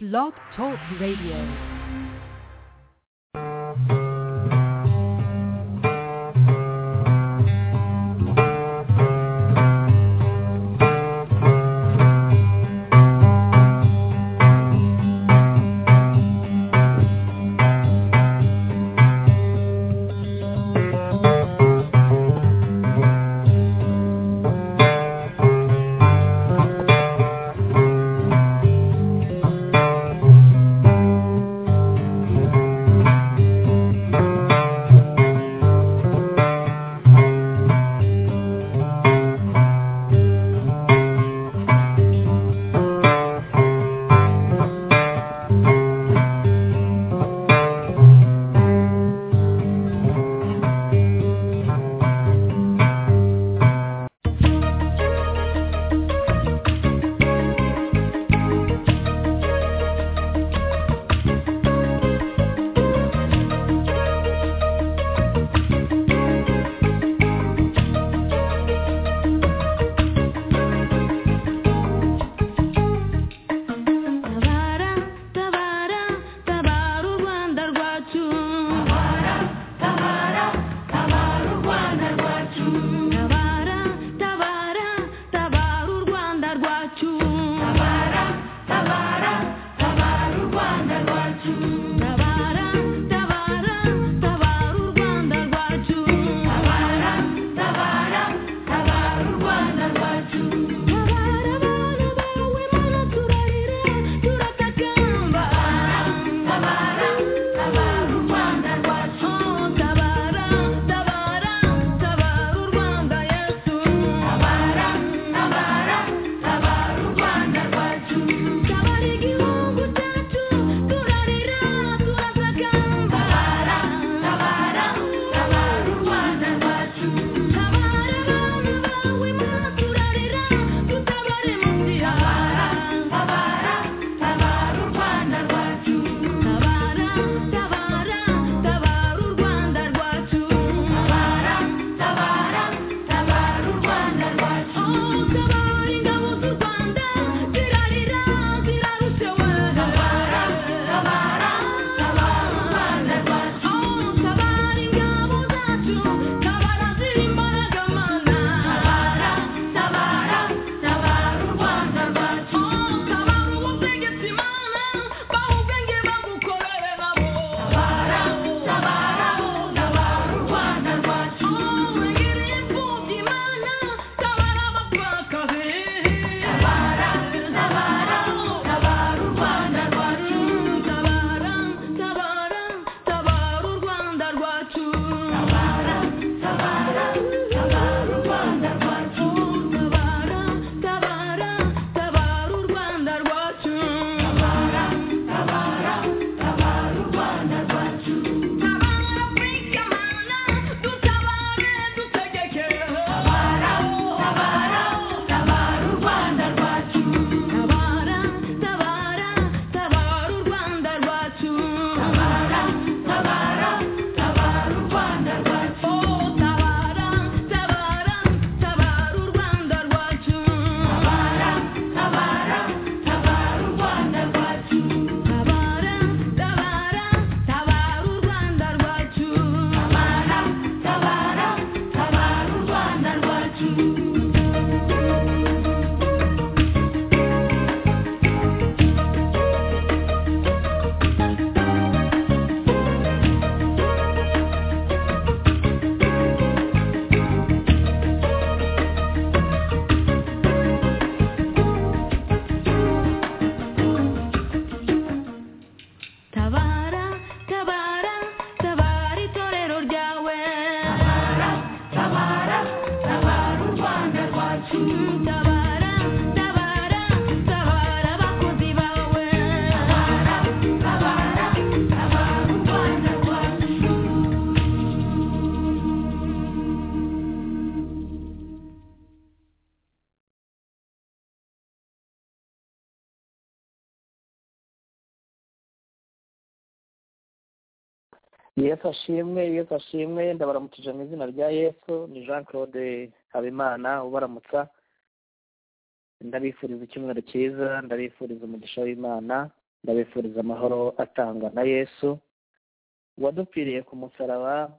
Blog Talk Radio. Tabara, tabara, tabara u Rwanda rwacu Tabara, tabara, tabara u Rwanda rwacu Tabara, tabara, tabara u Rwanda rwacu Tabara, tabara, tabara u Rwanda rwacu Tabara, tabara, tabara u Rwanda rwacu Tabara, tabara, tabara u Rwanda rwacu Tabara abana bawe mana turarira turatakamba Tabara, tabara u Rwanda rwacu Tabara, tabara, tabara u Rwanda Yesu Tabara, tabara, tabara u Rwanda rwacu Tabara igihugu cyacu turarira turatakamba Tabara, tabara, tabara u Rwanda rwacu Tabara abana bawe mana turarira tutabare mu nzira Tabara, tabara u Rwanda rwacu Tabara, tabara, tabara u Rwanda rwacu Tabara, tabara, tabara u Rwanda rwacu Tabara ingabo z'u Rwanda zirarira zirarushewe Tabara, tabara, tabara u Rwanda rwacu Tabara ingabo zacu tabara ziri imbaraga mana Tabara, tabara, tabara u Rwanda rwacu Tabara umutegetsi mana baha ubwenge bagukorere nabo Tabara, tabara, tabara u Rwanda rwacu Wegereye imfubyi mana tabara abapfakazi Tabara, tabara, tabara u Rwanda rwacu Tabara, tabara, tabara u Rwanda rwacu Tabara, tabara, tabara u Rwanda rwacu Tabara, tabara, tabara u Rwanda rwacu Tabara, tabara, tabara u Rwanda rwacu Tabara Afurika mana dutabare dutegeke Tabara, tabara, tabara u Rwanda rwacu Tabara, tabara, tabara u Rwanda rwacu Tabara, tabara, tabara u Rwanda rwacu Tabara, tabara, tabara u Rwanda rwacu Tabara, tabara, tabara u Rwanda rwacu Tabara, tabara, tabara u Rwanda rwacu Tabara, tabara, tabara u Rwanda rwacu Tabara, tabara, tabara itorero ryawe. Tabara, tabara, tabara u Rwanda rwacu. Tabara, tabara, tabara abakozi bawe. Tabara, tabara, tabara u Rwanda rwacu. yesu ashimwe yesu ashimwe ndabaramukije mu izina rya yesu ni jean claude habimana ubaramutsa ndabifuriza icyumweru cyiza ndabifuriza umugisha w'imana ndabifuriza amahoro atangwa na yesu wadupfiriye ku musaraba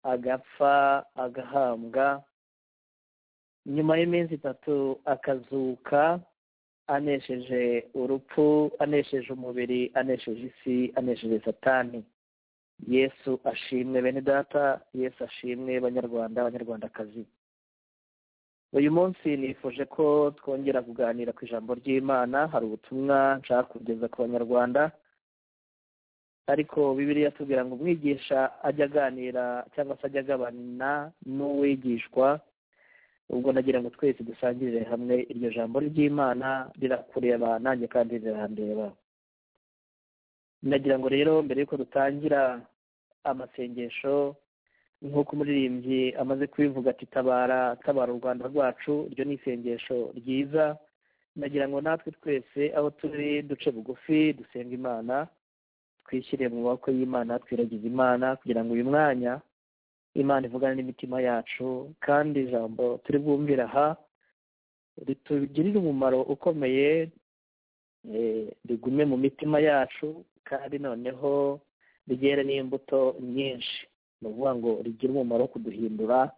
agapfa agahambwa nyuma y'iminsi itatu akazuka anesheje urupfu anesheje umubiri anesheje isi anesheje satani yesu ashimwe bene data yesu ashimwe banyarwanda abanyarwandakazi uyu munsi nifuje ko twongera kuganira ku ijambo ry'imana hari ubutumwa nshaka kugeza ku banyarwanda ariko bibiliya atubwira ngo umwigisha ajya aganira cyangwa se ajya agabana n'uwigishwa ubwo nagira ngo twese dusangirire hamwe iryo jambo ry'imana rirakureba nanjye kandi rirandeba nagira ngo rero mbere y'uko dutangira amasengesho nk'uko umuririmbyi amaze kubivuga ati tabara tabara u rwanda rwacu iryo ni isengesho ryiza nagira ngo natwe twese aho turi duce bugufi dusenga imana twishyire mu maboko y'imana twiragize imana kugira ngo uyu mwanya imana ivugane n'imitima yacu kandi ijambo turi bwumvire aha ritugirire umumaro ukomeye eh, rigume mu mitima yacu kandi noneho rigere n'imbuto nyinshi ni ukuvuga ngo rigire umumaro wo kuduhindura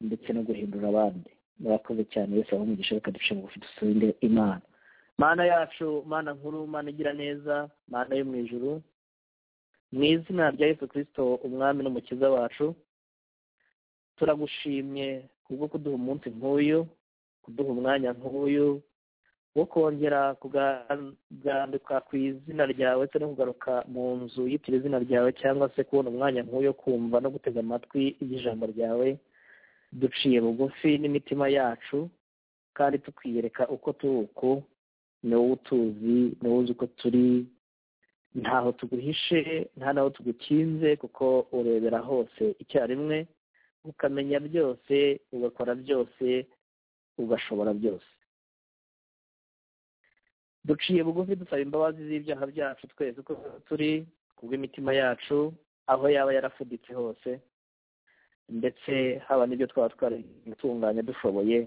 ndetse no guhindura abandi murakoze cyane yesu aho umugisha reka duce bugufi dusubire imana mana yacu mana nkuru mana igira neza mana yo mu ijuru mu izina rya yesu kirisito umwami n'umukiza wacu turagushimye kubwo kuduha umunsi nk'uyu kuduha umwanya nk'uyu wo kongera kugandika ku izina ryawe ndetse no kugaruka mu nzu yitira izina ryawe cyangwa se kubona umwanya nk'uyu kumva no gutega amatwi y'ijambo ryawe duciye bugufi n'imitima yacu kandi tukwiyereka uko turi uku ni wowe utuzi ni wowe uzi uko turi ntaho tuguhishe nta naho tugukinze kuko urebera hose icyarimwe ukamenya byose ugakora byose ugashobora byose duciye bugufi dusaba imbabazi z'ibyaha byacu twese uko turi ku bw'imitima yacu aho yaba yarafuditse hose ndetse haba n'ibyo twaba twarigutunganya dushoboye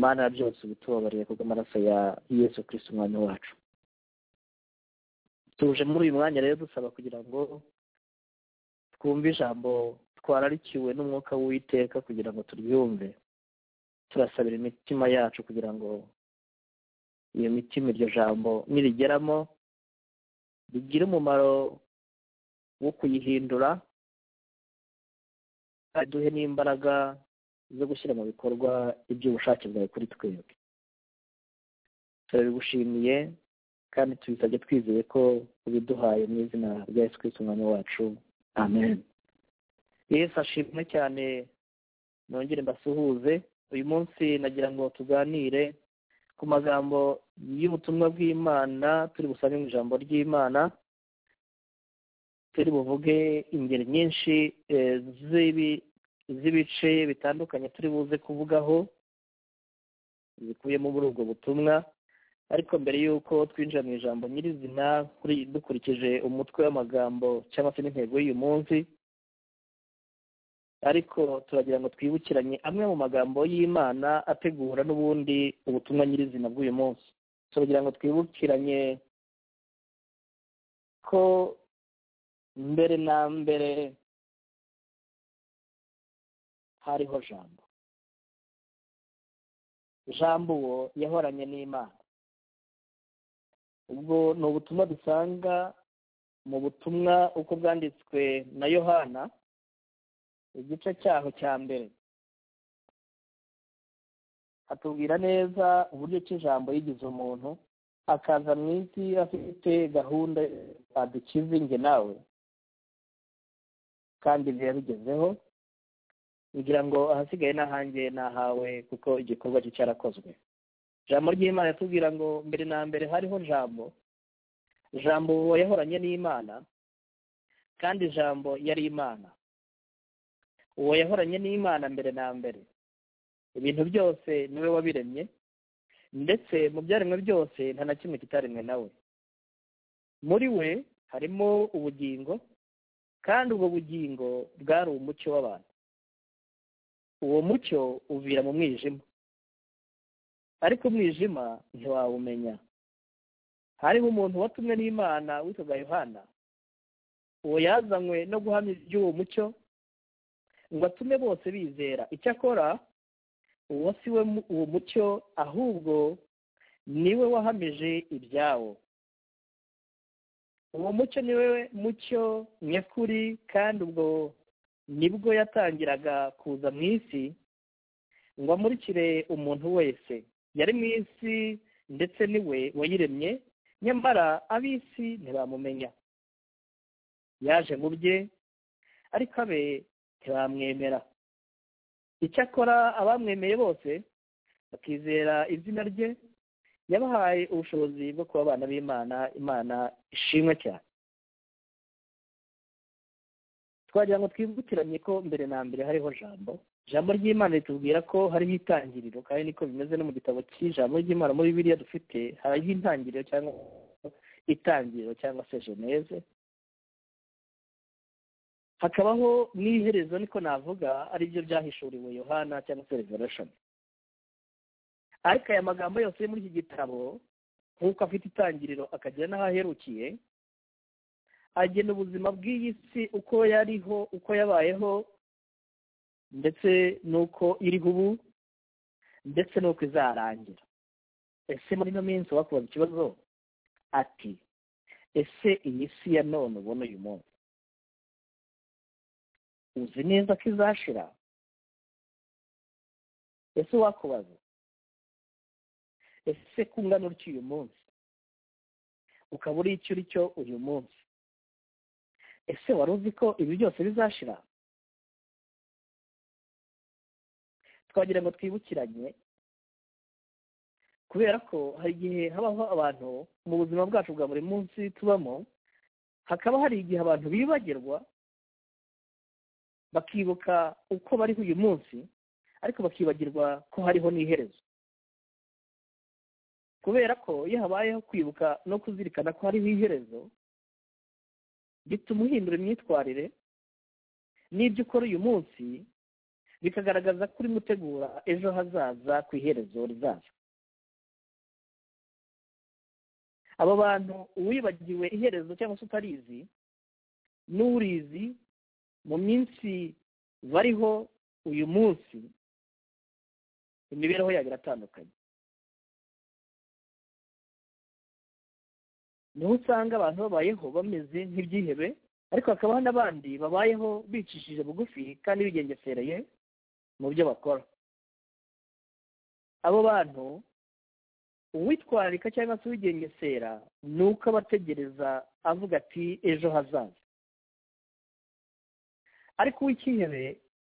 mana byose ubitubabariye kubwo amaraso ya yesu kirisiti umwanya wacu tuje muri uyu mwanya rero dusaba kugira ngo twumve ijambo twararikiwe n'umwuka w'uwiteka kugira ngo turyumve turasabira imitima yacu kugira ngo iyo mitima iryo jambo nirigeramo rigire umumaro wo kuyihindura duhe n'imbaraga zo gushyira mu bikorwa iby'ubushake bwawe kuri twebwe turabigushimiye kandi tubisabye twizeye ko ubiduhaye mu izina rya yesu kirisiti umwanya wacu amen yesu ashimwe cyane nongere mbasuhuze uyu munsi nagira ngo tuganire ku magambo y'ubutumwa bw'imana turi busange mu ijambo ry'imana turi buvuge ingeri nyinshi z'ibice bitandukanye turi buze kuvugaho zikubiyemo muri ubwo butumwa ariko mbere y'uko twinjira mu ijambo nyirizina dukurikije umutwe w'amagambo cyangwa se n'intego y'uyu munsi ariko turagira ngo twibukiranye amwe mu magambo y'imana ategura n'ubundi ubutumwa nyirizina bw'uyu munsi turagira ngo twibukiranye ko mbere na mbere hariho jambo jambo uwo yahoranye n'imana ubwo ni ubutumwa dusanga mu butumwa uko bwanditswe na yohana igice cyaho cya mbere atubwira neza uburyo ki ijambo yigize umuntu akaza mu isi afite gahunda adukize nge nawe kandi ibyo yabigezeho kugira ngo ahasigaye n'ahanjye n'ahawe kuko igikorwa cye cyarakozwe ijambo ry'imana yatubwira ngo mbere na mbere hariho jambo jambo yahoranye n'imana kandi ijambo yari imana uwo yahoranye n'imana mbere na mbere ibintu byose niwe wabiremye ndetse mu byaremwe byose nta na kimwe kitaremwe nawe muri we harimo ubugingo kandi ubwo bugingo bwari umucyo w'abantu uwo mucyo uvira mu mwijima ariko umwijima ntiwawumenya hariho umuntu watumwe n'imana witwaga yohana uwo yazanywe no guhamya iby'uwo mucyo ngo atume bose bizera icyakora uwo si we mu- uwo mucyo ahubwo niwe wahamije ibyawo uwo mucyo niwe mucyo nyakuri kandi ubwo nibwo yatangiraga kuza mu isi ngo amurikire umuntu wese yari mu isi ndetse niwe wayiremye nyamara ab'isi ntibamumenya yaje mu bye ariko abe ntibamwemera icyakora abamwemeye bose bakizera izina rye yabahaye ubushobozi bwo kuba abana b'imana imana ishimwe cyane twagira ngo twibukiranye ko mbere na mbere hariho jambo jambo ry'imana ritubwira ko hariho itangiriro kandi niko bimeze no mu gitabo cy'ijambo ry'imana muri bibiliya dufite hariho intangiriro cyangwa itangiriro cyangwa se geneze hakabaho n'iherezo niko navuga aribyo byahishuriwe yohana cyangwa se revelation ariko aya magambo yose yo muri iki gitabo nk'uko afite itangiriro akagira n'aho aherukiye agena ubuzima bw'iyi si uko yariho uko yabayeho ndetse n'uko iriho ubu ndetse n'uko izarangira ese muri ino minsi wakubaza ikibazo ati ese iyi si ya none ubona uyu munsi uzi neza ko izashira ese wakubaza ese ko ungana utyo uyu munsi ukaba uri icyo uri cyo uyu munsi ese wari uzi ko ibi byose bizashira twagira ngo twibukiranye kubera ko hari igihe habaho abantu mu buzima bwacu bwa buri munsi tubamo hakaba hari igihe abantu bibagirwa bakibuka uko bariho uyu munsi ariko bakibagirwa ko hariho n'iherezo kubera ko iyo habayeho kwibuka no kuzirikana ko hariho iherezo bituma uhindura imyitwarire n'ibyo ukora uyu munsi bikagaragaza ko urimo utegura ejo hazaza ku iherezo rizaza abo bantu uwibagiwe iherezo cyangwa se utarizi n'urizi mu minsi bariho uyu munsi imibereho yabo iratandukanye niho usanga abantu babayeho bameze nk'ibyihebe ariko hakabaho n'abandi babayeho bicishije bugufi kandi bigengesereye mu byo bakora abo bantu uwitwararika cyangwa se uwigengesera ni uko aba ategereza avuga ati ejo hazaza ariko uw'icyihebe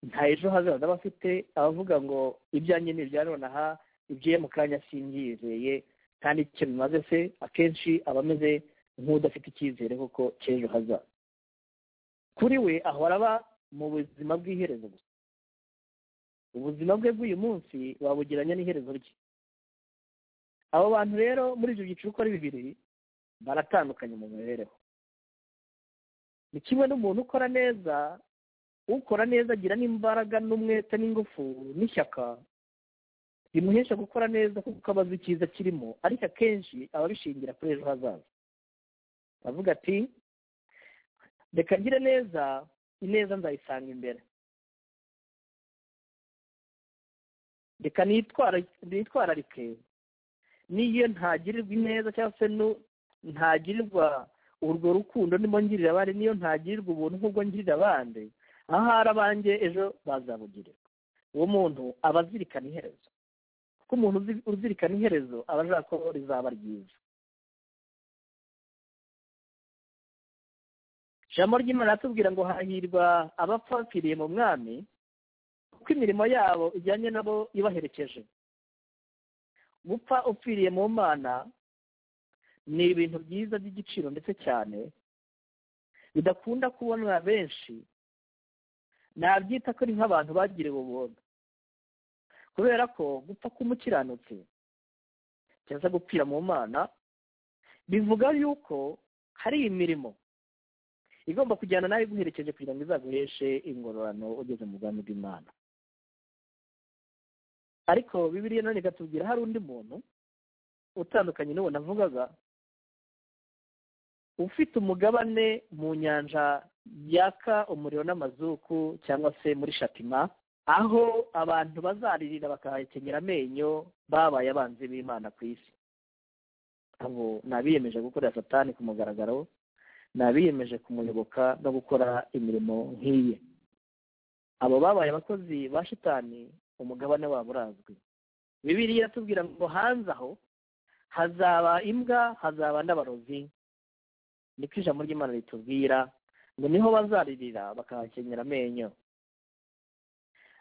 nta ejo hazaza aba afite abavuga ngo ibyanjye ni ibya nonaha ibyiye mu kanya simbyizeye nta n'icyo bimaze se akenshi aba ameze nk'udafite icyizere kuko cy'ejo hazaza kuri we ahora aba mu buzima bw'iherezo gusa ubuzima bwe bw'uyu munsi wabugeranya n'iherezo rye abo bantu rero muri ibyo byiciro uko ari bibiri baratandukanye mu mibereho ni kimwe n'umuntu ukora neza ukora neza agira n'imbaraga n'umwete n'ingufu n'ishyaka bimuhesha gukora neza kuko aba azi icyiza kirimo ariko akenshi aba abishingira kuri ejo hazaza avuga ati reka ngire neza ineza nzayisanga imbere reka nitwara- nitwararike n'iyo ntagirirwa ineza cyangwa se nu- ntagirirwa urwo rukundo ndimo ngirira abandi n'iyo ntagirirwa ubuntu nk'ubwo ngirira abandi ahari abanjye ejo bazabugirirwa uwo muntu aba azirikana iherezo kuko umuntu uzi- uzirikana iherezo aba ashaka ko rizaba ryiza ijambo ry'imana ratubwira ngo hahirwa abapfapfiriye mu mwami kuko imirimo yabo ijyanye nabo ibaherekeje gupfa upfiriye mu mana ni ibintu byiza by'igiciro ndetse cyane bidakunda kubonwa benshi nabyita ko ari nk'abantu bagiriwe ubuntu kubera ko gupfa k'umukiranutsi cyangwa gupfira mu mana bivuga yuko hari imirimo igomba kujyana nawe iguherekeje kugira ngo izaguheshe ingororano ugeze mu bwami bw'imana ariko bibiliya nanone ikatubwira hari undi muntu utandukanye n'uwo navugaga ufite umugabane mu nyanja yaka umuriro n'amazuku cyangwa se muri shatima aho abantu bazaririra bakahakenyera amenyo babaye abanzi b'imana ku isi abo ni abiyemeje gukorera satani ku mugaragaro ni abiyemeje kumuyoboka no gukora imirimo nk'iye abo babaye abakozi ba shitani umugabane wabo urazwi bibiriya iratubwira ngo hanze aho hazaba imbwa hazaba n'abarozi niko ijambo ry'imana ritubwira ngo niho bazaririra bakahakenyera amenyo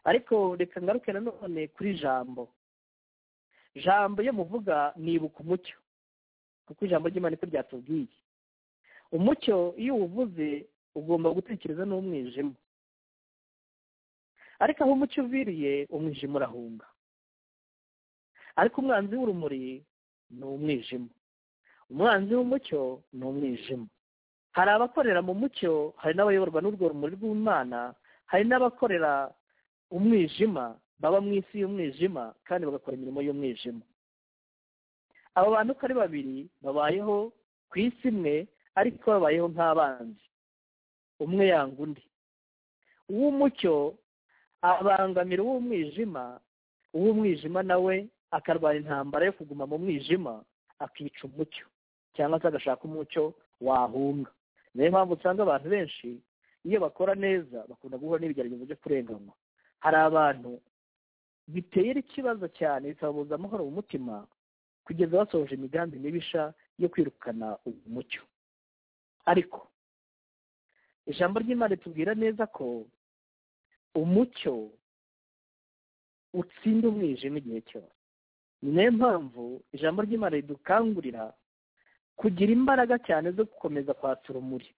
ariko reka ngaruke nanone kuri jambo jambo iyo muvuga nibuka umucyo kuko ijambo ry'imana niko ryatubwiye umucyo iyo uwuvuze ugomba gutekereza n'umwijima ariko aho umucyo uviriye umwijima urahunga ariko umwanzi w'urumuri ni umwijima umwanzi w'umucyo ni umwijima hari abakorera mu mucyo hari n'abayoborwa n'urwo rumuri rw'imana hari n'abakorera umwijima baba mu isi y'umwijima kandi bagakora imirimo y'umwijima abo bantu uko ari babiri babayeho ku isi imwe ariko babayeho nk'abanzi umwe yanga undi uw'umucyo abangamira uw'umwijima uw'umwijima nawe akarwara intambara yo kuguma mu mwijima akica umucyo cyangwa se agashaka umucyo wahunga niyo mpamvu usanga abantu benshi iyo bakora neza bakunda guhura n'ibigeragezo byo kurenganwa hari abantu bitera ikibazo cyane bikababuza amahoro mu mutima kugeza basohoje imigambi mibisha yo kwirukana umucyo ariko ijambo ry'imana ritubwira neza ko umucyo utsinda umwijima igihe cyose ni nayo mpamvu ijambo ry'imana ridukangurira kugira imbaraga cyane zo gukomeza kwatsa urumuri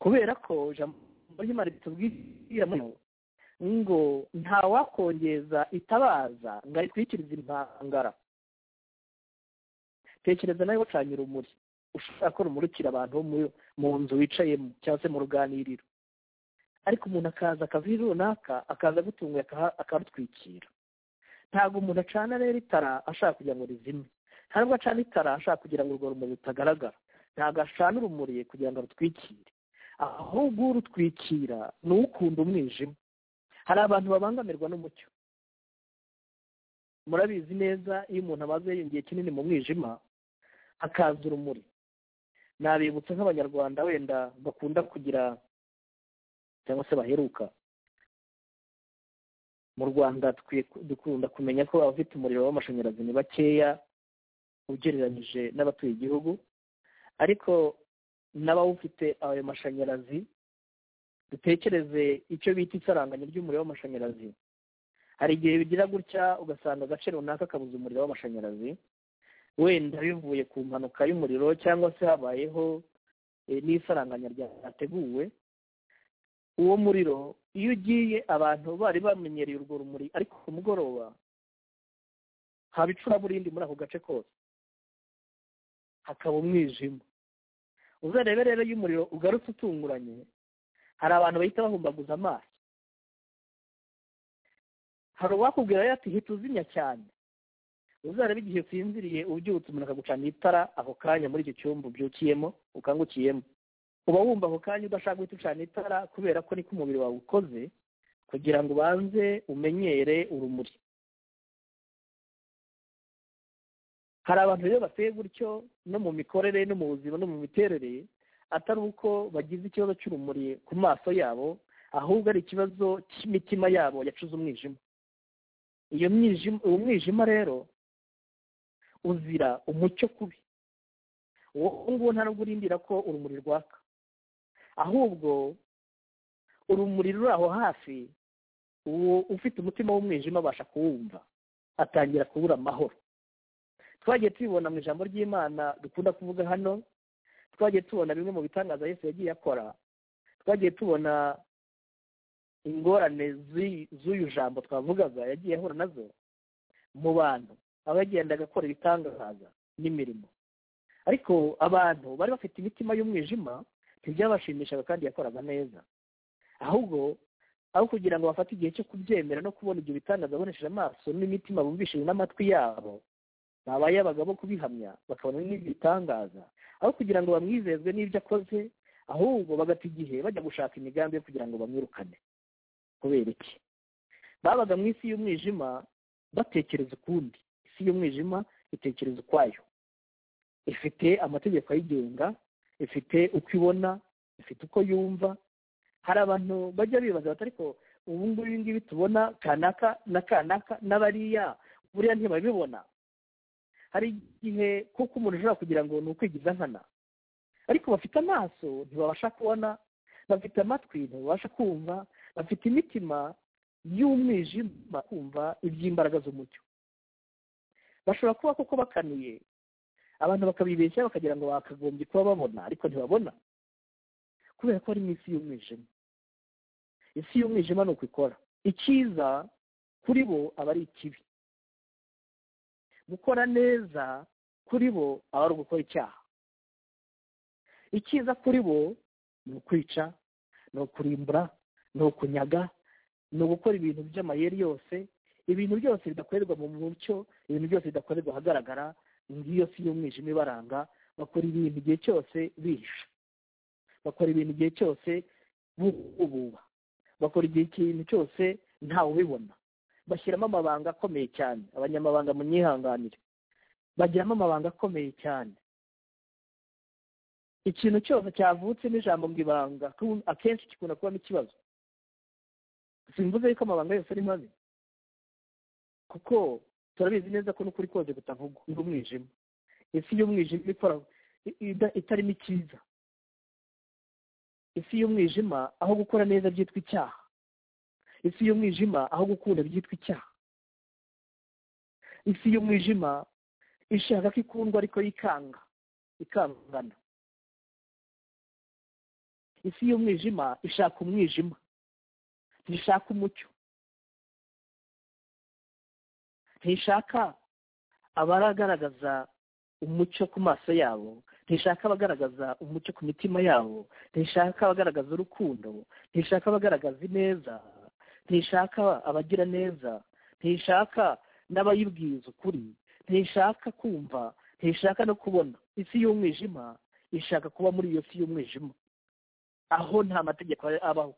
kubera ko ijambo ry'imana ritubwira ngo ntawakongeza itabaza ngo aritwikirize impangara tekereza nawe wacanye urumuri ushobora ko rumurikira abantu mu nzu wicayemo cyangwa se mu ruganiriro ariko umuntu akaza akavira runaka akaza agutunguye akarutwikira ntabwo umuntu acana rero itara ashaka kugira ngo rizime ntabwo acana itara ashaka kugira ngo urwo rumuri rutagaragara ntabwo acana urumuri kugira ngo rutwikire ahubwo urutwikira ni ukunda umwijima hari abantu babangamirwa n'umucyo murabizi neza iyo umuntu amaze igihe kinini mu mwijima hakaza urumuri nabibutsa nk'abanyarwanda wenda bakunda kugira cyangwa se baheruka mu rwanda dukunda kumenya ko abafite umuriro w'amashanyarazi ni bakeya ugereranyije n'abatuye igihugu ariko n'abawufite ayo mashanyarazi dutekereze icyo bita isaranganya ry'umuriro w'amashanyarazi hari igihe bigira gutya ugasanga agace runaka kabuze umuriro w'amashanyarazi wenda bivuye ku mpanuka y'umuriro cyangwa se habayeho n'isaranganya ryateguwe uwo muriro iyo ugiye abantu bari bamenyereye urwo rumuri ariko ku mugoroba haba icuraburindi muri ako gace kose hakaba umwijima uzarebe rero iyo umuriro ugarutse utunguranye hari abantu bahita bahumbaguza amaso hari uwakubwira ati hita uzimya cyane uzarebe igihe usinziriye ubyutse umuntu akagucanira itara ako kanya muri icyo cyumba ubyukiyemo ukangukiyemo uba wumva ako kanya udashaka guhita ucana itara kubera ko niko umubiri wawe ukoze kugira ngo ubanze umenyere urumuri hari abantu rero bateye gutyo no mu mikorere no mu buzima no mu miterere atari uko bagize ikibazo cy'urumuri ku maso yabo ahubwo ari ikibazo cy'imitima yabo yacuze umwijima iyo mwijima uwo mwijima rero uzira umucyo kubi uwo nguwo nta nubwo urindira ko urumuri rwaka ahubwo urumuri ruri aho hafi uwo ufite umutima w'umwijima abasha kuwumva atangira kubura amahoro twagiye tubibona mu ijambo ry'imana dukunda kuvuga hano twagiye tubona bimwe mu bitangaza Yesu yagiye akora twagiye tubona ingorane z'uyu jambo twavugaga yagiye ahura nazo mu bantu aho yagendaga akora ibitangaza n'imirimo ariko abantu bari bafite imitima y'umwijima ntibyabashimishaga kandi yakoraga neza ahubwo aho kugira ngo bafate igihe cyo kubyemera no kubona ibyo bitangaza babonesheje amaso n'imitima bumvishije n'amatwi yabo babaye abagabo kubihamya bakabona n'ibitangaza aho kugira ngo bamwizezwe n'ibyo akoze ahubwo bagata igihe bajya gushaka imigambi yo kugira ngo bamwirukane kubera iki babaga mu isi y'umwijima batekereza ukundi isi y'umwijima itekereza ukwayo ifite amategeko ayigenga ifite uko ibona ifite uko yumva hari abantu bajya bibaza bati ariko ubu ngubu ibi ngibi tubona kanaka na kanaka n'abariya buriya ntibabibona hari igihe kuko umuntu ashobora kugira ngo ni ukwigiza nkana ariko bafite amaso ntibabasha kubona bafite amatwi ntibabasha kumva bafite imitima y'umwijima kumva iby'imbaraga z'umucyo bashobora kuba koko bakaniye abantu bakabibeshya bakagira ngo bakagombye kuba babona ariko ntibabona kubera ko ari mu isi y'umwijima isi y'umwijima ni uko ikora icyiza kuri bo aba ari ikibi gukora neza kuri bo aba ari ugukora icyaha icyiza kuri bo ni ukwica ni ukurimbura ni ukunyaga ni ugukora ibintu by'amayeri yose ibintu byose bidakorerwa mu mucyo ibintu byose bidakorerwa ahagaragara ngiyo si y'umwijima ibaranga bakora ibintu igihe cyose bihisha bakora ibintu igihe cyose bububa bakora igihe ikintu cyose ntawe ubibona bashyiramo amabanga akomeye cyane abanyamabanga munyihanganire bagiramo amabanga akomeye cyane ikintu cyose cyavutse n'ijambo ngo ibanga akenshi gikunda kubamo ikibazo simvuze yuko amabanga yose ari mabi kuko turabizi neza ko n'ukuri kose kutavugwa ni umwijima isi y'umwijima ikora itarimo icyiza isi y'umwijima aho gukora neza byitwa icyaha isi y'umwijima aho gukunda byitwa icyaha isi y'umwijima ishaka ko ikundwa ariko yikanga ikangana isi y'umwijima ishaka umwijima ntishaka umucyo ntishaka abaragaragaza umucyo ku maso yabo ntishaka abagaragaza umucyo ku mitima yabo ntishaka abagaragaza urukundo ntishaka abagaragaza ineza ntishaka abagira neza ntishaka n'abayibwiza ukuri ntishaka kumva ntishaka no kubona isi y'umwijima ishaka kuba muri iyo si y'umwijima aho nta mategeko abaho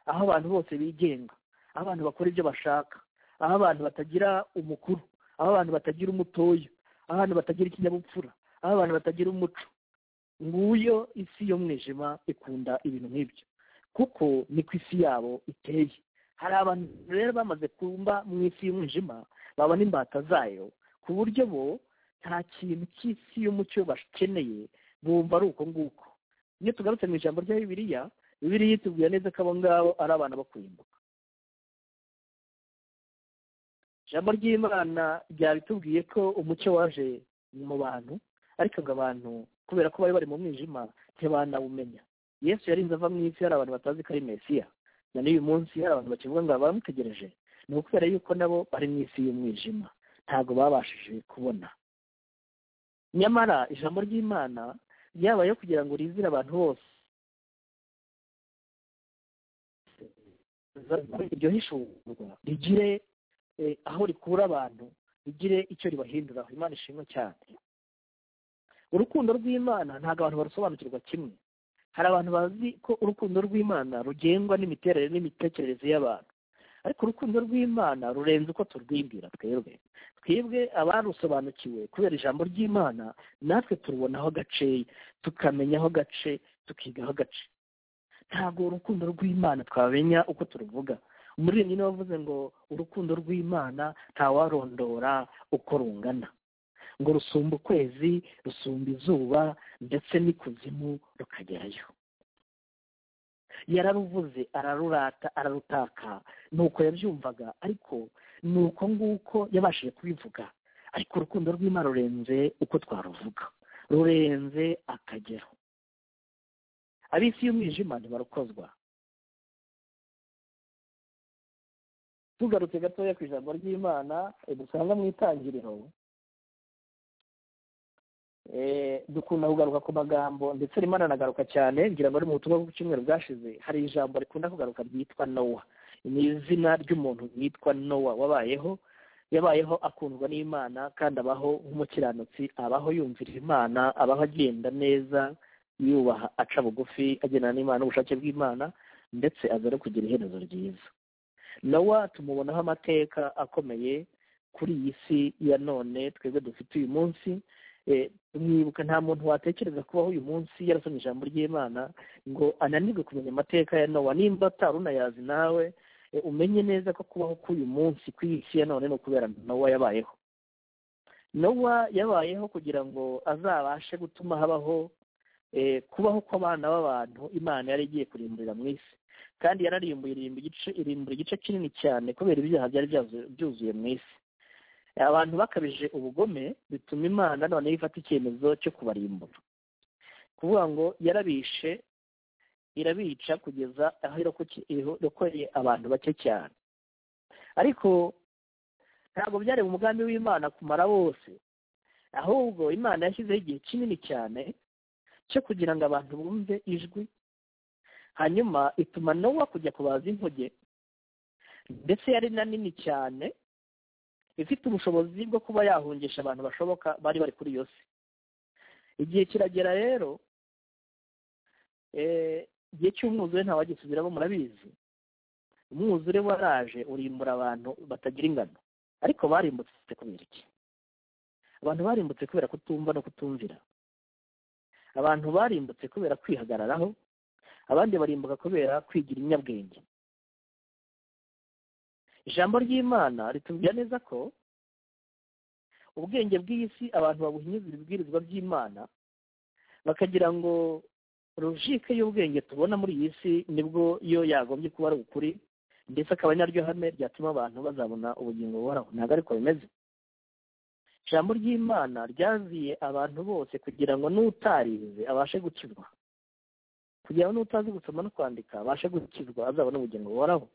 aho abantu bose bigenga aho abantu bakora ibyo bashaka aho abantu batagira umukuru aho abantu batagira umutoya aho abantu batagira ikinyabupfura aho abantu batagira umuco nguyo isi y'umwijima ikunda ibintu nk'ibyo kuko ni ku isi yabo iteye hari abantu rero bamaze kumba mu isi y'umwijima babona imbata zayo ku buryo bo nta kintu cy'isi y'umucyo bakeneye bumva ari uko nguko iyo tugarutse mu ijambo rya bibiriya bibiriya itubwira neza ko abo ngabo ari abana bo kurimbuka ijambo ry'imana ryabitubwiye ko umucyo waje mu bantu ariko ngo abantu kubera ko bari bari mu mwijima ntibanawumenya yesu yarinze ava mu isi hari abantu batazi ko ari mesiya na n'uyu munsi hari abantu bakivuga ngo bamutegereje ni ukubera yuko nabo bari mu isi y'umwijima ntabwo babashije kubona nyamara ijambo ry'imana ryabayeho kugira ngo rizire abantu bose iryo hishurwa rigire aho rikura abantu rigire icyo ribahinduraho imana ishimwe cyane urukundo rw'imana ntabwo abantu barusobanukirwa kimwe hari abantu bazi ko urukundo rw'imana rugengwa n'imiterere n'imitekerereze y'abantu ariko urukundo rw'imana rurenze uko turwibwira twebwe twebwe abarusobanukiwe kubera ijambo ry'imana natwe turubonaho gaceya tukamenyaho gace tukigaho gace ntabwo urukundo rw'imana twamenya uko turuvuga umuririmbyi niwe wavuze ngo urukundo rw'imana ntawarondora uko rungana ngo rusumba ukwezi rusumba izuba ndetse n'ikuzimu rukagerayo yararuvuze ararurata ararutaka ni uko yabyumvaga ariko ni uko nguko yabashije kubivuga ariko urukundo rw'imana rurenze uko twaruvuga rurenze akagero ab'isi y'umwijima ntibarukozwa tugarutse gatoya ku ijambo ry'imana dusanga mu itangiriro dukunda kugaruka ku magambo ndetse rimwe aranagaruka cyane ngira ngo ari mu butumwa bw'icyumweru bwashize hari ijambo rikunda kugaruka ryitwa nowa ni izina ry'umuntu witwa nowa wabayeho yabayeho akundwa n'imana kandi abaho nk'umukiranutsi abaho yumvira imana abaho agenda neza yubaha aca bugufi agendana n'imana n'ubushake bw'imana ndetse aza no kugira iherezo ryiza nowa tumubonaho amateka akomeye kuri iyi si ya none twebwe dufite uyu munsi mwibuka nta muntu watekereza kubaho uyu munsi yarasomye ijambo ry'imana ngo ananirwe kumenya amateka ya nowa nimba atari unayazi nawe umenye neza ko kubaho k'uyu munsi ku isi ya none ni ukubera nowa yabayeho nowa yabayeho kugira ngo azabashe gutuma habaho kubaho kw'abana b'abantu imana yari igiye kurimburira mu isi kandi yararimbura irimbura igice kinini cyane kubera ibyaha byari byuzuye mu isi abantu bakabije ubugome bituma imana noneho ifata icyemezo cyo kubarimbura kuvuga ngo yarabishe irabica kugeza aho irokoreye abantu bake cyane ariko ntabwo byari umugambi w'imana kumara bose ahubwo imana yashyizeho igihe kinini cyane cyo kugira ngo abantu bumve ijwi hanyuma ituma nowa kujya kubaza inkuge ndetse yari na nini cyane ifite ubushobozi bwo kuba yahungisha abantu bashoboka bari bari kuri iyo si igihe kiragera rero igihe cy'umwuzure ntawagisubiramo murabizi umwuzure waraje urimbura abantu batagira ingano ariko barimbutse kubera iki abantu barimbutse kubera kutumva no kutumvira abantu barimbutse kubera kwihagararaho abandi barimbuka kubera kwigira inyabwenge ijambo ry'imana ritubwira neza ko ubwenge bw'iyi si abantu babuhinyuza ibibwirizwa by'imana bakagira ngo rujike y'ubwenge tubona muri iyi si nibwo yo yagombye kuba ari ukuri ndetse akaba ari naryo hame ryatuma abantu bazabona ubugingo buhoraho ntabwo ariko bimeze ijambo ry'imana ryaziye abantu bose kugira ngo n'utarize abashe gukizwa kugira ngo n'utazi gusoma no kwandika abashe gukizwa azabona ubugingo buhoraho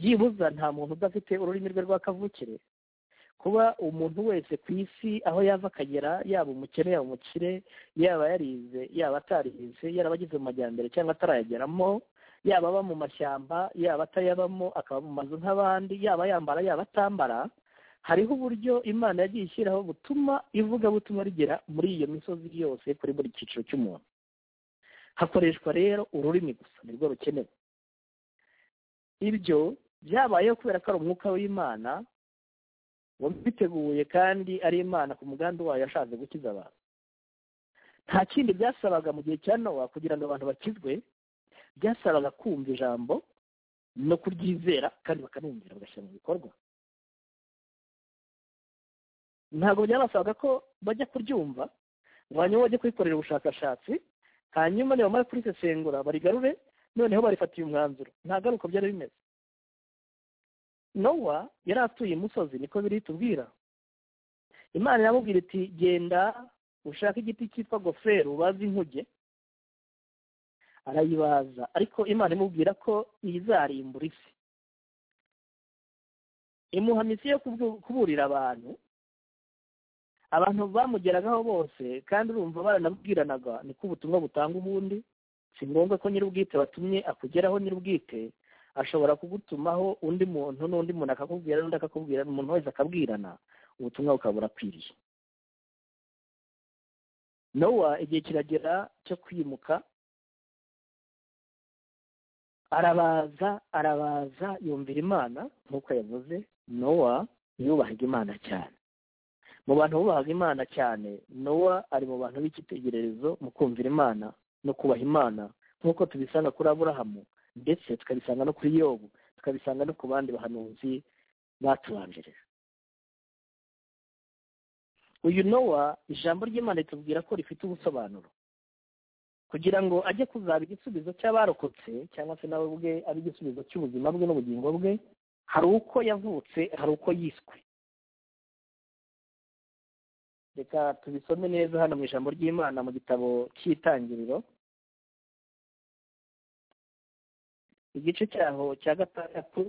byibuza nta muntu udafite ururimi rwe rw'akavukire kuba umuntu wese ku isi aho yava akagera yaba umukene yaba umukire yaba yarize yaba atarize yaba ageze mu majyambere cyangwa atarayageramo yaba aba mu mashyamba yaba atayabamo akaba mu mazu nk'abandi yaba yambara yaba atambara hariho uburyo imana yagiye ishyiraho butuma ivugabutumwa rigera muri iyo misozi yose kuri buri cyiciro cy'umuntu hakoreshwa rero ururimi gusa nirwo rukenewe ibyo byabayeho kubera ko ari umwuka w'imana wabiteguye kandi ari imana ku mugambi wayo yashatse gukiza abantu nta kindi byasabaga mu gihe cya nowa kugira ngo abantu bakizwe byasabaga kumva ijambo no kuryizera kandi bakanumvira bagashyira mu bikorwa ntabwo byabasabaga ko bajya kuryumva ngo hanyuma bajye kubikorera ubushakashatsi hanyuma nibamara kurisesengura barigarure noneho barifatiye umwanzuro ntabwo ari uko byari bimeze nowa yari atuye imusozi niko biri tubwira imana iramubwira iti genda ushake igiti cyitwa gofero ubaze inkuge arayibaza ariko imana imubwira ko izarimbura isi imuha misiyo yo kuburira abantu abantu bamugeragaho bose kandi urumva baranabwiranaga niko ubutumwa butanga ubundi si ngombwa ko nyir'ubwite watumye akugeraho nyir'ubwite ashobora kugutumaho undi muntu n'undi muntu akakubwira n'undi akakubwira umuntu wese akabwirana ubutumwa bukaba burakwiriye nowa igihe kiragera cyo kwimuka arabaza arabaza yumvira imana nk'uko yavuze nowa yubahaga imana cyane mu bantu bubahaga imana cyane nowa ari mu bantu b'icyitegererezo mu kumvira imana no kubaha imana nk'uko tubisanga kuri aburahamu ndetse tukabisanga no kuri yobu tukabisanga no ku bandi bahanuzi batubanjirije uyu nowa ijambo ry'imana ritubwira ko rifite ubusobanuro kugira ngo ajye kuzaba igisubizo cy'abarokotse cyangwa se nawe ubwe ari igisubizo cy'ubuzima bwe n'ubugingo bwe hari uko yavutse hari uko yiswe reka tubisome neza hano mu ijambo ry'imana mu gitabo cy'itangiriro igice cyaho cya gatandatu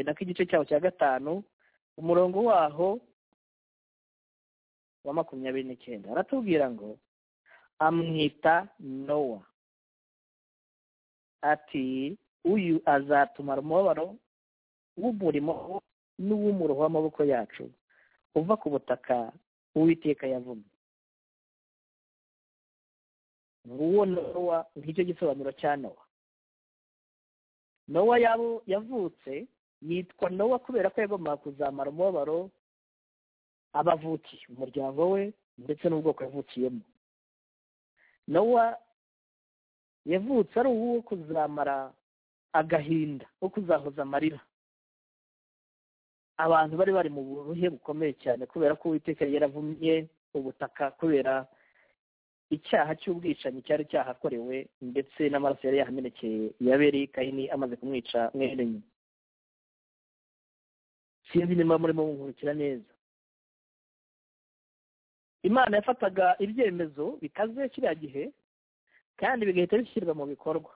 nako igice cyaho cya gatanu umurongo waho wa makumyabiri n'icyenda aratubwira ngo amwita nowa ati uyu azatuma umubabaro w'umurimo n'uw'umuro w'amaboko yacu uva ku butaka uwiteka yavumye nguwo nowa ngicyo gisobanuro cya nowa nowa yabo yavutse yitwa nowa kubera ko yagombaga kuzamara umubabaro abavuki umuryango we ndetse n'ubwoko yavukiyemo nowa yavutse ari uwo kuzamara agahinda ko kuzahoza amarira abantu bari bari mu buruhe bukomeye cyane kubera ko uwiteka yaravumye ubutaka kubera icyaha cy'ubwicanyi cyari cyahakorewe ndetse n'amaraso yari yahamenekeye yabere kahini amaze kumwica mwene nyuma sinzi niba murimo bunkurikira neza imana yafataga ibyemezo bikaze kiriya gihe kandi bigahita bishyirwa mu bikorwa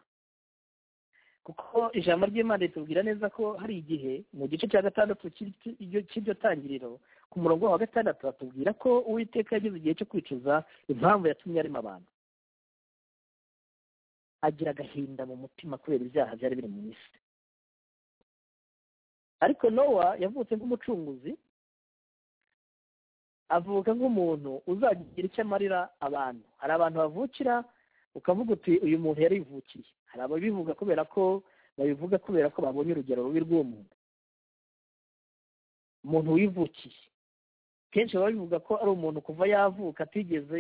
kuko ijambo ry'imana ritubwira neza ko hari igihe mu gice cya gatandatu cy'iryo tangiriro ku murongo wa gatandatu batubwira ko uwiteka yageze igihe cyo kwicuza impamvu yatumye arimo abantu agira agahinda mu mutima kubera ibyaha byari biri mu isi ariko nowa yavutse nk'umucunguzi avuka nk'umuntu uzagira icyo amarira abantu hari abantu bavukira ukavuga uti uyu muntu yarivukiye hari ababivuga kubera ko babivuga kubera ko babonye urugero rubi rw'uwo muntu umuntu wivukiye kenshi baba bivuga ko ari umuntu kuva yavuka atigeze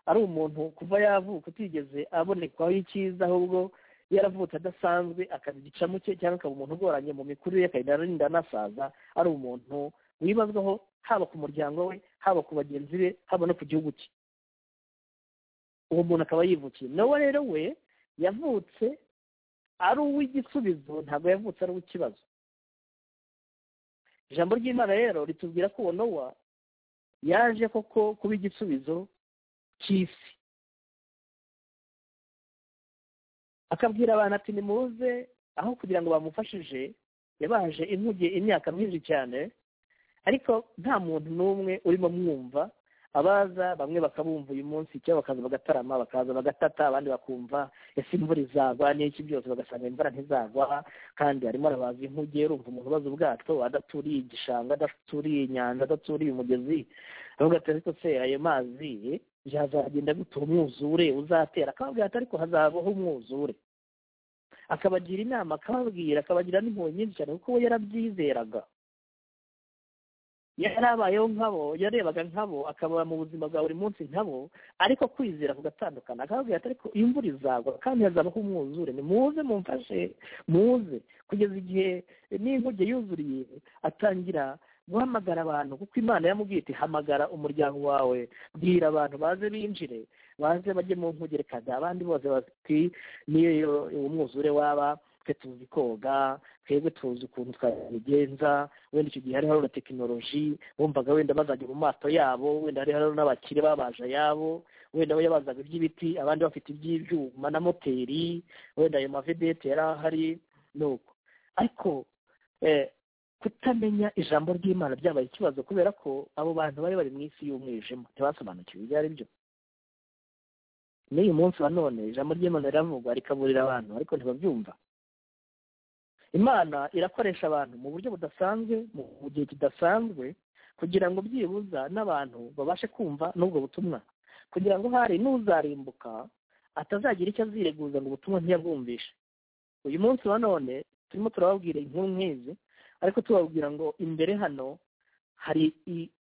ari umuntu kuva yavuka atigeze abonekwaho icyiza ahubwo yaravutse adasanzwe akaza igicamu cye cyangwa akaba umuntu ugoranye mu mikurire ye akagenda arinda anasaza ari umuntu wibazwaho haba ku muryango we haba ku bagenzi be haba no ku gihugu cye uwo muntu akaba yivukiye nawe rero we yavutse ari uw'igisubizo ntabwo yavutse ari uw'ikibazo ijambo ry'imana rero ritubwira ko uwo nowa yaje koko kuba igisubizo cy'isi akabwira abantu ati nimuze aho kugira ngo bamufashije yabaje inkuge imyaka myinshi cyane ariko nta muntu n'umwe urimo mwumva abaza bamwe bakabumva uyu munsi icyo bakaza bagatarama bakaza bagatata abandi bakumva ese imvura izagwa n'iki byose bagasanga imvura ntizagwa kandi harimo arabaza inkuge urumva umuntu ubaza ubwato adaturiye igishanga adaturiye inyanja adaturiye umugezi aravuga ati ariko se ayo mazi yazagenda gutura umwuzure uzatera akababwira ati ariko hazabaho umwuzure akabagira inama akababwira akabagira n'impuhwe nyinshi cyane kuko we yarabyizeraga yari abayeho nkabo yarebaga nkabo akaba mu buzima bwa buri munsi nkabo ariko kwizera kugatandukana akababwira ati ariko imvura izagwa kandi hazabaho umwuzure ni muze mumfashe muze kugeza igihe n'inkuge yuzuriye atangira guhamagara abantu kuko imana yamubwiye iti hamagara umuryango wawe bwira abantu baze binjire baze bajye mu nkugerekaga abandi bose bati niyo umwuzure waba twe tuzi koga twebwe tuzi ukuntu twabigenza wenda icyo gihe hariho na tekinoloji bumvaga wenda bazajya mu mato yabo wenda hariho n'abakire babaje ayabo wenda we yabazaga iby'ibiti abandi bafite iby'ibyuma na moteri wenda ayo mavedete yari ahari nuko ariko kutamenya ijambo ry'imana byabaye ikibazo kubera ko abo bantu bari bari mu isi y'umwijima ntibasobanukiwe ibyo ari byo n'uyu munsi wa none ijambo ry'imana riravugwa rikaburira abantu ariko ntibabyumva imana irakoresha abantu mu buryo budasanzwe mu gihe kidasanzwe kugira ngo byibuza n'abantu babashe kumva n'ubwo butumwa kugira ngo hari n'uzarimbuka atazagira icyo azireguza ngo ubutumwa ntiyabwumvishe uyu munsi wa none turimo turababwira inkuru nk'izi ariko tubabwira ngo imbere hano hari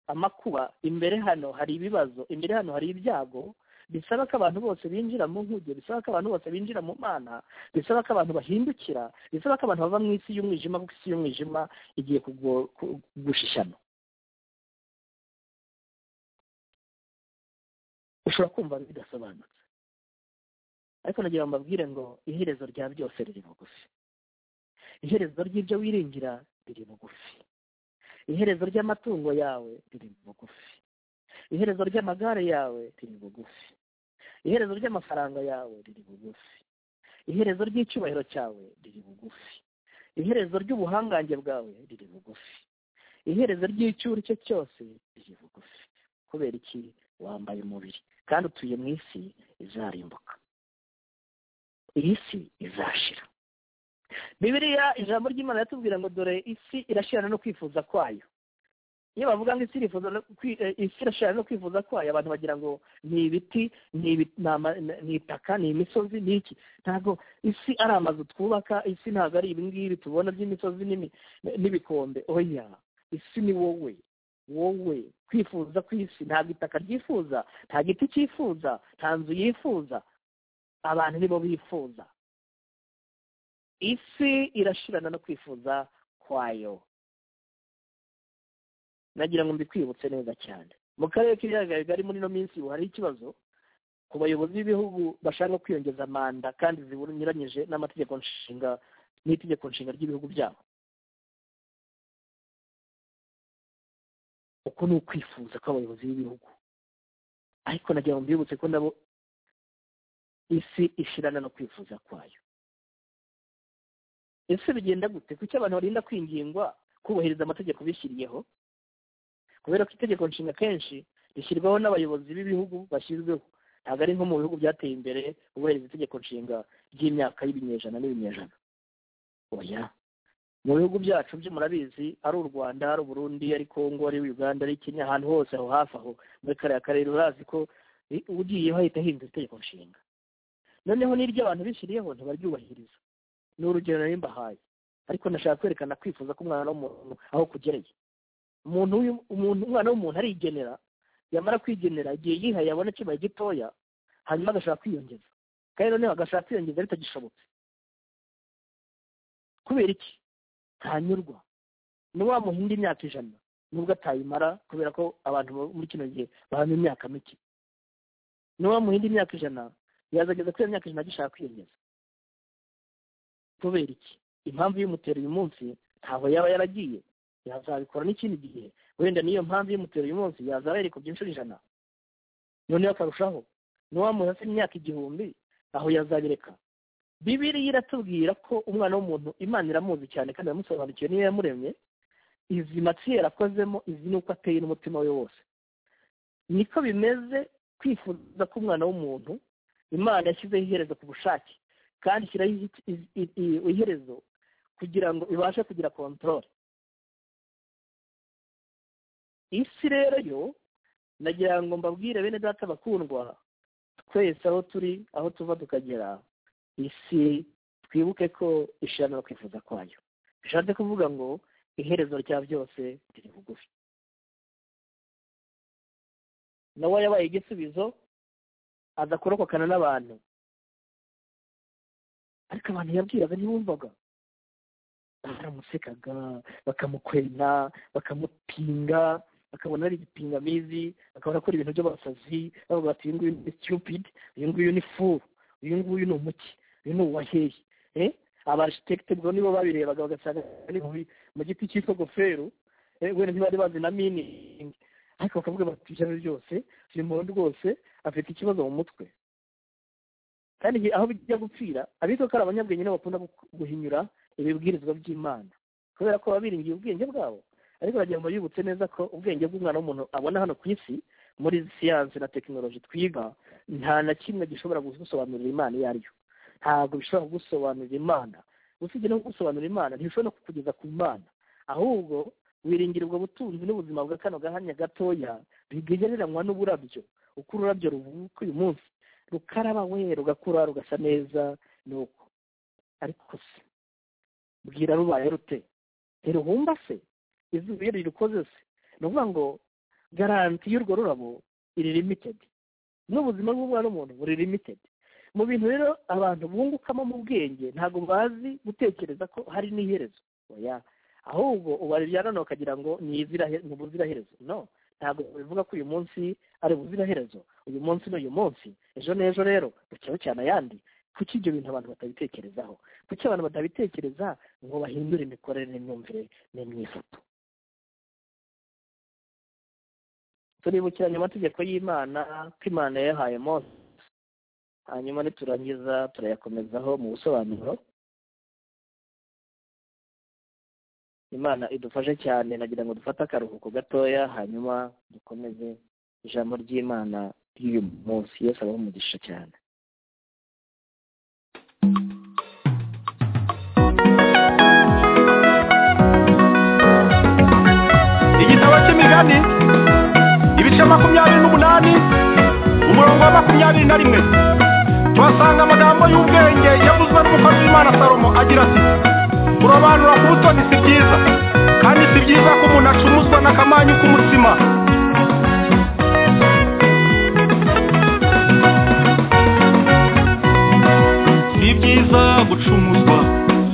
amakuba imbere hano hari ibibazo imbere hano hari ibyago bisaba ko abantu bose binjira mu nkuge bisaba ko abantu bose binjira mu mana bisaba ko abantu bahindukira bisaba ko abantu bava mu isi y'umwijima kuko isi y'umwijima igiye gushishana ushobora kumva bidasobanutse ariko nagira ngo mbabwire ngo iherezo rya byose riri bugufi iherezo ry'ibyo wiringira riri bugufi iherezo ry'amatungo yawe riri bugufi iherezo ry'amagare yawe riri bugufi iherezo ry'amafaranga yawe riri bugufi iherezo ry'icyubahiro cyawe riri bugufi iherezo ry'ubuhangange bwawe riri bugufi iherezo ry'icyuri cye cyose riri bugufi kubera iki wambaye umubiri kandi utuye mu isi izarimbuka iyi si izashira bibiriya ijambo ry'imana yatubwira ngo dore isi irashirana no kwifuza kwayo iyo bavuga ngo isi irifuza no kwi- eh, isi irashirana no kwifuza kwayo abantu bagira ngo ni ibiti ni ibi- ni ama- ni- ni itaka ni imisozi ni iki ntabwo isi ari amazu twubaka isi ntabwo ari ibi ngibi tubona by'imisozi n'imi- n'ibikombe oya isi ni wowe wowe kwifuza kw'isi ntabwo itaka ryifuza nta giti cyifuza nta nzu yifuza abantu nibo bifuza isi irashirana no kwifuza kwayo nagira ngo mbikwibutse neza cyane mu karere k'ibiyaga bigari muri ino minsi ubu hari ikibazo ku bayobozi b'ibihugu bashaka kwiyongeza manda kandi zinyuranyije n'amategeko nshinga n'itegeko nshinga ry'ibihugu byabo uko ni ukwifuza kw'abayobozi b'ibihugu ariko nagira ngo mbibutse ko nabo isi ishirana no kwifuza kwayo ese bigenda gute kuki abantu barinda kwingingwa kubahiriza amategeko bishyiriyeho kubera ko itegeko nshinga kenshi rishyirwaho n'abayobozi b'ibihugu bashyizweho ntabwo ari nko mu bihugu byateye imbere ubahiriza itegeko nshinga ry'imyaka y'ibinyejana n'ibinyejana oya mu bihugu byacu byo murabizi ari u rwanda ari uburundi ari kongo ari uganda ari kenya ahantu hose aho hafi aho muri kariya karere urazi ko i- ugiyeho ahita ahindura itegeko nshinga noneho n'iryo abantu bishyiriyeho ntibaryubahiriza ni urugero nari mbahaye ariko nashaka kwerekana kwifuza k'umwana w'umuntu aho kugereye umuntu w'uyu- umuntu umwana w'umuntu arigenera yamara kwigenera igihe yihaye abona kibaye gitoya hanyuma agashaka kwiyongeza kandi noneho agashaka kwiyongeza bitagishobotse kubera iki ntanyurwa ntiwamuha indi myaka ijana nubwo atayimara kubera ko abantu bo muri kino gihe bahamya imyaka mike ntiwamuha indi myaka ijana yazageza kuri iyo myaka ijana agishaka kwiyongeza kubera iki impamvu y'umutero uyu munsi ntabwo yaba yaragiye yazabikora n'ikindi gihe wenda niyo mpamvu y'umutero uyu munsi yazaba yarikubye inshuro ijana noneho akarushaho n'uwamuha se imyaka igihumbi aho yazabireka bibiriya iratubwira ko umwana w'umuntu imana iramuzi cyane kandi iramusobanukiwe niyo yamuremye izi matiyeri akozemo izi ni uko ateye n'umutima we wose niko bimeze kwifuza k'umwana w'umuntu imana yashyizeho iherezo ku bushake kandi ishyiraho i- i- i- i- iherezo kugira ngo ibashe kugira kontorore isi rero yo nagira ngo mbabwire bene data bakundwa twese aho turi aho tuva tukagera isi twibuke ko ishirana no kwifuza kwayo bishatse kuvuga ngo iherezo rya byose riri bugufi nawe yabaye igisubizo aza kurokokana n'abantu ariko abantu yabwiraga ntibumvaga baramusekaga bakamukwena bakamupinga bakabona ari igipingamizi bakabona akora ibintu by'abasazi bavuga bati uyu nguyu ni stupid uyu nguyu ni fool uyu nguyu ni umuki uyu ni uwaheye eh abarisitekite ubwo nibo babirebaga bagasanga ni mu bi- mu giti cyitwa goferu eh wenda ntibari bazi na miningi ariko bakavuga bati ijana ryose uyu muntu rwose afite ikibazo mu mutwe kandi igihe- aho bijya gupfira abitwa ko ari abanyabwenge nibo bakunda gu- guhinyura ibibwirizwa by'imana kubera ko baba biringiye ubwenge bwabo ariko bagira ngo bibutse neza ko ubwenge bw'umwana w'umuntu abona hano ku isi muri siyansi na tekinoloji twiga nta na kimwe gishobora gusobanurira imana iyo ari yo ntabwo bishobora kugusobanurira imana usibye no kugusobanurira imana ntibishobora no kukugeza ku mana ahubwo wiringira ubwo butunzi n'ubuzima bwa kano gahanya gatoya bigereranywa n'uburabyo uko ururabyo ruvuka uyu munsi rukaraba we rugakura rugasa neza ni uko ariko se bwira rubaye rute ntiruhumba se izuba iyo rirukoze se ni ukuvuga ngo garanti y'urwo rurabo iri limitedi n'ubuzima bw'umwana w'umuntu buri limitedi mu bintu rero abantu bungukamo mu bwenge ntabwo bazi gutekereza ko hari n'iherezo oya ahubwo ubarira none ukagira ngo ni izirahe- ni ubuziraherezo no ntabwo bivuga ko uyu munsi ari ubuziraherezo uyu munsi n'uyu munsi ejo n'ejo rero bukeye cyane ayandi kuki ibyo bintu abantu batabitekerezaho kuki abantu batabitekereza ngo bahindure imikorere n'imyumvire n'imyifato turibukiranya amategeko y'imana ko imana yayahaye mose hanyuma niturangiza turayakomezaho mu busobanuro imana idufashe cyane nagira ngo dufate akaruhuko gatoya hanyuma dukomeze ijambo ry'imana ry'uyu munsi yose abaho umugisha cyane makumyabiri ibice makumyabiri n'umunani umurongo wa makumyabiri na rimwe tuhasanga amagambo y'ubwenge yavuzwe n'umukozi w'imana salomo agira ati kurobanura ku butoni si byiza kandi si byiza ko umuntu acuruzwa n'akamanyu k'umutsima si byiza gucumuzwa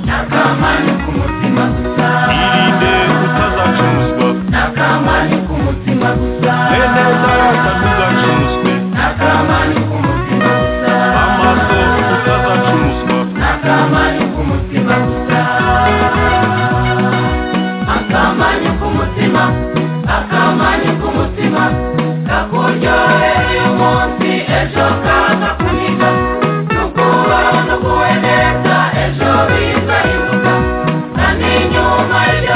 n'akamanyu k'umutima gusa irinde utazacumuzwa n'akamanyu k'umutima gusa neneza utazacumuzwe n'akamanyu k'umutima gusa amaso utazacumuzwa n'akamanyu k'umutima gusa akamanyu k'umutima akamanyu k'umutima kakuryohera uyu munsi ejo kaza kuniga nukubaho nuguwe neza ejo bizahinduka kandi nyuma y'ibyo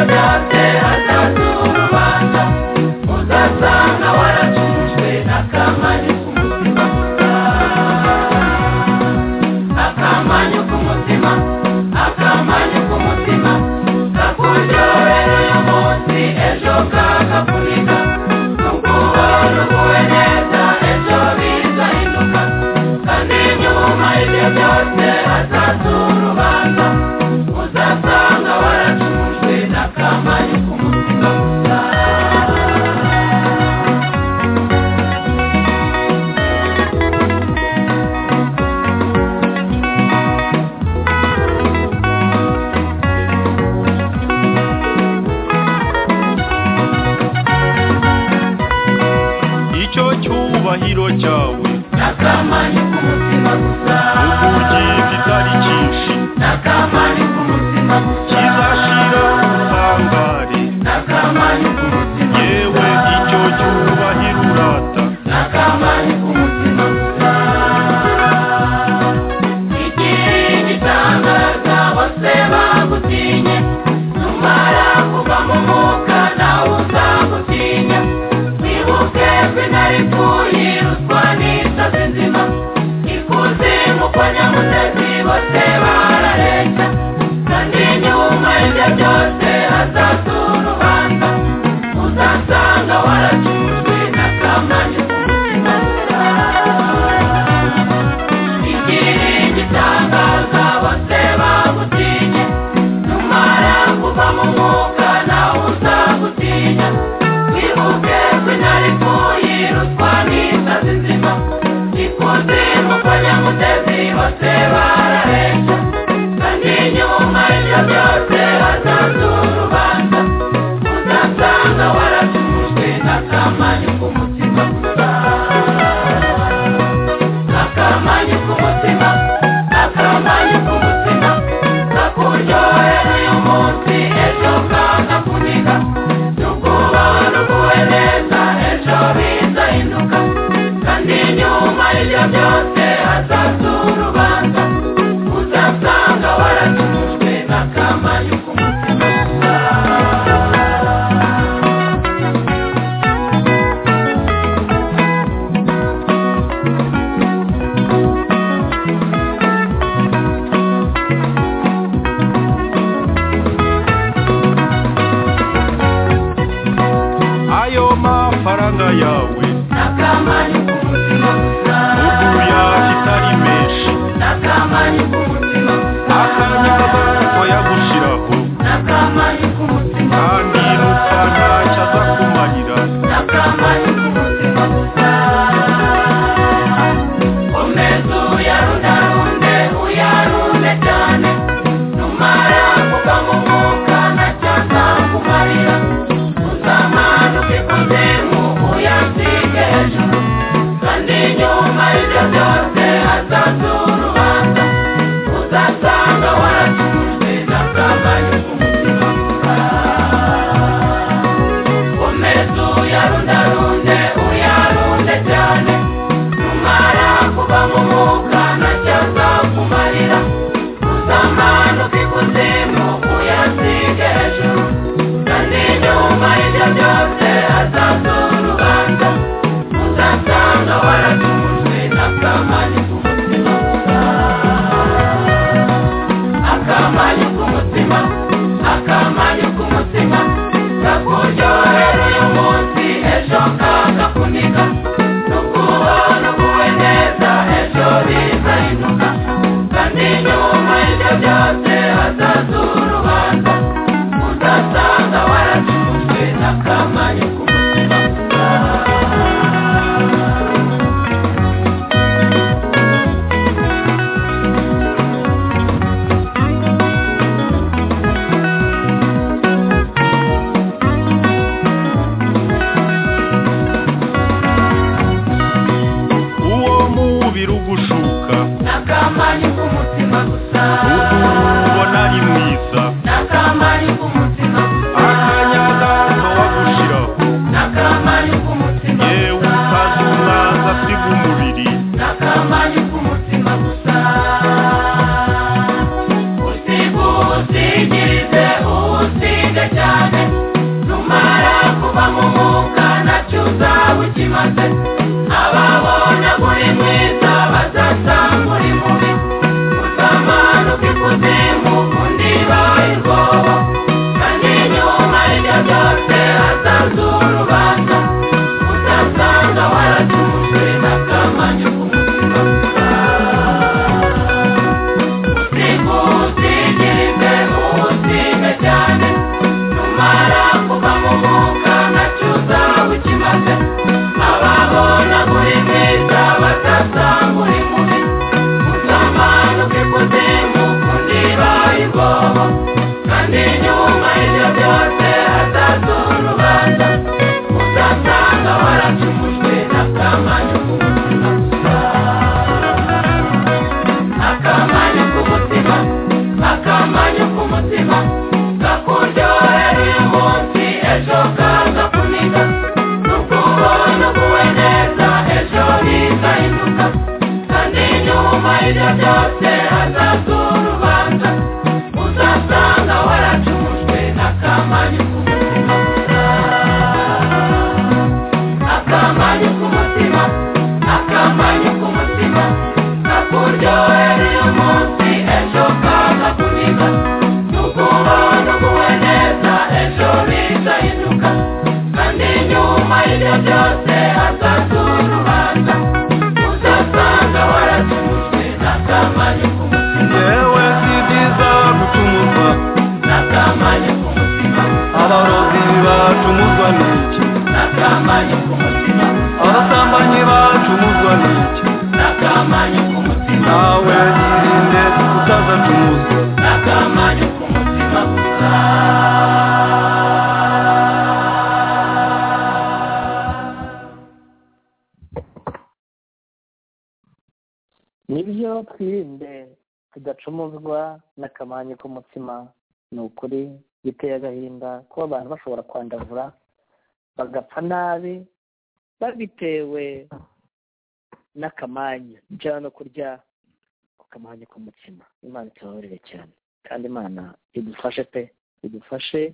byose hazaza urubanza uzasanga waracumujwe n'akamanyu k'umutima gusa akamanyu k'umutima akamanyu k'umutima kakuryohera uyu munsi ejo kakakunika nuguho nuguwe neza ejo bizahinduka kandi nyuma y'ibyo byose hazaza urubanza uzasanga waracumujwe n'akamanyu k'umutima gusa icyo cyubahiro cyawe n'akamanyu k'umutima gusa uburyo kitari cyinshi n'akamanyu k'umutima gusa kizashira ubutangare n'akamanyu k'umutima yewe icyo cyubahiro urata n'akamanyu k'umutima gusa igihe gitangaza bose bagutinye numara kuva mu mwuka nawe uzagutinya wibuke izina rikuye ruswa n'isazi nzima ikuzimu kwa nyamutezi bose barareshya kandi nyuma y'ibyo byose hazaza urubanza uzasanga waracuzwe n'akamanyu k'umutima gusa igiringi itangaza bose bagutinye numara kuva mu mwuka nawe uzagutinya wibuke izina rikuye ruswa n'isazi nzima ikuzimu kwa nyamutezi bose barareshya kandi nyuma y'ibyo byose hazaza urubanza uzasanga waracumujwe n'akamanyu k'umutima gusa akamanyu k'umutima akamanyu k'umutima kakuryohera uyu munsi ejo kakakuniga nukubaho nuguwe neza ejo bizahinduka kandi nyuma y'ibyo byose hazaza urubanza uzasanga waracumujwe n'akamanyu k'umutima ayo mafaranga yawe n'akamanyu k'umutima gusa uguya kitari menshi byose hazaza urubanza uzasanga waracumujwe n'akamanyu k'umutima akamanyu k'umutima akamanyu k'umutima kakuryohera uyu munsi ejo kakakuniga nukubaho nukuwe neza ejo bizahinduka kandi nyuma y'ibyo byose hazaza urubanza uzasanga waracumujwe n'akamanyu k'umutima yewe si byiza gutumuzwa n'akamanyu k'umutima abarozi bacumuzwa n'iki n'akamanyu k'umutima abasambanyi bacumuzwa n'iki n'akamanyu k'umutima nawe irinde utazacumuzwa n'akamanyu k'umutima gusa nibyo twirinde tudacumuzwa n'akamanyu k'umutima ni ukuri biteye agahinda kuba abantu bashobora kwandavura bagapfa nabi babitewe n'akamanyu cyangwa no kurya ku kamanyu k'umutima imana itababarire cyane kandi imana idufashe pe idufashe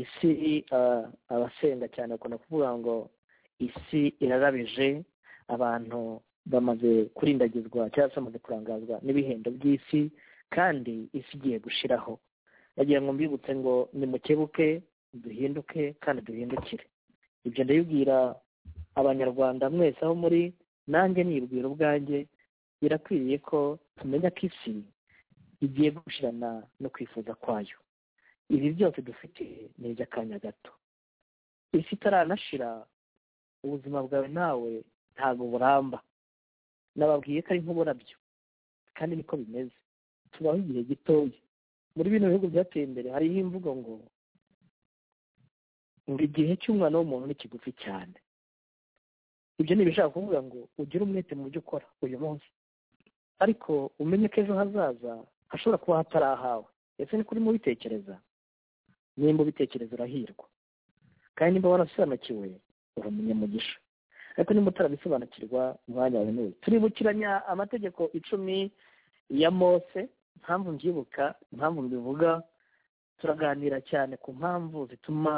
isi ah, abasenga cyane bakunda kuvuga ngo isi irarabije abantu bamaze kurindagizwa cyangwa se bamaze kurangazwa n'ibihembo by'isi kandi isi igiye gushiraho bagira ngo mbibutse ngo nimukebuke duhinduke kandi duhindukire ibyo ndabibwira abanyarwanda mwese aho muri nanjye nibwira ubwanjye birakwiriye ko tumenya ko isi igiye gushirana no kwifuza kwayo ibi byose dufite ni iby'akanya gato isi itaranashira ubuzima bwawe nawe ntabwo buramba nababwiye ko ari nk'uburabyo kandi niko bimeze tubaho igihe gitoya muri bino bihugu byateye imbere hariho imvugo ngo ngo igihe cy'umwana w'umuntu ni kigufi cyane ibyo ni ibishaka kuvuga ngo ugire umwete mu byo ukora uyu munsi ariko umenye ko ejo hazaza hashobora kuba hatari ahawe ese ni kuri mubitekereza nimba ubitekereza urahirwa kandi niba warasobanukiwe uri umunyamugisha ariko niba utarabisobanukirwa umwanya wawe nuwe turibukiranya amategeko icumi ya mose impamvu mbyibuka impamvu mbivuga turaganira cyane ku mpamvu zituma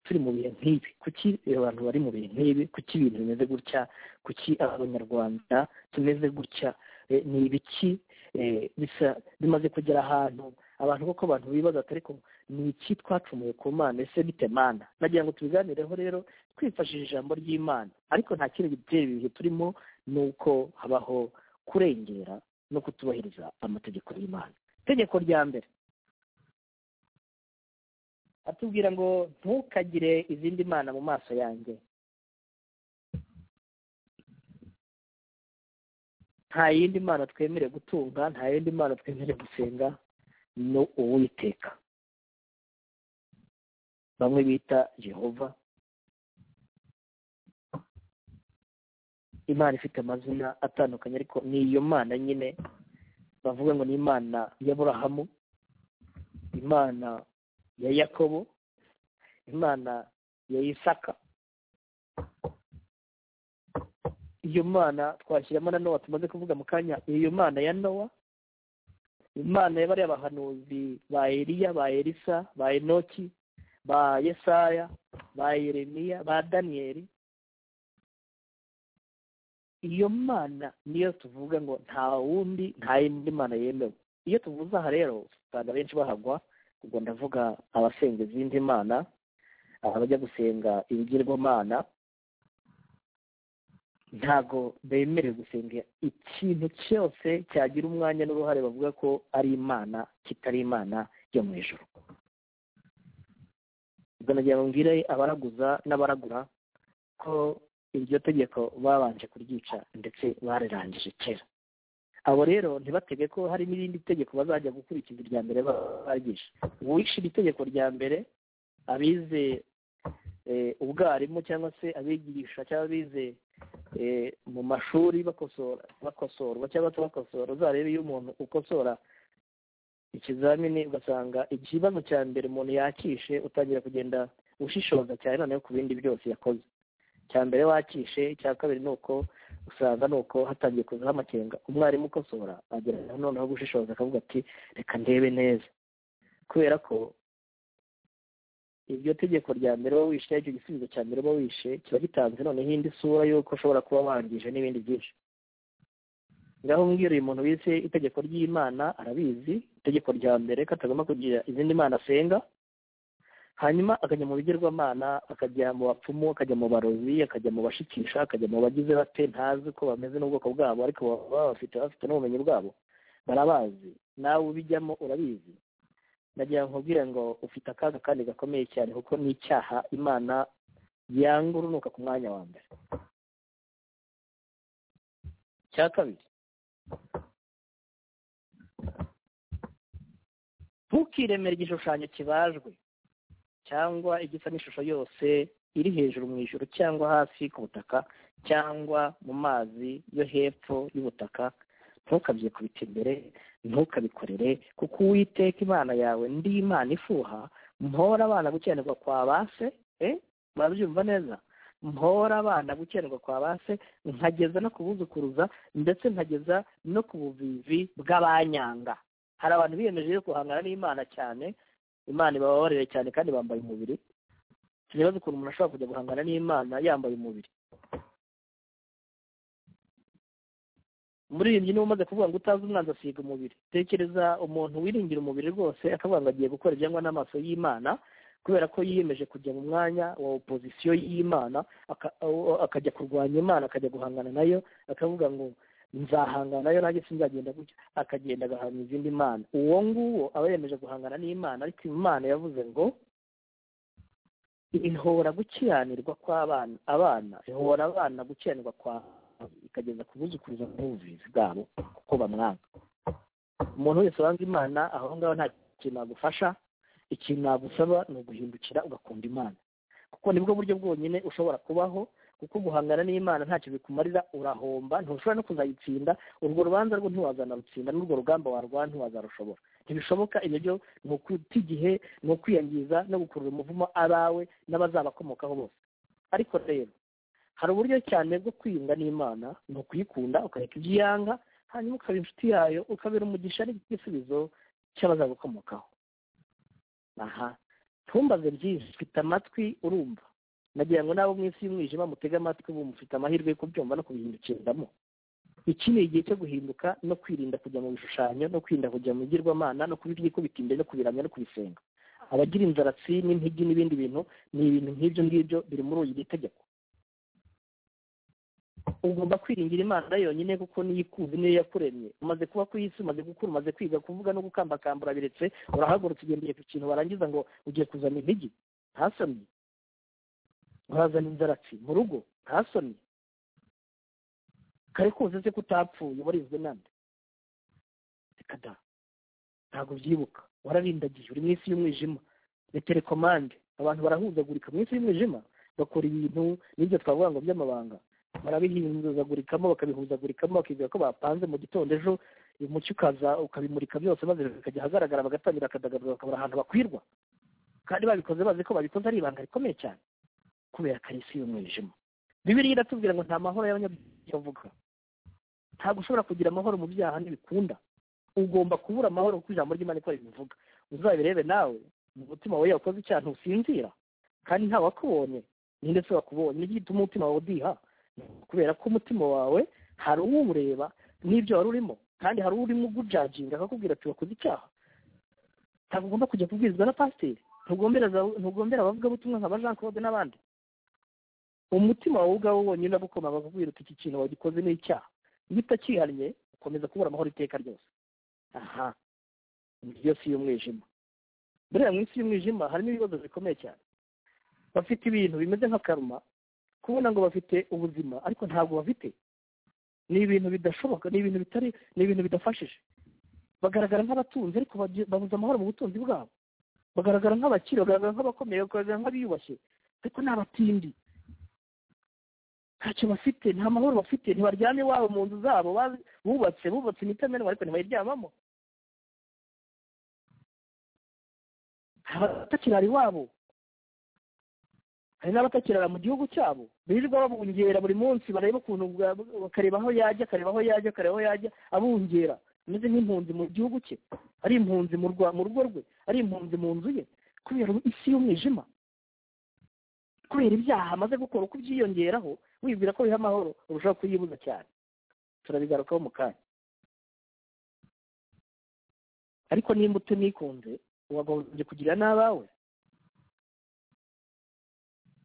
turi mu bihe nk'ibi kuki abantu bari mu bihe nk'ibi kuki ibintu bimeze gutya kuki abanyarwanda tumeze gutya Eh, ni ibiki Eh, bisa bimaze kugera ahantu abantu koko abantu bibaza ati ariko ni iki twacumuye ku mana ese bite mana nagira ngo tubiganireho rero twifashishije ijambo ry'imana ariko nta kindi gitera ibihe turimo ni uko habaho kurengera no kutubahiriza amategeko y'imana itegeko rya mbere atubwira ngo ntukagire izindi mana mu maso yanjye nta yindi mana twemere gutunga nta yindi mana twemere gusenga ni uwiteka bamwe bita jehova imana ifite amazina atandukanye ariko ni iyo mana nyine bavuga ngo ni imana y'aburahamu imana ya yakobo imana ya isaka iyo mana twashyiramo na nowa tumaze kuvuga mu kanya iyo mana ya nowa imana ya bariya bahanuzi ba eliya ba elisa ba enoki ba yesaya ba yeremiya ba daniyeli iyo mana niyo tuvuga ngo nta wundi nta yindi mana yemewe iyo tuvuze aha rero usanga benshi bahagwa ubwo ndavuga abasenga izindi mana abajya gusenga ibigirwamana ntago bemerewe gusenga ikintu cyose cyagira umwanya n'uruhare bavuga ko ari imana kitari imana yo mu ijoro ubwo nagira ngo mbwire abaraguza n'abaragura ko iryo tegeko babanje kuryica ndetse barirangije kera abo rero ntibatege ko hari n'irindi tegeko bazajya gukurikiza irya mbere bagisha uwishe iri tegeko rya mbere abize eh, ubwarimu cyangwa se abigisha cyangwa abize eh, mu mashuri bakosora bakosorwa cyangwa batabakosora uzarebe iyo umuntu ukosora ikizamini ugasanga ikibazo cya mbere umuntu yakishe utangira kugenda ushishoza cyane noneho ku bindi byose yakoze cya mbere wakishe icya kabiri ni uko usanga ni uko hatangiye kuzaho amakenga umwarimu ukosora agerageza noneho gushishoza akavuga ati reka ndebe neza kubera ko iryo tegeko rya mbere uba wishe icyo gisubizo cya mbere uba wishe kiba gitanze noneho indi sura y'uko ushobora kuba wangije n'ibindi byinshi ngaho mbwira uyu muntu wize itegeko ry'imana arabizi itegeko rya mbere ko atagomba kugira izindi mana asenga hanyuma akajya mu bigirwamana akajya mu bapfumu akajya mu barozi akajya mu bashikisha akajya mu bagize bate ntazi uko bameze n'ubwoko bwabo ariko baba bafite bafite n'ubumenyi bwabo barabazi nawe ubijyamo urabizi nagira ngo nkubwire ngo ufite akaga kandi gakomeye cyane kuko ni icyaha imana yanga urunuka ku mwanya wa mbere cya kabiri ntukiremere igishushanyo kibajwe cyangwa igisa n'ishusho yose iri hejuru mu ijoro cyangwa hasi ku butaka cyangwa mu mazi yo hepfo y'ubutaka ntukabyikubite imbere ntukabikorere kuko uwiteka imana yawe ndi imana ifuha mpora abana gukenerwa kwa base eh murabyumva neza mpora abana gukenerwa kwa base nkageza no kubuzukuruza ndetse nkageza no ku buvivi bw'abanyanga hari abantu biyemeje yo guhangana n'imana cyane imana ibababarire cyane kandi bambaye umubiri ntibaze ukuntu umuntu ashobora kujya guhangana n'imana yambaye umubiri umuririmbyi niba umaze kuvuga ngo utazi umwanzi asiga umubiri tekereza umuntu wiringira umubiri rwose akavuga ngo agiye gukora ibyangwa n'amaso y'imana kubera ko yiyemeje kujya mu mwanya wa opozisiyo y'imana aka- aho- akajya kurwanya imana akajya guhangana nayo akavuga ngo nzahangana nayo nanjye sinzagenda gutya akagenda agahanga izindi mana uwo nguwo aba yemeje guhangana n'imana ariko imana yavuze ngo ihora gukiranirwa kw'abana abana ihora abana gukiranirwa kwa ikageza kubuzukuruza n'ubuvuzi bwabo kuko bamwanga umuntu wese wanga imana aho ngaho nta kintu nagufasha ikintu nagusaba ni uguhindukira ugakunda imana kuko nibwo buryo bwonyine ushobora kubaho kuko guhangana n'imana ntacyo bikumarira urahomba ntushobora no kuzayitsinda urwo rubanza rwo ntiwazanarutsinda n'urwo rugamba warwara ntiwazarushobora ntibishoboka ibyo byo ni ukuta igihe ni ukwiyangiza no gukurura umuvumo abawe n'abazabakomokaho bose ariko rero hari uburyo cyane bwo kwiyunga n'imana ni ukuyikunda ukareka ibyo iyanga hanyuma ukaba inshuti yayo ukabera umugisha n'igisubizo cy'abazagukomokaho aha ntumbaze byinshi mfite amatwi urumva nagira ngo n'abo mu isi y'umwijima mutege amatwi ubu mufite amahirwe yo kubyumva no kubihindukiramo iki ni igihe cyo guhinduka no kwirinda kujya mu bishushanyo no kwirinda kujya mu bigirwamana no kubyikubita imbere no kubiramya no kubisenga abagira inzaratsi n'impigi n'ibindi bintu ni ibintu nk'ibyo ngibyo biri muri uyu tegeko ugomba kwiringira imana yonyine kuko niyo ikuzi niyo yakuremye umaze kuba ku isi umaze gukura umaze kwiga kuvuga no gukambakamba urabiretse urahagurutse ugendeye ku kintu warangiza ngo ugiye kuzana impigi ntasomye urazana inzaratsi mu rugo ntasomye kare kuze se ko utapfuye warizwe nande reka da ntabwo ubyibuka wararindagiye uri mu isi y'umwijima ni telekomande abantu barahuzagurika mu isi y'umwijima bakora ibintu n'ibyo twavuga ngo by'amabanga barabihinduzagurikamo bakabihuzagurikamo bakibwira ko bapanze mu gitondo ejo umucyo ukaza ukabimurika byose maze bikajya ahagaragara bagatangira akadagadura bakabura ahantu bakwirwa kandi babikoze bazi ko babikoze ari ibanga rikomeye cyane kubera ko ari isi y'umwijima bibiriya iratubwira ngo nta mahoro y'abanyabyaha bavuga ntabwo ushobora kugira amahoro mu byaha ntibikunda ugomba kubura amahoro kuko ijambo ry'imana ikora ibivuga uzabirebe nawe mu mutima wawe iyo wakoze icyaha ntusinzira kandi nta wakubonye ninde se wakubonye nicyo gituma umutima wawe udiha kubera ko umutima wawe hari uwureba n'ibyo wari urimo kandi hari urimo ugujaginga akakubwira ati wakoze icyaha ntabwo ugomba kujya kubwirizwa na pasiteri ntugombera za- ntugombera abavugabutumwa nka ba jean claude n'abandi umutima wawe ubwawe wonyine uragukoma bakakubwira uti iki kintu wagikoze ni icyaha iyo utakihannye ukomeza kubura amahoro iteka ryose aha iyo si y'umwijima buriya mu isi y'umwijima harimo ibibazo bikomeye cyane bafite ibintu bimeze nka karuma kubona ngo bafite ubuzima ariko ntabwo bafite ni ibintu bidashoboka ni ibintu bitari ni ibintu bidafashije bagaragara nk'abatunzi ariko babu- babuze amahoro mu butunzi bwabo bagaragara nk'abakire bagaragara nk'abakomeye bagaragara nk'abiyubashye ariko ni abatindi ntacyo bafite nta mahoro bafite ntibaryame iwabo mu nzu zabo bazi- bubatse bubatse imitamenwa ariko ntibayiryamamo abatakirara iwabo hari n'abatakirara mu gihugu cyabo birirwa babungera buri munsi bareba ukuntu bwa- bakareba aho yajya akareba aho yajya akareba aho yajya abungera ameze nk'impunzi mu gihugu cye ari impunzi mu rwa- mu rugo rwe ari impunzi mu nzu ye kubera isi y'umwijima kubera ibyaha amaze gukora uko ubyiyongeraho wibwira ko biha amahoro urushaho kuyibuza cyane turabigarukaho mu kanya ariko nimba utanikunze wagombye kugira n'abawe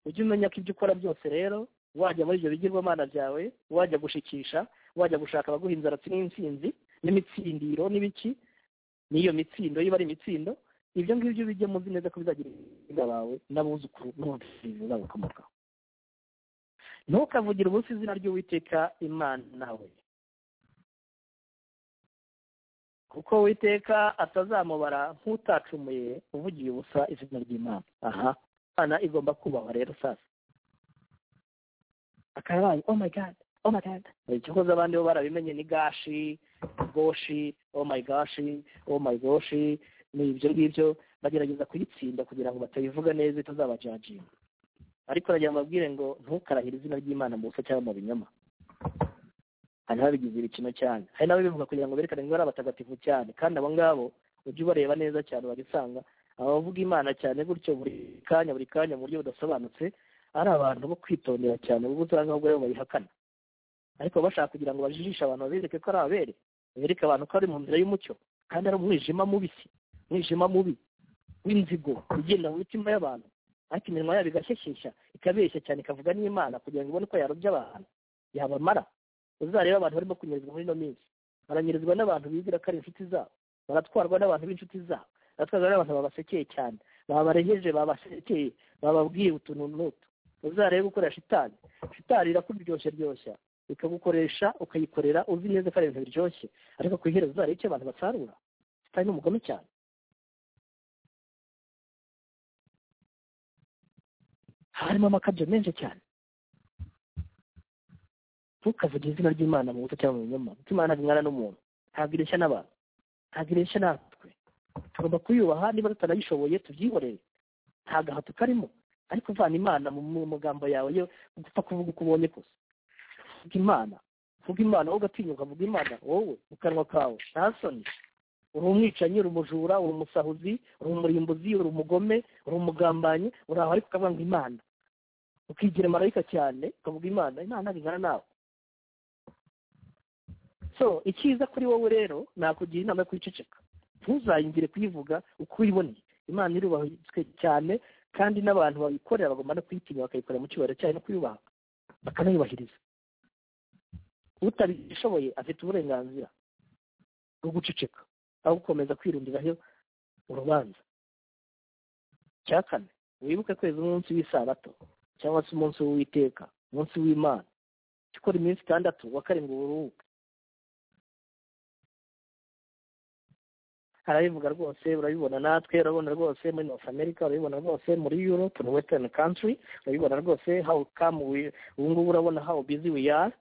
ujye umenya ko ibyo ukora byose rero wajya muri ibyo bigirwamana byawe wajya gushikisha wajya gushaka abaguha inzaratsi n'intsinzi n'imitsindiro n'ibiki n'iyo mitsindo iba ari imitsindo ibyo ngibyo bijye muzi neza ko bizagira ibiga bawe n'abuzukuru n'ababyeyi bazabakomokaho ntukavugire ubusa izina ry'uwiteka imana we kuko uwiteka atazamubara nk'utacumuye uvugiye ubusa izina ry'imana aha imana igomba kubahwa rero sasa akarabaye oh my god oh my god icyokoze abandi bo barabimenye ni gashi goshi oh my gashi oh my goshi ni ibyo ngibyo bagerageza kuyitsinda kugira ngo batabivuga neza itazabajajinga ariko nagira ngo babwire ngo ntukarahire izina ry'imana mu busa cyangwa mu binyoma hari n'ababigizira ikino cyane hari n'ababivuga kugira ngo berekane ngo ari abatagatifu cyane kandi abo ngabo ujye ubareba neza cyane urajya usanga abavuga imana cyane gutyo buri kanya buri kanya mu buryo budasobanutse ari abantu bo kwitondera cyane kuko usanga ahubwo aribo bayihakana ariko bashaka kugira ngo bajijishe abantu babereke ko ari abere bereke abantu ko ari mu nzira y'umucyo kandi ari umwijima mubisi umwijima mubi w'inzigo ugenda mu mitima y'abantu ariko iminwa yabo igashyeshya ikabeshya cyane ikavuga n'imana kugira ngo ibone ko yarobye abantu yabamara uzarebe abantu barimo kunyerezwa muri ino minsi baranyerezwa n'abantu bigira ko ari inshuti zabo baratwarwa n'abantu b'inshuti zabo baratwarwa n'abantu babasekeye cyane babarengeje babasekeye bababwiye utuntu n'utu uzarebe gukoresha shitani shitani irakuryoshya ryoshya ikagukoresha ukayikorera uzi neza ko ari ibintu biryoshye ariko ku iherezo uzarebe icyo abantu basarura shitani ni umugome cyane harimo amakabyo menshi cyane ntukavuge izina ry'imana mu buto cyangwa mu binyoma kuko imana bingana n'umuntu ntabwo ireshya n'abantu ntabwo ireshya natwe tugomba kuyubaha niba tutanayishoboye tubyihorere nta gahato karimo ariko uvana imana mu mu magambo yawe yo gupfa kuvuga uko ubonye kose vuga imana vuga imana wowe ugatinyuka vuga imana wowe mu kanwa kawe nta soni uri umwicanyi uri umujura uri umusahuzi uri umurimbuzi uri umugome uri umugambanyi uri aho ariko ukavuga ngo imana ukigira marayika cyane ukavuga imana imana bingana nawe so icyiza kuri wowe rero nakugira inama yo kwiceceka ntuzayingire kuyivuga uko uyiboneye imana irubahitswe cyane kandi n'abantu bayikorera bagomba no kuyitinya bakayikorera mu cyubahiro cyayo no kuyubaha bakanayubahiriza utabishoboye afite uburenganzira bwo guceceka aho gukomeza kwirundiraho urubanza cya kane wibuke kweza umunsi w'isabato cyangwa se umunsi w'uwiteka umunsi w'imana jya ukora iminsi itandatu wa karindwi uburuhuke harabivuga rwose urabibona natwe urabibona rwose muri north america urabibona rwose muri europe muri western country urabibona rwose how come we ubu ngubu urabona how busy we are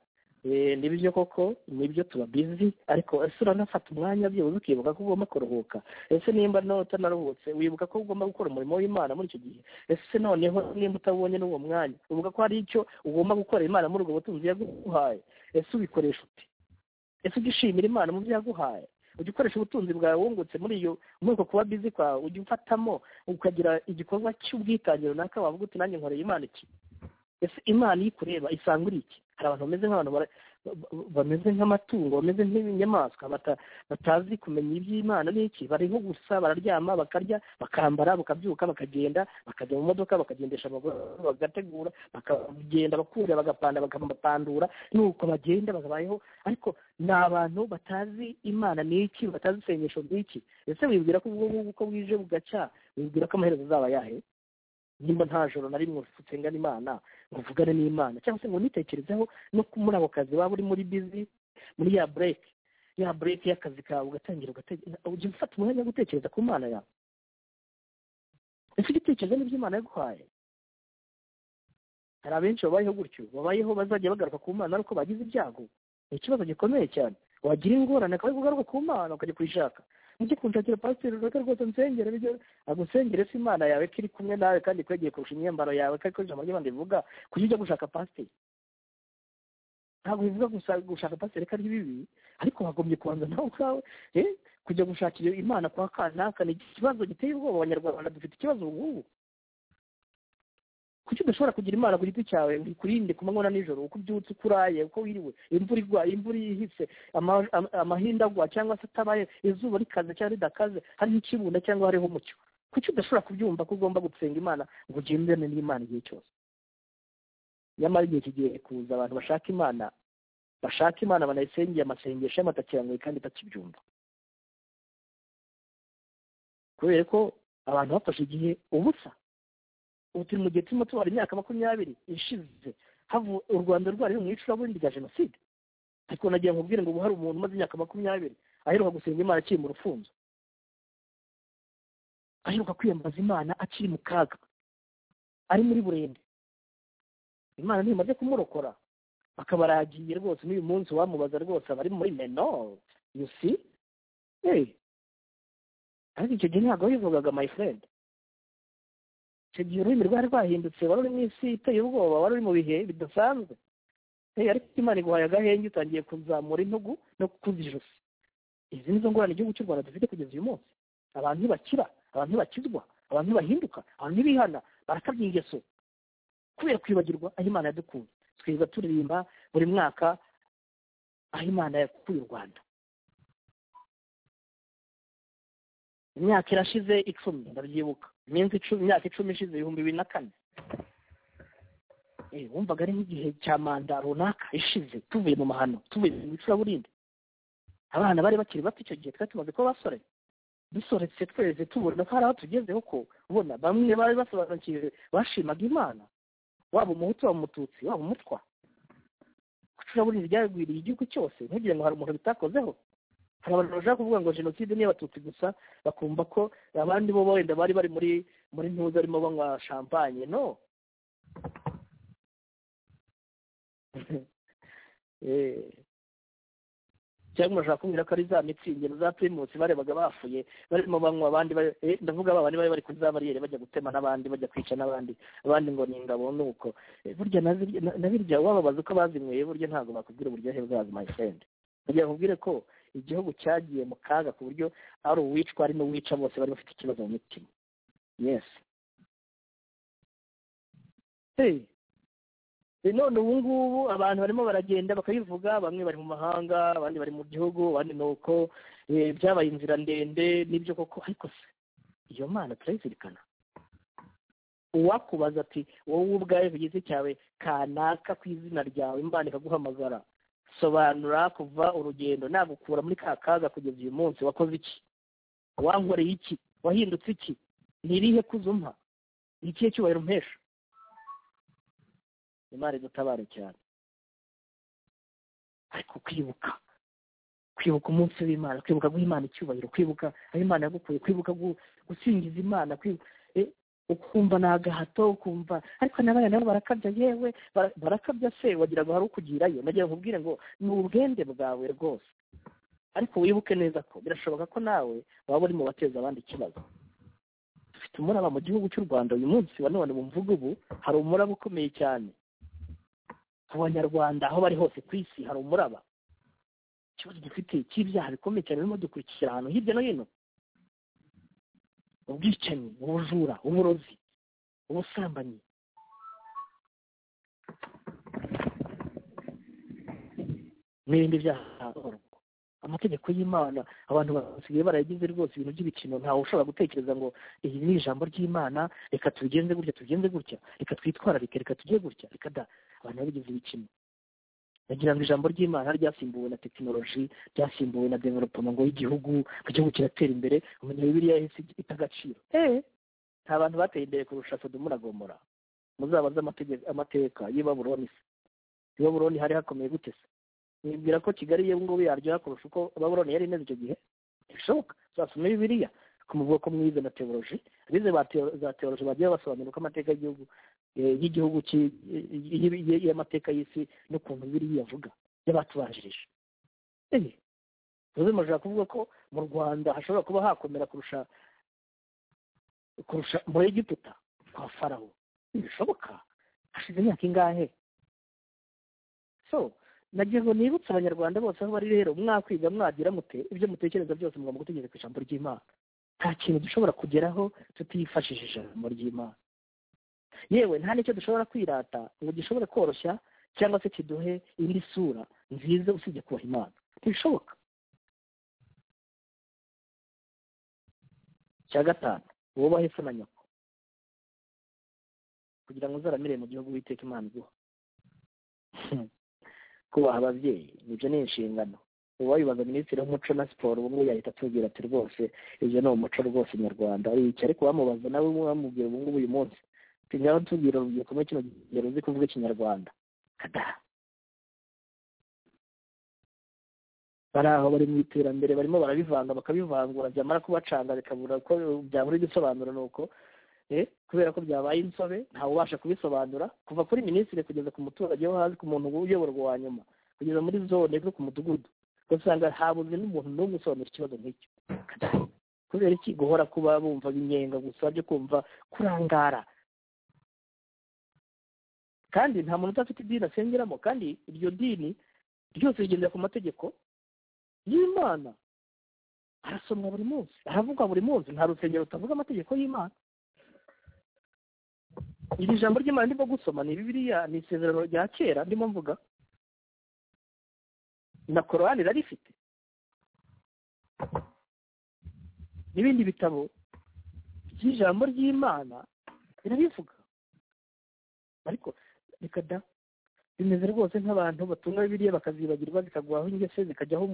Eh, nibyo koko nibyo tuba busy ariko ese uranafata umwanya byibuze ukibuka ko ugomba kuruhuka ese nimba no utanaruhutse wibuka ko ugomba gukora umurimo w'imana muri icyo gihe ese noneho nimba utabonye n'uwo mwanya uvuga ko hari icyo ugomba gukorera imana muri ubwo butunzi yaguhaye ese ubikoresha ute ese ujya ushimira imana mu byo yaguhaye ujya ukoresha ubutunzi bwawe wungutse muri iyo muri uko kuba bizi kwawe ujya ufatamo ukagira igikorwa cy'ubwitange runaka wavuga uti nanjye nkoreye imana iki ese imana iyo ikureba isanga uri iki hari abantu bameze nk'abantu bara- ba- bameze nk'amatungo bameze nk'inyamaswa bata- batazi kumenya iby'imana n'iki bariho gusa bararyama bakarya bakambara bakabyuka bakagenda bakajya mu modoka bakagendesha amaguru bagategura bakagenda bakura bagapanda bakamapandura nuko bagenda bakabayeho ariko ni abantu batazi imana n'iki batazi isengesho n'iki ese wibwira ko ubwo ngubu uko bwije bugacya wibwira ko amaherezo azaba yahe nimba nta joro na rimwe nsengana imana ngo mvugane n'imana cyangwa se ngo nitekerezeho no ku- muri ako kazi waba uri muri bizi muri ya bureke ya bureke y'akazi kawe ugatangira ugatekereza ujya ufata umwanya wo gutekereza ku mana yawe ese ujya utekereza n'ibyo imana yaguhaye hari abenshi babayeho gutyo babayeho bazajya bagaruka ku mana ariko bagize ibyago ni ikibazo gikomeye cyane wagira ingorane akaba ari kugaruka ku mana ukajya kuyishaka mujye kunshakira pasiteri runaka rwose nsengere bijye agusengere se imana yawe ko iri kumwe nawe kandi ikwegeye kurusha imyambaro yawe ko ikoresha amajyi abandi bivuga kujya ujya gushaka pasiteri ntabwo bivuga gusa gushaka pasiteri ko ari bibi ariko wagombye kubanza nawe ubwawe eh, kujya gushakira imana kwa kanaka ni ikibazo giteye ubwoba abanyarwanda dufite ikibazo ubungubu kuki udashobora kugira imana ku giti cyawe ngo ikurinde ku manywa na nijoro uko ubyutse uko uraye uko wiriwe imvura igwa imvura ihise ama- ama- amahindu agwa cyangwa se atabaye izuba rikaze cyangwa ridakaze hariho ikibunda cyangwa hariho umucyo kuki udashobora kubyumva ko ugomba gusenga imana ngo ugendane n'imana igihe cyose nyamara igihe kigiye kuza abantu bashaka imana bashaka imana banayisengeye amasengesho y'amatakirangoyi kandi batakibyumva kubera ko abantu bafashe igihe ubusa ubu turi mu gihe turimo tubara imyaka makumyabiri ishize havu u rwanda rwari mu icuraburindi rya jenoside ariko nagiye nkubwire ngo ubu hari umuntu umaze imyaka makumyabiri aheruka gusenga imana akiri mu rufunzo aheruka kwiyambaza imana akiri mu kaga ari muri burende imana ntimaze kumurokora akaba aragiye rwose n'uyu munsi wamubaza rwose aba ari muri meno you see hey. ariko icyo gihe ntabwo bivugaga my friend icyo gihe ururimi rwari rwahindutse wari uri mu isi iteye ubwoba wari uri mu bihe bidasanzwe Eh, ariko imana iguhaye agahenge utangiye kuzamura intugu no kukuza ijosi izi nizo ngorane igihugu cy'u rwanda dufite kugeza uyu munsi abantu ntibakira abantu ntibakizwa abantu ntibahinduka abantu ntibihana barakabya ingeso kubera kwibagirwa aho imana yadukuye twiza turirimba buri mwaka aho imana yakuye u rwanda imyaka irashize icumi ndabyibuka iminsi icumi imyaka icumi ishize ibihumbi bibiri na kane Eh, wumvaga ari nk'igihe cya manda runaka ishize tuvuye mu mahano tuvuye mu icuraburindi abana bari bakiri bato icyo gihe twari tumaze kuba basore dusoretse tweze tubona ko hari aho tugezeho ko ubona bamwe bari basobanukiwe bashimaga imana waba umuhutu waba umututsi waba umutwa icuraburindi ryagwiriye igihugu cyose ntugire ngo hari umuntu bitakozeho hari abantu bashaka kuvuga ngo jenoside ni iy'abatutsi gusa bakumva ko abandi bo wenda bari bari muri muri ntuza barimo banywa shampanye no Eh. cyangwa urashaka kumbwira ko ari za mitsingi na za pirimusi barebaga bafuye barimo banywa abandi bari- eh, ndavuga ba bandi bari bari kuri za bariyeri bajya gutema n'abandi bajya kwica n'abandi abandi ngo ni ingabo nuko Eh, burya na zirya- na- na birya wababaza uko bazinyweye burya ntabwo bakubwira uburyohe bwazo my friend kugira ngo ubwire ko igihugu cyagiye mu kaga ku buryo ari uwicwa ari n'uwica bose bari bafite ikibazo mu mitima yes hey Eh, none ubu ngubu abantu barimo baragenda bakabivuga bamwe bari mu mahanga abandi bari mu gihugu abandi ni uko eh, byabaye inzira ndende n'ibyo koko ariko se iyo mana turayizirikana uwakubaza ati wowe ubwawe ku giti cyawe kanaka ku izina ryawe imana ikaguhamagara sobanura kuva urugendo nagukura muri ka kaga kugeza uyu munsi wakoze iki wankoreye iki wahindutse iki ni irihe kuzo umpa ni ikihe cyubahiro umpesha imana idutabare cyane ariko kwibuka kwibuka umunsi w'imana kwibuka guha imana icyubahiro kwibuka aho imana yagukuye kwibuka gu- gusingiza imana kwibuka eh, ukumva ni agahato ukumva ariko n'abana nabo barakabya yewe bara- barakabya se wagira ngo hari ukugirayo nagira nkubwire ngo ni ubwende bwawe rwose ariko wibuke neza ko birashoboka ko nawe waba uri mu bateza abandi ikibazo dufite umuraba mu gihugu cy'u rwanda uyu munsi wa none bumvuga ubu hari umuraba ukomeye cyane ku banyarwanda aho bari hose ku isi hari umuraba ikibazo dufite cy'ibyaha bikomeye cyane birimo dukurikira ahantu hirya no hino ubwicanyi ubujura uburozi ubusambanyi n'ibindi byaha by'urugo. amategeko y'imana abantu basigaye barayagize rwose ibintu by'ibikino ntawe ushobora gutekereza ngo iri ni ijambo ry'imana reka tubigenze gutya tubigenze gutya reka twitwararike reka tujye gutya reka da abantu babigize ibikino bagira ngo ijambo ry'imana ryasimbuwe na tekinoloji ryasimbuwe na developoma ngo y'igihugu ngo igihugu kiratera imbere umenya bibiliya yahise ita agaciro eh nta bantu bateye imbere kurusha sodomu na gomora muzabaze amategeko- amateka y'i baburoni se i baburoni hari hakomeye gute se mwibwira ko kigali yewe ngubu yaryoha kurusha uko baburoni yari imeze icyo gihe ntibishoboka uzasome bibiliya ku muvugo ko mwize na teoloji abize ba teo- za teoloji bagiye basobanura uko amateka y'igihugu eh, y'igihugu ki- y- y- y'amateka y'isi n'ukuntu biri yavuga y'abatubanjirije Eh, bivuze murashaka kuvuga ko mu rwanda hashobora kuba hakomera kurusha kurusha muri egiputa kwa farawo ntibishoboka hashize imyaka ingahe so nagira ngo nibutse abanyarwanda bose aho bari rero mwakwiga mwagira mute ibyo mutekereza byose mugomba gutegereza ku ijambo ry'imana nta kintu dushobora kugeraho tutifashishije ijambo ry'imana yewe nta n'icyo dushobora kwirata ngo gishobore koroshya cyangwa se kiduhe indi sura nziza usibye kubaha imana ntibishoboka cya gatanu wubahe se na nyoko kugira ngo uzaramire mu gihugu witeka imana iguha kubaha ababyeyi ibyo ni inshingano uwabibaza minisitiri w'umuco na siporo ubu ngubu yahita atubwira ati rwose ibyo ni umuco rwose nyarwanda iki ariko wamubaza nawe wamubwira ubu ngubu uyu munsi tujyaho tubwira urubyiruko muri kino gihe ruzi kuvuga ikinyarwanda kadaha bari aho bari mu iterambere barimo barabivanga bakabivangura byamara kubacanga bikabura ko byabura igisobanuro ni uko kubera ko byabaye insobe ntawubasha kubisobanura kuva kuri minisitiri kugeza ku muturage wo hasi ku muntu uyoborwa wa nyuma kugeza muri zone no ku mudugudu ugasanga habuze n'umuntu n'umwe usobanura ikibazo nk'icyo kubera iki guhora kuba bumva inyenga gusa byo kumva kurangara kandi nta muntu udafite idini asengeramo kandi iryo dini ryose rigendera ku mategeko y'imana arasomwa buri munsi aravugwa buri munsi nta rusengero rutavuga amategeko y'imana iri jambo ry'imana ndimo gusoma ni bibiriya ni isezerano rya kera ndimo mvuga na korowani rarifite n'ibindi bitabo by'ijambo ry'imana birabivuga ariko reka da bimeze rwose nk'abantu batunga biriya bakazibagirwa zikagwaho ingese zikajyaho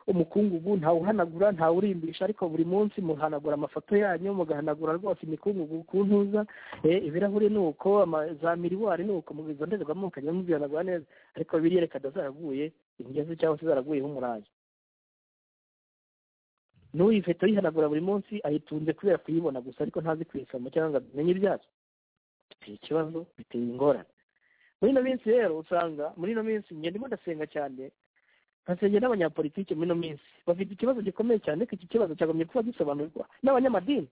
umukungugu ntawuhanagura ntawurimbisha ariko buri munsi muhanagura amafoto yanyu mugahanagura rwose imikungugu ku ntuza ibirahuri ni uko za miriwari ni uko izo ndorerwamo mukajya muzihanagura neza ariko biriya reka da zaraguye ingese cyangwa se zaraguyeho umurayi n'uyu ifoto yihanagura buri munsi ayitunze kubera kuyibona gusa ariko ntazi kuyisoma cyangwa ngo amenye ibyazo biteye ikibazo biteye ingorane muri ino minsi rero usanga muri ino minsi ndimo ndasenga cyane nkasengera n'abanyapolitiki muri ino minsi bafite ikibazo gikomeye cyane ko iki kibazo cyagomye kuba gisobanurwa n'abanyamadini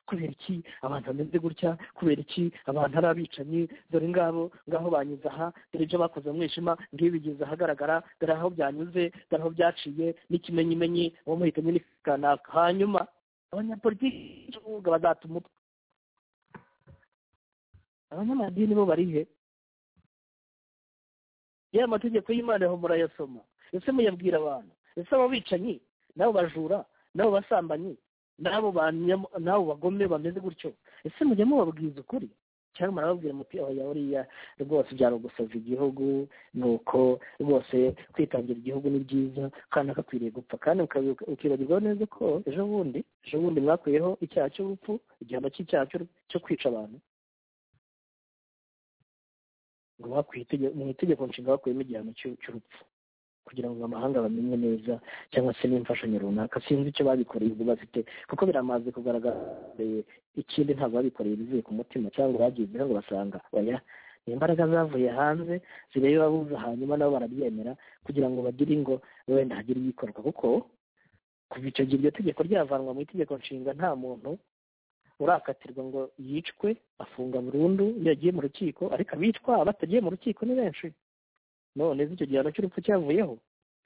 kubera iki abantu bameze gutya kubera iki abantu ari abicanyi dore ngabo ngaho banyuze aha dore ibyo bakoze mu mwijima ngibi bigeze ahagaragara dore aho byanyuze dore aho byaciye n'ikimenyimenyi uwo muhitanye ni kanaka hanyuma abanyapolitiki bazata umutwe abanyamadini bo barihe ya mategeko y'imana aho murayasoma ese muyabwira abantu ese abo bicanyi n'abo bajura n'abo basambanyi n'abo n'abo bagome bameze gutyo ese mujya mubabwiza ukuri cyangwa murababwira muti oya buriya rwose byarogosoza igihugu ni uko rwose kwitangira igihugu ni byiza kandi akakwiriye gupfa kandi ukibagirwa neza ko ejo bundi ejo bundi mwakuyeho icyaha cy'urupfu igihano cy'icyaha cyo kwica abantu mu itegeko nshinga bakuyemo igihano cy'urupfu kugira ngo amahanga bamenye neza cyangwa se n'imfashanyo runaka sinzi icyo babikoreye ubwo bafite kuko biramaze kugaragara ikindi ntabwo babikoreye bivuye ku mutima cyangwa bagizeho ngo basanga oya ni imbaraga zavuye hanze zireba abuze hanyuma nabo barabyemera kugira ngo bagire ingo wenda hagire ibikorwa kuko kuva icyo gihe iryo tegeko ryavanwa mu itegeko nshinga nta muntu urakatirwa ngo yicwe afunga burundu iyo yagiye mu rukiko ariko abicwa abatagiye mu rukiko ni benshi none icyo gihano cy'urupfu cyavuyeho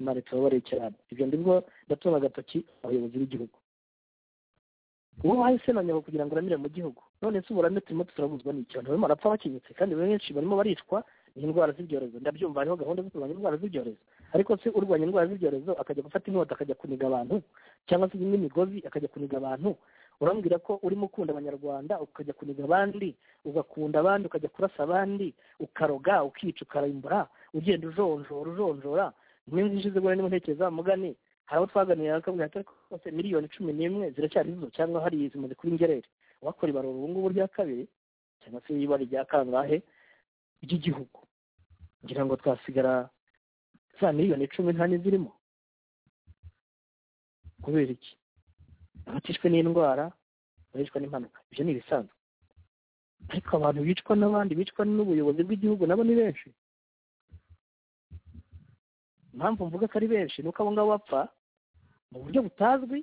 imana itubabareye cyane ibyo ndibwo ndatunga agatoki abayobozi b'igihugu uwo wahise na nyabo kugira ngo uramire mu gihugu none se uburame turimo turabuzwa n'icyo ntibarimo barapfa bakenyutse kandi benshi barimo baricwa n'indwara z'ibyorezo ndabyumva hariho gahunda zo kurwanya indwara z'ibyorezo ariko se urwanya indwara z'ibyorezo akajya gufata inkota akajya kuniga abantu cyangwa se n'imigozi akajya kuniga abantu urambwira ko urimo ukunda abanyarwanda ukajya kuniga abandi ugakunda abandi ukajya kurasa abandi ukaroga ukica ukarimbura ugenda ujonjora ujonjora imwe nziza ubona niba ntekereza mugani hari abo twaganira bakabwira ati rwose miliyoni cumi n'imwe ziracyari zo cyangwa hari zimaze kuba ingerere uwakora ibarura ubu ngubu rya kabiri cyangwa se ibara rya kangahe ry'igihugu kugira ngo twasigara za miliyoni cumi nta n'izirimo kubera iki abatishwe n'indwara barishwa n'impanuka ibyo ni ibisanzwe ariko abantu bicwa n'abandi bicwa n'ubuyobozi bw'igihugu nabo ni benshi impamvu mvuga ko ari benshi ni uko abo ngabo bapfa mu buryo butazwi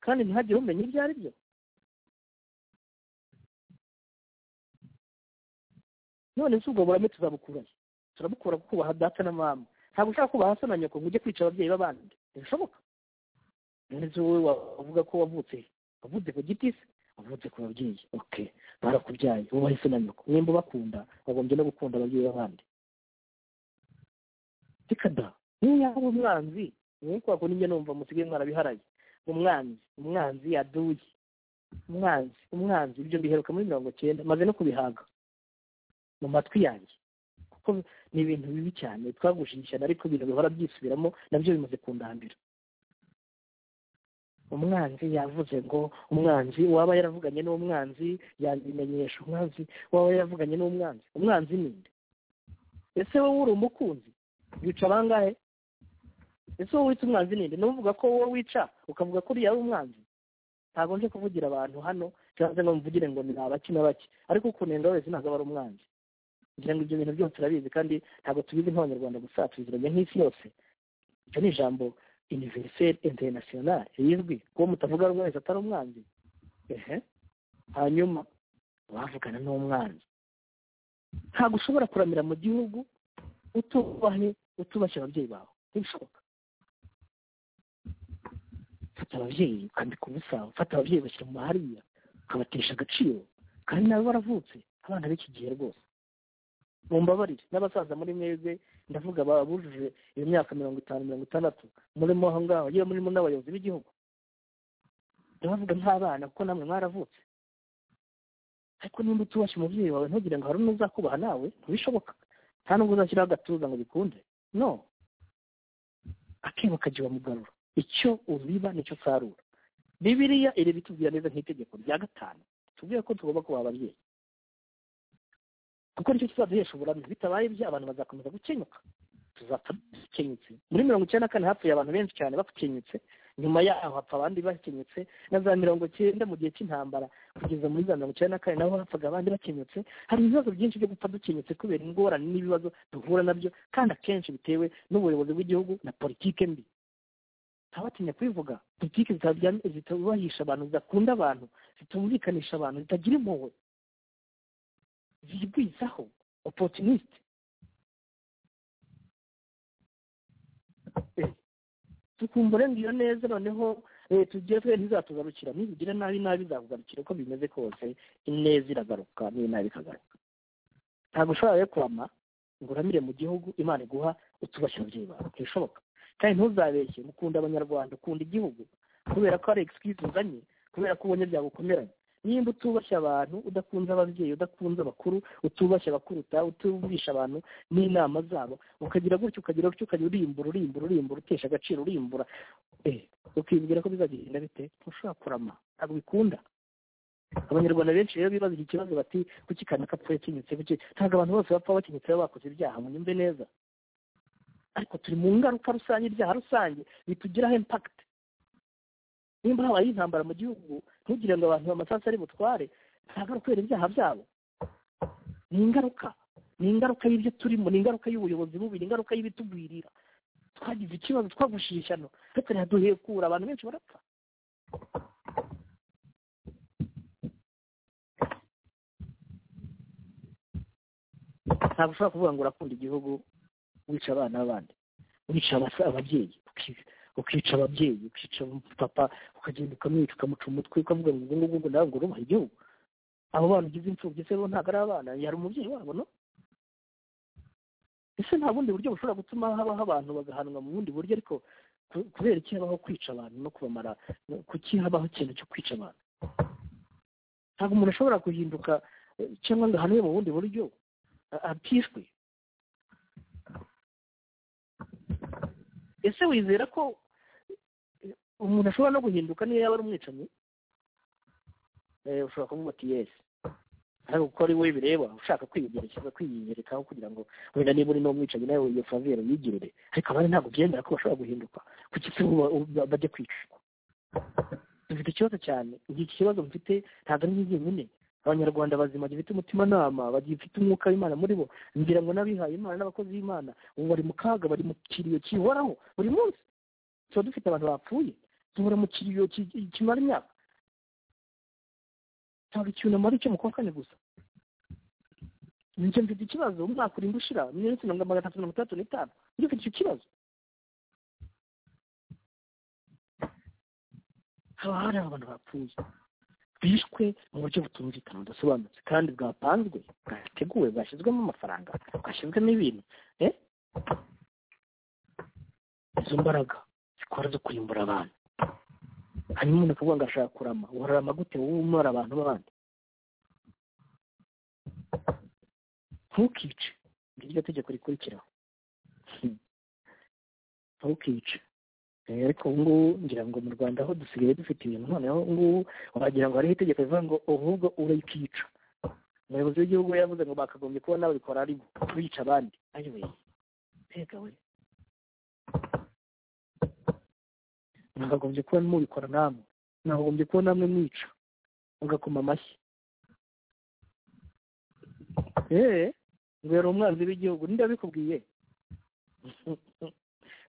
kandi ntihagire umenya ibyo ari byo none se ubwo burame tuzabukurahe turabukura kukubaha data na mama ntabwo ushaka kubaha so na nyoko ngo ujye kwica ababyeyi b'abandi ntibishoboka none se wowe wavuga ko wavutse wavutse ku giti se wavutse ku babyeyi oke barakubyaye wubahe so na nyoko mwemba ubakunda bagombye no gukunda ababyeyi b'abandi reka da niyo yaba umwanzi nk'uko wakunda ibyo numva musigaye mwarabiharaye umwanzi umwanzi yaduye umwanzi umwanzi ibyo mbiheruka muri mirongo cyenda maze no kubihaga mu matwi yanjye kuko ni ibintu bibi cyane twagushinjisha ariko ibintu bihora byisubiramo nabyo bimaze kundambira umwanzi yavuze ngo umwanzi waba yaravuganye n'umwanzi yabimenyesha umwanzi waba yaravuganye n'umwanzi umwanzi ni nde ese wowe uri umukunzi wica bangahe ese wowe wita umwanzi ninde n'uvuga ko wowe wica ukavuga ko uriya ari umwanzi ntabwo nje kuvugira abantu hano cyangwa se ngo mvugire ngo ni abaki na bake ariko ukunenga wese ntabwo aba ari umwanzi kugira ngo ibyo bintu byose turabizi kandi ntabwo tubizi nk'abanyarwanda gusa tubiziranye nk'isi yose iryo ni ijambo univeriseri interinasiyonari rizwi kuko mutavuga rumwe wese atari umwanzi ehe hanyuma wavugana n'umwanzi ntabwo ushobora kuramira mu gihugu utubahe utubashye ababyeyi bawe ntibishoboka fata ababyeyi ukambika ubusa ufata ababyeyi bashyira mu mahariya ukabatesha agaciro kandi nabo baravutse abana b'iki gihe rwose mumbabarire n'abasaza muri mwebwe ndavuga babujuje iyo myaka mirongo itanu mirongo itandatu murimo aho ngaho yewe murimo n'abayobozi b'igihugu ndabavuga nk'abana kuko namwe mwaravutse ariko nimba utubashye umubyeyi wawe ntugire ngo hari n'uzakubaha nawe ntibishoboka nta nubwo uzashyiraho agatuza ngo bikunde no akebo kagiye mugarura icyo ubiba nicyo usarura bibiriya iri bitubwira neza nk'itegeko rya gatanu tubwire ko tugomba kubaha ababyeyi kuko nicyo kizaduhesha uburamyi bitabaye ibyo abantu bazakomeza gukenyuka tuzapfa dukenyutse muri mirongo icyenda na kane hapfuye abantu benshi cyane bakenyutse nyuma yaho hapfa abandi bakenyutse na za mirongo cyenda mu gihe cy'intambara kugeza muri za mirongo icyenda na kane naho hapfaga abandi bakenyutse hari ibibazo byinshi byo gupfa dukenyutse kubera ingorane n'ibibazo duhura nabyo kandi akenshi bitewe n'ubuyobozi bw'igihugu na politike mbi ntabatinya kubivuga politiki zitubahisha abantu zidakunda abantu zitumvikanisha abantu zitagira impuhwe zigwizaho opotinisite tukumva urenga neza noneho leta ugire twe ntizatuzarukira nizigira nabi nabi zakugarukira uko bimeze kose ineza iragaruka n'inabi ikagaruka ntabwo ushobora rero kurama ngo uramire mu gihugu imana iguha utubashye ababyeyi bawe ntibishoboka kandi ntuzabeshye ukunda abanyarwanda ukunda igihugu kubera ko ari egisikwizi uzanye kubera ko ubonye byagukomeranye nimba utubashye abantu udakunze ababyeyi udakunze abakuru utubashye abakuruta utumvisha abantu n'inama zabo ukagira gutya ukagira gutya ukajya urimbura urimbura urimbura utesha agaciro urimbura ukibwira ko bizagenda bite ntushobora kurama ntabwo bikunda abanyarwanda benshi rero bibaza iki kibazo bati kuki kanaka apfuye akinyutse kuki ntabwo abantu bose bapfa bakinyutse baba bakoze ibyaha munyumve neza ariko turi mu ngaruka rusange ibyaha rusange bitugiraho impakiti nimba habaye intambara mu gihugu ntugire ngo abantu amasasu ari butware ntabwo ari kubera ibyaha byabo ni ingaruka ni ingaruka y'ibyo turimo ni ingaruka y'ubuyobozi bubi ni ingaruka y'ibitugwirira twagize ikibazo twagushishano ariko ntihaduhekura abantu benshi barapfa ntabwo ushobora kuvuga ngo urakunda igihugu wica abana b'abandi wica ababyeyi ukica ababyeyi ukica papa ukagenda ukamwica ukamuca umutwe ukavuga ngo ubwo ngubwo nawe ngo urubaha igihugu abo bana ugize imfubyi se bo ntabwo ari abana yari umubyeyi wabo no ese nta bundi buryo bushobora gutuma habaho abantu bagahanwa mu bundi buryo ariko kubera iki habaho kwica abantu no kubamara kuki habaho ikintu cyo kwica abantu ntabwo umuntu ashobora guhinduka cyangwa ngo ahanwe mu bundi buryo atishwe ese wizera ko umuntu ashobora no guhinduka niyo yaba ari umwicanyi ushobora kuvuga ati yesi ariko uko ari we bireba ushaka kwiyegereza kwiyerekaho kugira ngo wenda niba uri n'umwicanyi nawe iyo faviyeri uyigirire ariko abandi ntabwo byemera ko bashobora guhinduka kuki se bajya kwicwa dufite ikibazo cyane iki kibazo mfite ntabwo ari nk'izi nyine abanyarwanda bazima bagifite umutimanama bagifite umwuka w'imana muri bo ngira ngo n'abihaye imana n'abakozi b'imana ubu bari mu kaga bari mu kiriyo kihoraho buri munsi tuba dufite abantu bapfuye duhora mu kiriyo ki- kimara imyaka ntabwo icyunamo ari icyo mu kwa kane gusa njye mfite ikibazo umwaka urimo ushira iminsi mirongo magana atatu mirongo itandatu n'itanu njye mfite icyo kibazo haba hari abantu bapfuye bishwe mu buryo butumvikana budasobanutse kandi bwapanzwe bwateguwe bwashyizwemo amafaranga bwashyizwemo ibintu eh? izo mbaraga zikora zo kurimbura abantu hanyuma umuntu akavuga ngo ashaka kurama urarama gute wowe umara abantu b'abandi ntukice ngiryo tegeko rikurikiraho Hmm. ntukice Eh, ariko ubu ngubu ngira ngo mu rwanda aho dusigaye dufite ibintu noneho ubu ngubu wagira ngo hariho itegeko rivuga ngo ahubwo urayikica umuyobozi w'igihugu yaravuze ngo bakagombye kubona babikora ari bo bica abandi ayiwe mbega we mwakagombye kuba mubikora namwe mwakagombye kuba namwe mwica mugakoma amashyi eee ngo yari umwanzi w'igihugu ninde wabikubwiye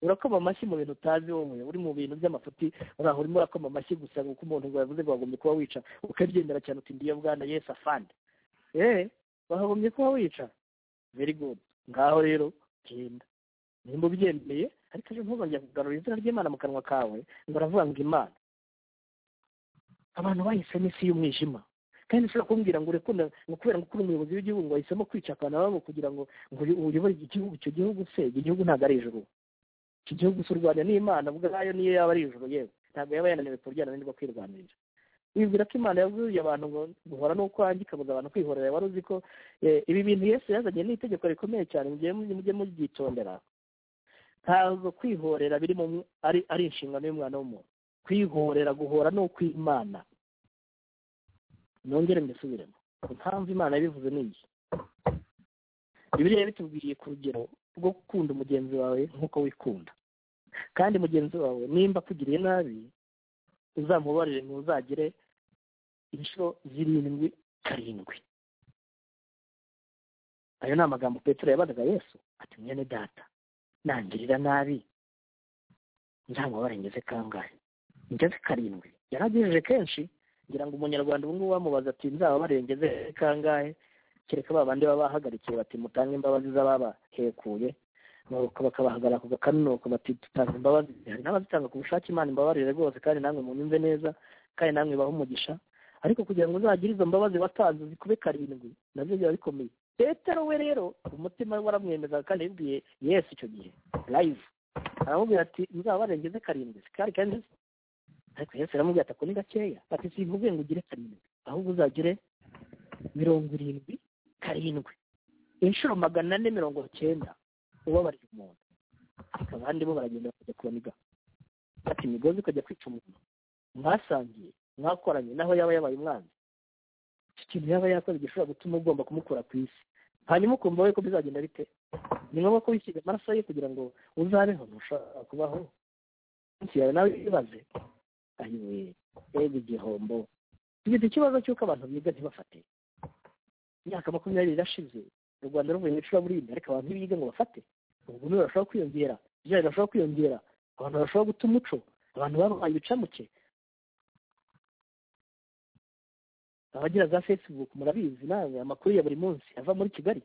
urakoma amashyi mu bintu utazi wowe uri mu bintu by'amafuti uraho urimo urakoma amashyi gusa kuko umuntu ngo yavuze ngo wagombye kuba wica ukabyemera cyane uti ndiyo bwana yesu afande eee wakagombye kuba wica very good ngaho rero genda nimba ubyemeye ariko ejo ntuzongera kugarura izina ry'imana mu kanwa kawe ngo uravuga ngo imana abantu bahisemo isi y'umwijima kandi ushobora kumbwira ngo urekunda ngo kubera ngo ukuri umuyobozi w'igihugu ngo ahisemo kwica abantu babo kugira ngo ngo uyobore igihugu icyo gihugu se icyo gihugu ntabwo ari ijuru iki gihugu cy'u rwanda ni imana ubwayo niyo yaba ari ijuru yewe ntabwo yaba yananiwe kuryana n'indi kwirwanirira wibwira ko imana yabwiye abantu ngo guhora ni ukwanjye ikabuza abantu kwihorera wari uzi ko eh, ibi bintu yesu yazanye ni itegeko rikomeye cyane mujye mujye mubyitondera ntabwo kwihorera biri mu ari ari inshingano y'umwana w'umuntu kwihorera guhora ni ukw'imana nongere mbisubiremo impamvu imana yabivuze ni iyi bibiliya bitubwiriye ku rugero rwo gukunda mugenzi wawe nk'uko wikunda kandi mugenzi wawe nimba akugiriye nabi uzamubarire ntuzagire inshuro zirindwi karindwi ayo ni amagambo petero yabazaga yesu ati mwene data nangirira nabi nzamubare ngeze kangahe ngeze karindwi yaragejeje kenshi ngira ngo umunyarwanda ubu ngubu bamubaza ati nzababare ngeze kangahe kereka ba bandi baba bahagarikiye bati mutange imbabazi z'ababahekuye nuko bakabahagarara ku gakanunuko bati tutanga imbabazi hari n'abazitanga ku bushake imana imbabarire rwose kandi namwe munyumve neza kandi namwe bahe umugisha ariko kugira ngo uzagire izo mbabazi watanze zikube karindwi nabyo biba bikomeye petero we rero umutima we waramwemezaga kandi yabibwiye yesu icyo gihe live aramubwira ati nzabarengeze karindwi sikari kandi ariko yesu aramubwira ati ako ni gakeya ati simvuge ngo ugire karindwi ahubwo uzagire mirongo irindwi karindwi inshuro magana ane mirongo cyenda ubabarira umuntu ariko abandi bo baragenda bakajya kubaniga bati imigozi ukajya kwica umuntu mwasangiye mwakoranye naho yaba yabaye umwanzi iki kintu yaba yakoze gishobora gutuma ugomba kumukura ku isi hanyuma ukumva we ko bizagenda bite ni ngombwa ko wisiga amaraso ye kugira ngo uzabeho ntushobora kubaho munsi yawe nawe ibaze ayiwe ega igihombo tugize ikibazo cy'uko abantu biga ntibafate imyaka makumyabiri irashize u rwanda ruvuye mu icuraburindi ariko abantu ntibiga ngo bafate ubugome burashobora kwiyongera ibyaha birashobora kwiyongera abantu barashobora guta umuco abantu babaye ibicamuke abagira za facebook murabizi nawe amakuru ya buri munsi ava muri kigali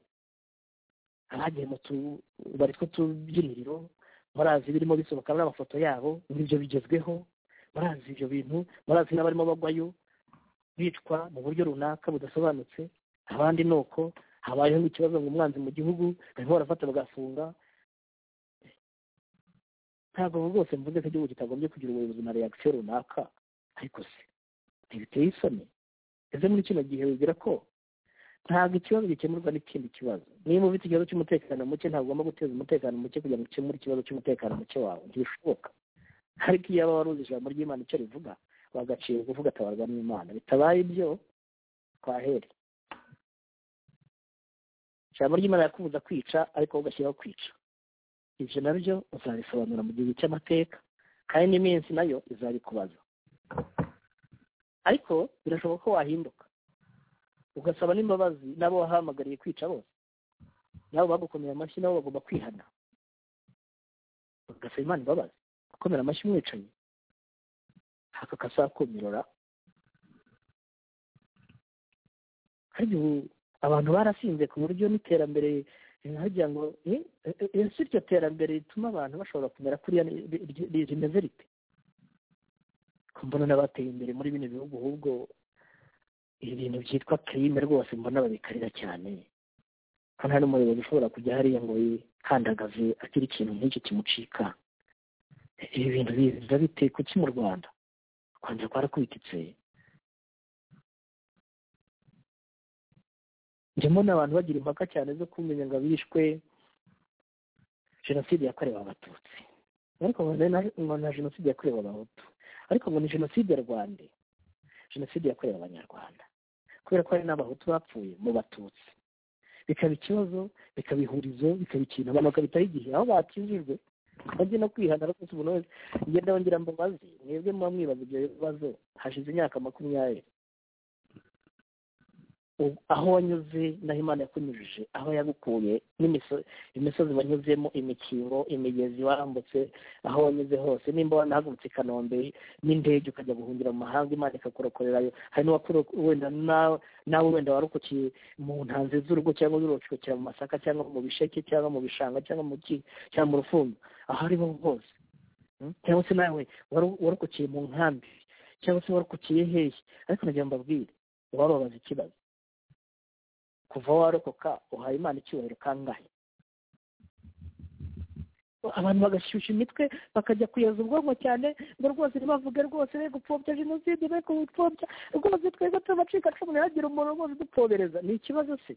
abagiye mu tubari tw'utubyiniriro murazi birimo bisohokamo n'amafoto yabo n'ibyo bigezweho murazi ibyo bintu murazi n'abarimo bagwayo bicwa mu buryo runaka budasobanutse abandi ni uko habayeho ikibazo ngo umwanzi mu gihugu barimo barafata bagafunga ntabwo rwose mvuze ko igihugu kitagombye kugira ubuyobozi na reaction runaka ariko se ntibiteye isoni ese muri kino gihe wibwira ko ntabwo ikibazo gikemurwa n'ikindi kibazo niba ufite ikibazo cy'umutekano muke ntabwo ugomba guteza umutekano muke kugira ngo ukemure ikibazo cy'umutekano muke wawe ntibishoboka ariko iyo waba waruzi ijambo ry'imana icyo rivuga wagaciye kuvuga atabarwa n'imana bitabaye ibyo twahere ijambo ry'imana yakubuza kwica ariko wowe ugashyiraho kwica ibyo nabyo uzabisobanura mu gihe cy'amateka kandi n'iminsi nayo izabikubaza ariko birashoboka ko wahinduka ugasaba n'imbabazi n'abo wahamagariye kwica bose n'abo bagukomeye amashyi nabo bagomba kwihana ugasaba imana imbabazi gukomera amashyi umwicanyi haka kasakumirora kandi ubu abantu barasinze ku buryo n'iterambere hagira ngo eh, eh, eh, ese iryo terambere rituma abantu bashobora kumera kuriya ni- ri- ri- ri- rimeze rite ko mbona n'abateye imbere muri bino bihugu ahubwo ibi bintu byitwa kirime rwose mbona babikarira cyane kandi hari n'umuyobozi ushobora kujya hariya ngo yikandagaze agira ikintu nk'iki kimucika ibi bintu biza bite kuki mu rwanda u rwanda rwarakubititse ndimo n'abantu bagira impaka cyane zo kumenya ngo abishwe jenoside yakorewe abatutsi ariko ngo na- ngo na jenoside yakorewe abahutu ariko ngo ni jenoside rwanda jenoside yakorewe abanyarwanda kubera ko hari n'abahutu bapfuye mu batutsi bikaba ikibazo bikaba ihurizo bikaba ikintu abantu bakabitaho igihe aho bakijijwe bajye no kwihanara rwose umuntu wese ngenda wongera mbabazi mwebwe muba mwibaza ibyo bibazo hashize imyaka makumyabiri U- aho wanyuze n'aho imana yakunyujije aho yagukuye n'imiso- imisozi wanyuzemo imikingo imigezi wambutse aho wanyuze hose nimba wanahagurutse i kanombe n'indege ukajya guhungira mu mahanga imana ikakurokorerayo hari n'uwakuro- wenda nawe nawe wenda warokokiye mu ntanzi z'urugo cyangwa urokokera mu masaka cyangwa mu bisheke cyangwa mu bishanga cyangwa mu ki cyangwa mu rufunzo aho ariho hose Mm? cyangwa se nawe waru- warokokiye mu nkambi cyangwa se warokokiye hehe ariko nagira ngo mbabwire wababaza ikibazo kuva warokoka uhaye imana icyubahiro kangahe abantu bagashyushya imitwe bakajya kuyoza ubwonko cyane ngo rwose ntibavuge rwose be gupfobya jenoside be gupfobya rwose twebwe tubacika cumu ntihagire umuntu rwose udupfobereza ni ikibazo se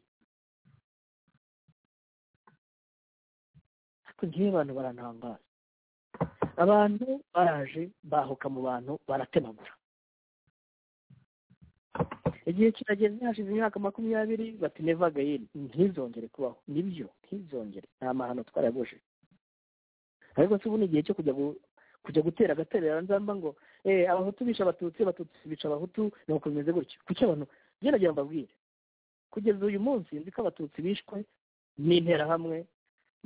ariko ngiye abantu barantangaza abantu baraje bahuka mu bantu baratemagura igihe kirageze hashize imyaka makumyabiri bati neva again ntizongere kubaho nibyo ntizongere nta mahano twarayabujije ariko se ubu ni igihe cyo kujya gu- kujya gutera agaterera nzamba ngo eh abahutu bisha abatutsi abatutsi bica abahutu ni uko bimeze gutyo kuki abantu njye nagira mbabwire kugeza uyu munsi nzi ko abatutsi bishwe n'interahamwe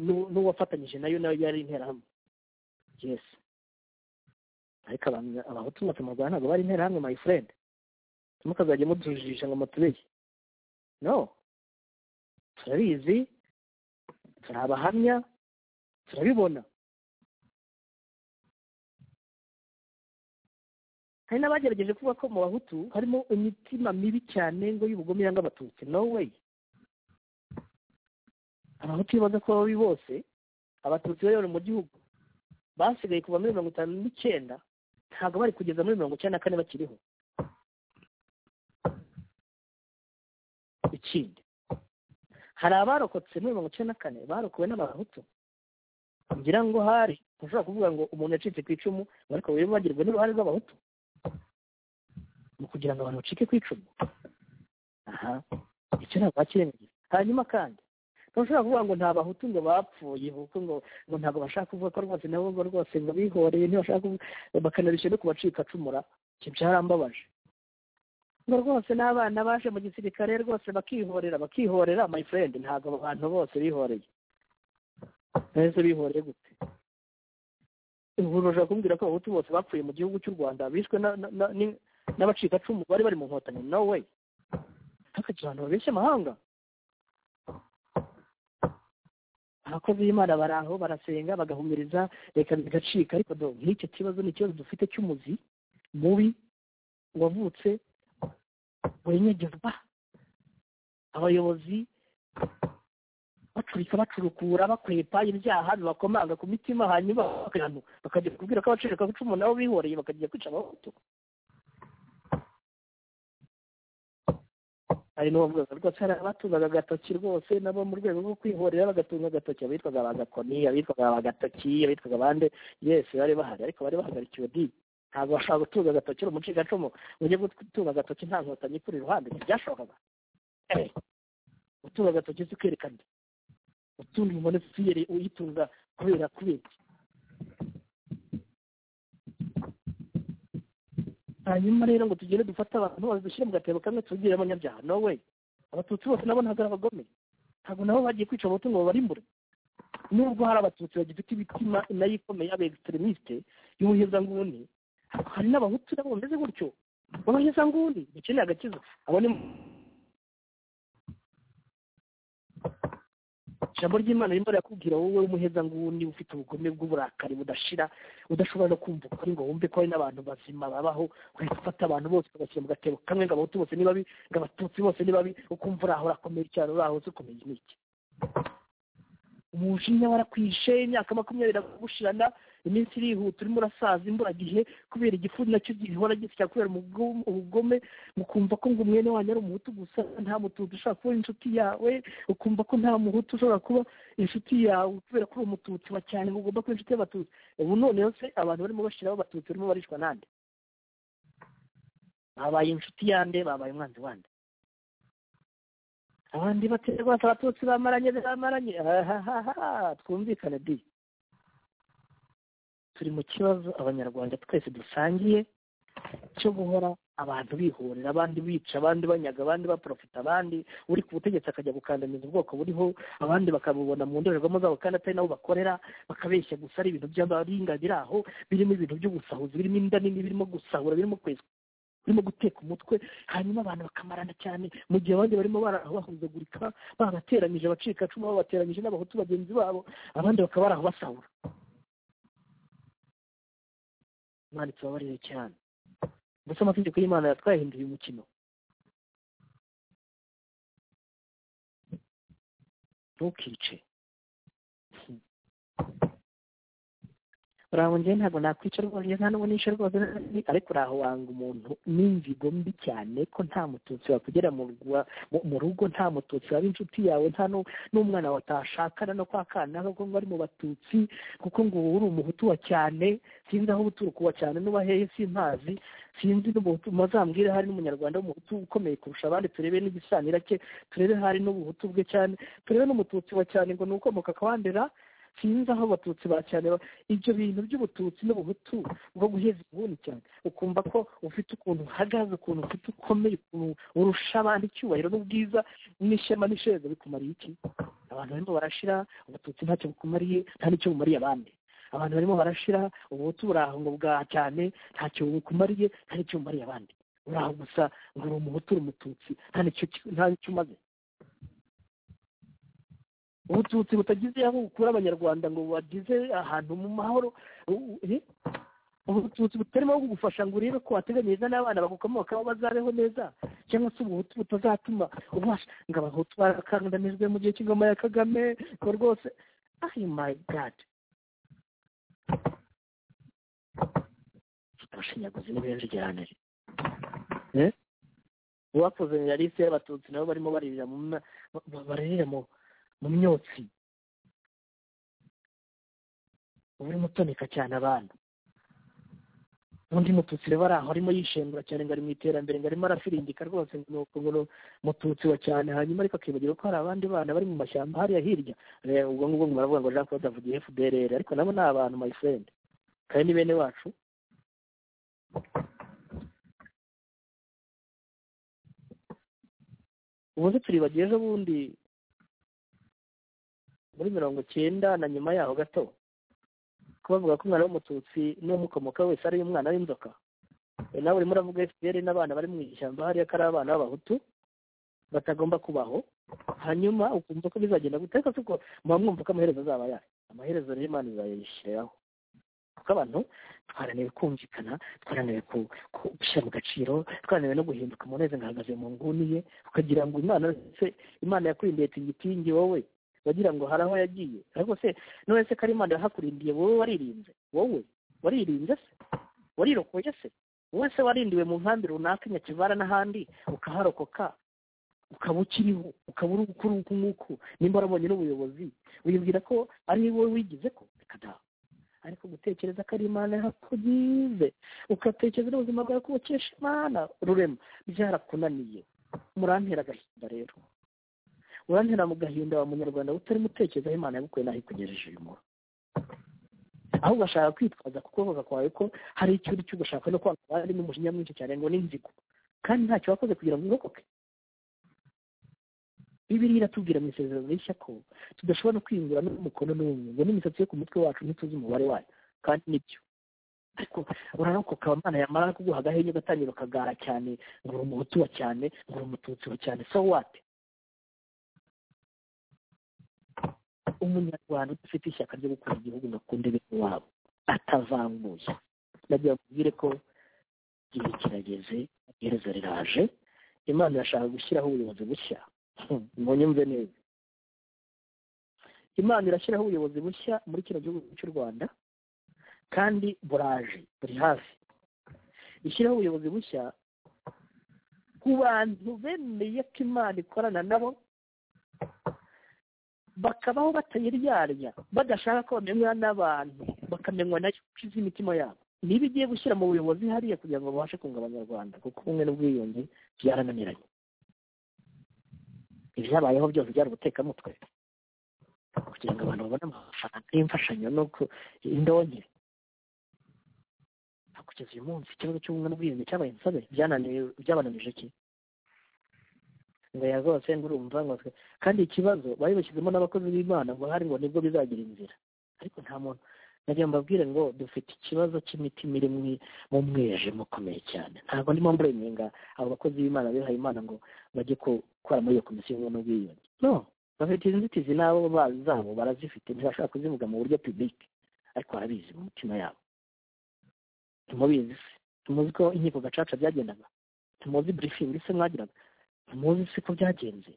n'u- n'uwafatanyije nayo nayo yari interahamwe yes ariko abantu abahutu mwese mu rwanda ntabwo bari interahamwe my friend ntimukazajye mutujijisha ngo mutubeshye no turabizi turi abahamya turabibona hari n'abagerageje kuvuga ko mu bahutu harimo imitima mibi cyane ngo y'ubugome yanga abatutsi no way abahutu iyo baza kuba babi bose abatutsi bari bari mu gihugu basigaye kuva muri mirongo itanu n'icyenda ntabwo bari kugeza muri mirongo icyenda na kane bakiriho ikindi hari abarokotse muri mirongo icyenda na kane barokowe n'abahutu ngira ngo hari ushobora kuvuga ngo umuntu yacitse ku icumu ariko we bagirwa n'uruhare rw'abahutu mu kugira ngo abantu bacike ku icumu aha icyo ntabwo bakirengagiza hanyuma kandi ntushobora kuvuga ngo nta bahutu ngo bapfuye kuko ngo ngo ntabwo bashaka kuvuga ko rwose nabo ngo rwose ngo bihoreye ntibashaka kuvuga bakanabishya no kubacikacumura ibyo byarambabaje ngo rwose n'abana baje mu gisirikare rwose bakihorera bakihorera my friend ntabwo abo bantu bose bihoreye nahise bihoreye gute ubu urashobora kumbwira ko abahutu bose bapfuye mu gihugu cy'u rwanda bishwe na- na- na- ni- n'abacikacumu bari bari mu nkotanyi no way hakagira abantu babeshya amahanga abakozi b'imana bari aho barasenga bagahumiriza reka bigacika ariko do nk'icyo kibazo ni ikibazo dufite cy'umuzi mubi wavutse wenyegezwa abayobozi bacurika bacurukura bakwepa ibyaha bibakomanga ku mitima hanyuma bakajya- bakajya kubwira ko abacurika icumu nabo bihoreye bakajya kwica abahutu hari n'uwavugaga rwose hari abatungaga agatoki rwose nabo mu rwego rwo kwihorera bagatunga agatoki abitwaga abagakoni abitwaga abagatoki abitwaga abande yesi bari bahari ariko bari bahagarikiwe di ntabwo bashobora gutunga agatoki uri umucikacumu ngo ujye gutunga agatoki nta nkotanyi ikuri iruhande ntibyashobokaga Eh, gutunga agatoki si kwerekana utunga umuntu fiyeri uyitunga kubera kubera hanyuma rero ngo tugende dufate abantu babishyire mu gatebo kamwe tubwire abanyabyaha no way abatutsi bose nabo ntabwo ari abagome ntabwo nabo bagiye kwica abahutu ngo babarimbure nubwo hari abatutsi bagifite imitima nayo ikomeye yaba egisiterimisite y'ubuhezanguni hari n'abahutu nabo bameze gutyo b'abahezanguni bakeneye agakiza abo ni ijambo ry'imana rimwe rirakubwira wowe w'umuhezanguni ufite ubugome bw'uburakari budashira udashobora no kumva ukuri ngo wumve ko hari n'abantu bazima babaho ugahita ufata abantu bose ugashyira mu gatebo kamwe ngo abahutu bose ni babi ngo abatutsi bose ni babi ukumva uraho urakomeye cyane uraho uzi ukomeye ni iki umujinya warakwishe imyaka makumyabiri iragushirana iminsi irihuta urimo urasaza imburagihe kubera igifu nacyo gihora gisya kubera umugo- ubugome mukumva ko ngo umwene wanyu ari umuhutu gusa nta mututsi ushobora kuba inshuti yawe ukumva ko nta muhutu ushobora kuba inshuti yawe kubera ko uri umututsi wa cyane ngo ugomba kuba inshuti y'abatutsi ubu noneho se abantu barimo bashyiraho abatutsi barimo barishwa nande babaye inshuti yande babaye umwanzi wande abandi batera rwose abatutsi bamaranye bamaranye ahahaha twumvikane di turi mu kibazo abanyarwanda twese dusangiye cyo guhora abantu bihorera abandi bica abandi banyaga abandi baprofita abandi uri ku butegetsi akajya gukandamiza ubwoko buriho abandi bakabubona mu ndorerwamo zabo kandi atari nabo bakorera bakabeshya gusa ari ibintu by'abaringa biri aho birimo ibintu byo gusahuza birimo inda nini birimo gusahura birimo kwesa birimo guteka umutwe hanyuma abantu bakamarana cyane mu gihe abandi barimo barahuzagurika babateranyije abacikacumu babateranyije n'abahutu bagenzi babo abandi bakaba baraho basahura imana itubabarire cyane gusa amategeko y'imana yatwahinduye umukino ntukice uraho njye ntabwo nakwica rwose nta n'ubu nishe rwose ariko uraho wanga umuntu n'inzigo mbi cyane ko nta mututsi wakugera mu rwa- mu- mu rugo nta mututsi waba inshuti yawe nta nu- n'umwana watashakana no kwa kana kuko ngo ari mu batutsi kuko ngo uba uri umuhutu wa cyane sinzi aho uturuka uwa cyane n'uba hehe simpazi sinzi n'umuhutu mazambwire hari n'umunyarwanda w'umuhutu ukomeye kurusha abandi turebe n'igisanira cye turebe hari n'ubuhutu bwe cyane turebe n'umututsi wa cyane ngo ni ukomoka akawandera sinzi aho abatutsi ba cyane ba- ibyo bintu by'ubututsi n'ubuhutu bwo guheza inguni cyane ukumva ko ufite ukuntu uhagaze ukuntu ufite ukomeye ukuntu urusha abandi icyubahiro n'ubwiza n'ishema n'isheza bikumariye iki abantu barimo barashira ubututsi ntacyo bukumariye nta n'icyo bumariye abandi abantu barimo barashira ubuhutu buraho ngo bwa cyane ntacyo bukumariye nta n'icyo bumariye abandi uraho gusa ngo uri umuhutu uri umututsi nta n'icyo ki- nta n'icyo umaze ubututsi butagize aho bukura abanyarwanda ngo bagize ahantu mu mahoro u- u- eh? ubututsi butarimo aho kugufasha ngo urebe ko wateganyiriza n'abana bagukomokaho bazabeho neza cyangwa se ubuhutu butazatuma ubasha ngo abahutu barakandanijwe mu gihe cy'ingoma ya kagame ngo rwose ah my god abashinyaguzi ni benshi cyane Eh? uwakoze yarisi y'abatutsi nabo barimo baririra mu mna- ba- ba- baririra mu mu myotsi uba urimo utoneka cyane abantu n'undi mututsi rero ari aho arimo yishengura cyane ngo ari mu iterambere ngo arimo arafiringika rwose ngo nuko ngo mututsi wa cyane hanyuma ariko akibagirwa ko hari abandi bana bari mu mashyamba hariya hirya Eh, ubwo ngubwo ngo baravuga ngo jean claude avugiye fdrr ariko nabo ni abantu my friend kandi ni bene wacu ubu se turibagiye ejo bundi muri mirongo cyenda na nyuma yaho gato ko bavuga ko umwana w'umututsi n'umukomokaho wese ari umwana w'inzoka E, nawe urimo uravuga fpr n'abana bari mu ishyamba hariya ko ari abana b'abahutu batagomba kubaho hanyuma ukumva ko bizagenda gute ariko suko muba mwumva ko amaherezo azaba yayo amaherezo rero imana izayishyiraho kuko abantu twarananiwe kumvikana twarananiwe ku- ku- gushyira mu gaciro twarananiwe no guhinduka umunezero ngahagaze mu nguni ye ukagira ngo imana se imana yakurindiye tingitingi wowe bagira ngo hari aho yagiye ariko se none se ko ari imana yahakurindiye wowe waririnze wowe waririnze se warirokoye se wowe se warindiwe mu nkambi runaka i nyakivara n'ahandi ukaharokoka ukaba ukiriho ukaba uri gukora uku nguku nimba warabonye n'ubuyobozi wibwira ko ari wowe wigize ko reka da ariko gutekereza ko ari imana yahakugize ugatekereza n'ubuzima bwawe ko ubukesha imana rurema byarakunaniye murantera agahinda rero urantera mu gahinda wa munyarwanda utarimo utekereza imana yagukuye naho ikugejeje uyu munsi aho ugashaka kwitwaza ku kuboko kwawe ko hari icyo uri cyo ugashaka no kwanga abandi n'umujinya mwinshi cyane ngo n'inzigo kandi ntacyo wakoze kugira ngo urokoke bibiri iratubwira mu isezerano rishya ko tudashobora no kwiyungura n'umukono n'umwe ngo n'imisatsi yo ku mutwe wacu ntituzi umubare wayo kandi nibyo ariko urarokoka abana yamara kuguha agahenge ugatangira ukagara cyane ngo uri umuhutu wa cyane ngo uri umututsi wa cyane so wate umunyarwanda udafite ishyaka ryo gukunda igihugu ngo akunde bene wabo atavanguye ndagira mubwire ko igihe kirageze iherezo riraje imana irashaka gushyiraho ubuyobozi bushya munyumve neza imana irashyiraho ubuyobozi bushya muri kino gihugu cy'u rwanda kandi buraje buri hafi ishyiraho ubuyobozi bushya ku bantu bemeye ko imana ikorana nabo bakabaho batayiryarya badashaka ko bamenywa n'abantu bakamenywa nayo kuko imitima yabo niba igiye gushyira mu buyobozi hariya kugira ngo babashe kunga abanyarwanda kuko ubumwe n'ubwiyunge byarananiranye ibyabayeho byose byari ubutekamutwe kugira ngo abantu babone amafaranga y'imfashanyo no indonke kugeza uyu munsi ikibazo cy'ubumwe n'ubwiyunge cyabaye insobe byabananije iki ngo ya rwose ngo urumva ngo kandi ikibazo bari bashyizemo n'abakozi b'imana ngo hari ngo nibwo bizagira inzira ariko nta muntu nagira mbabwire ngo dufite ikibazo cy'imitima iri mu mwijima ukomeye cyane ntabwo ndimo mburenga abo bakozi b'imana bihaye imana ngo bajye gukora muri iyo komisiyo y'ubumwe n'ubwiyunge no bafite inzitizi n'abo zabo barazifite ntibashaka kuzivuga mu buryo pibike ariko barabizi mu mitima yabo tumubizi se tumuzi ko inkiko gacaca byagendaga tumuzi burifingi se mwagiraga tumuzi se ko byagenze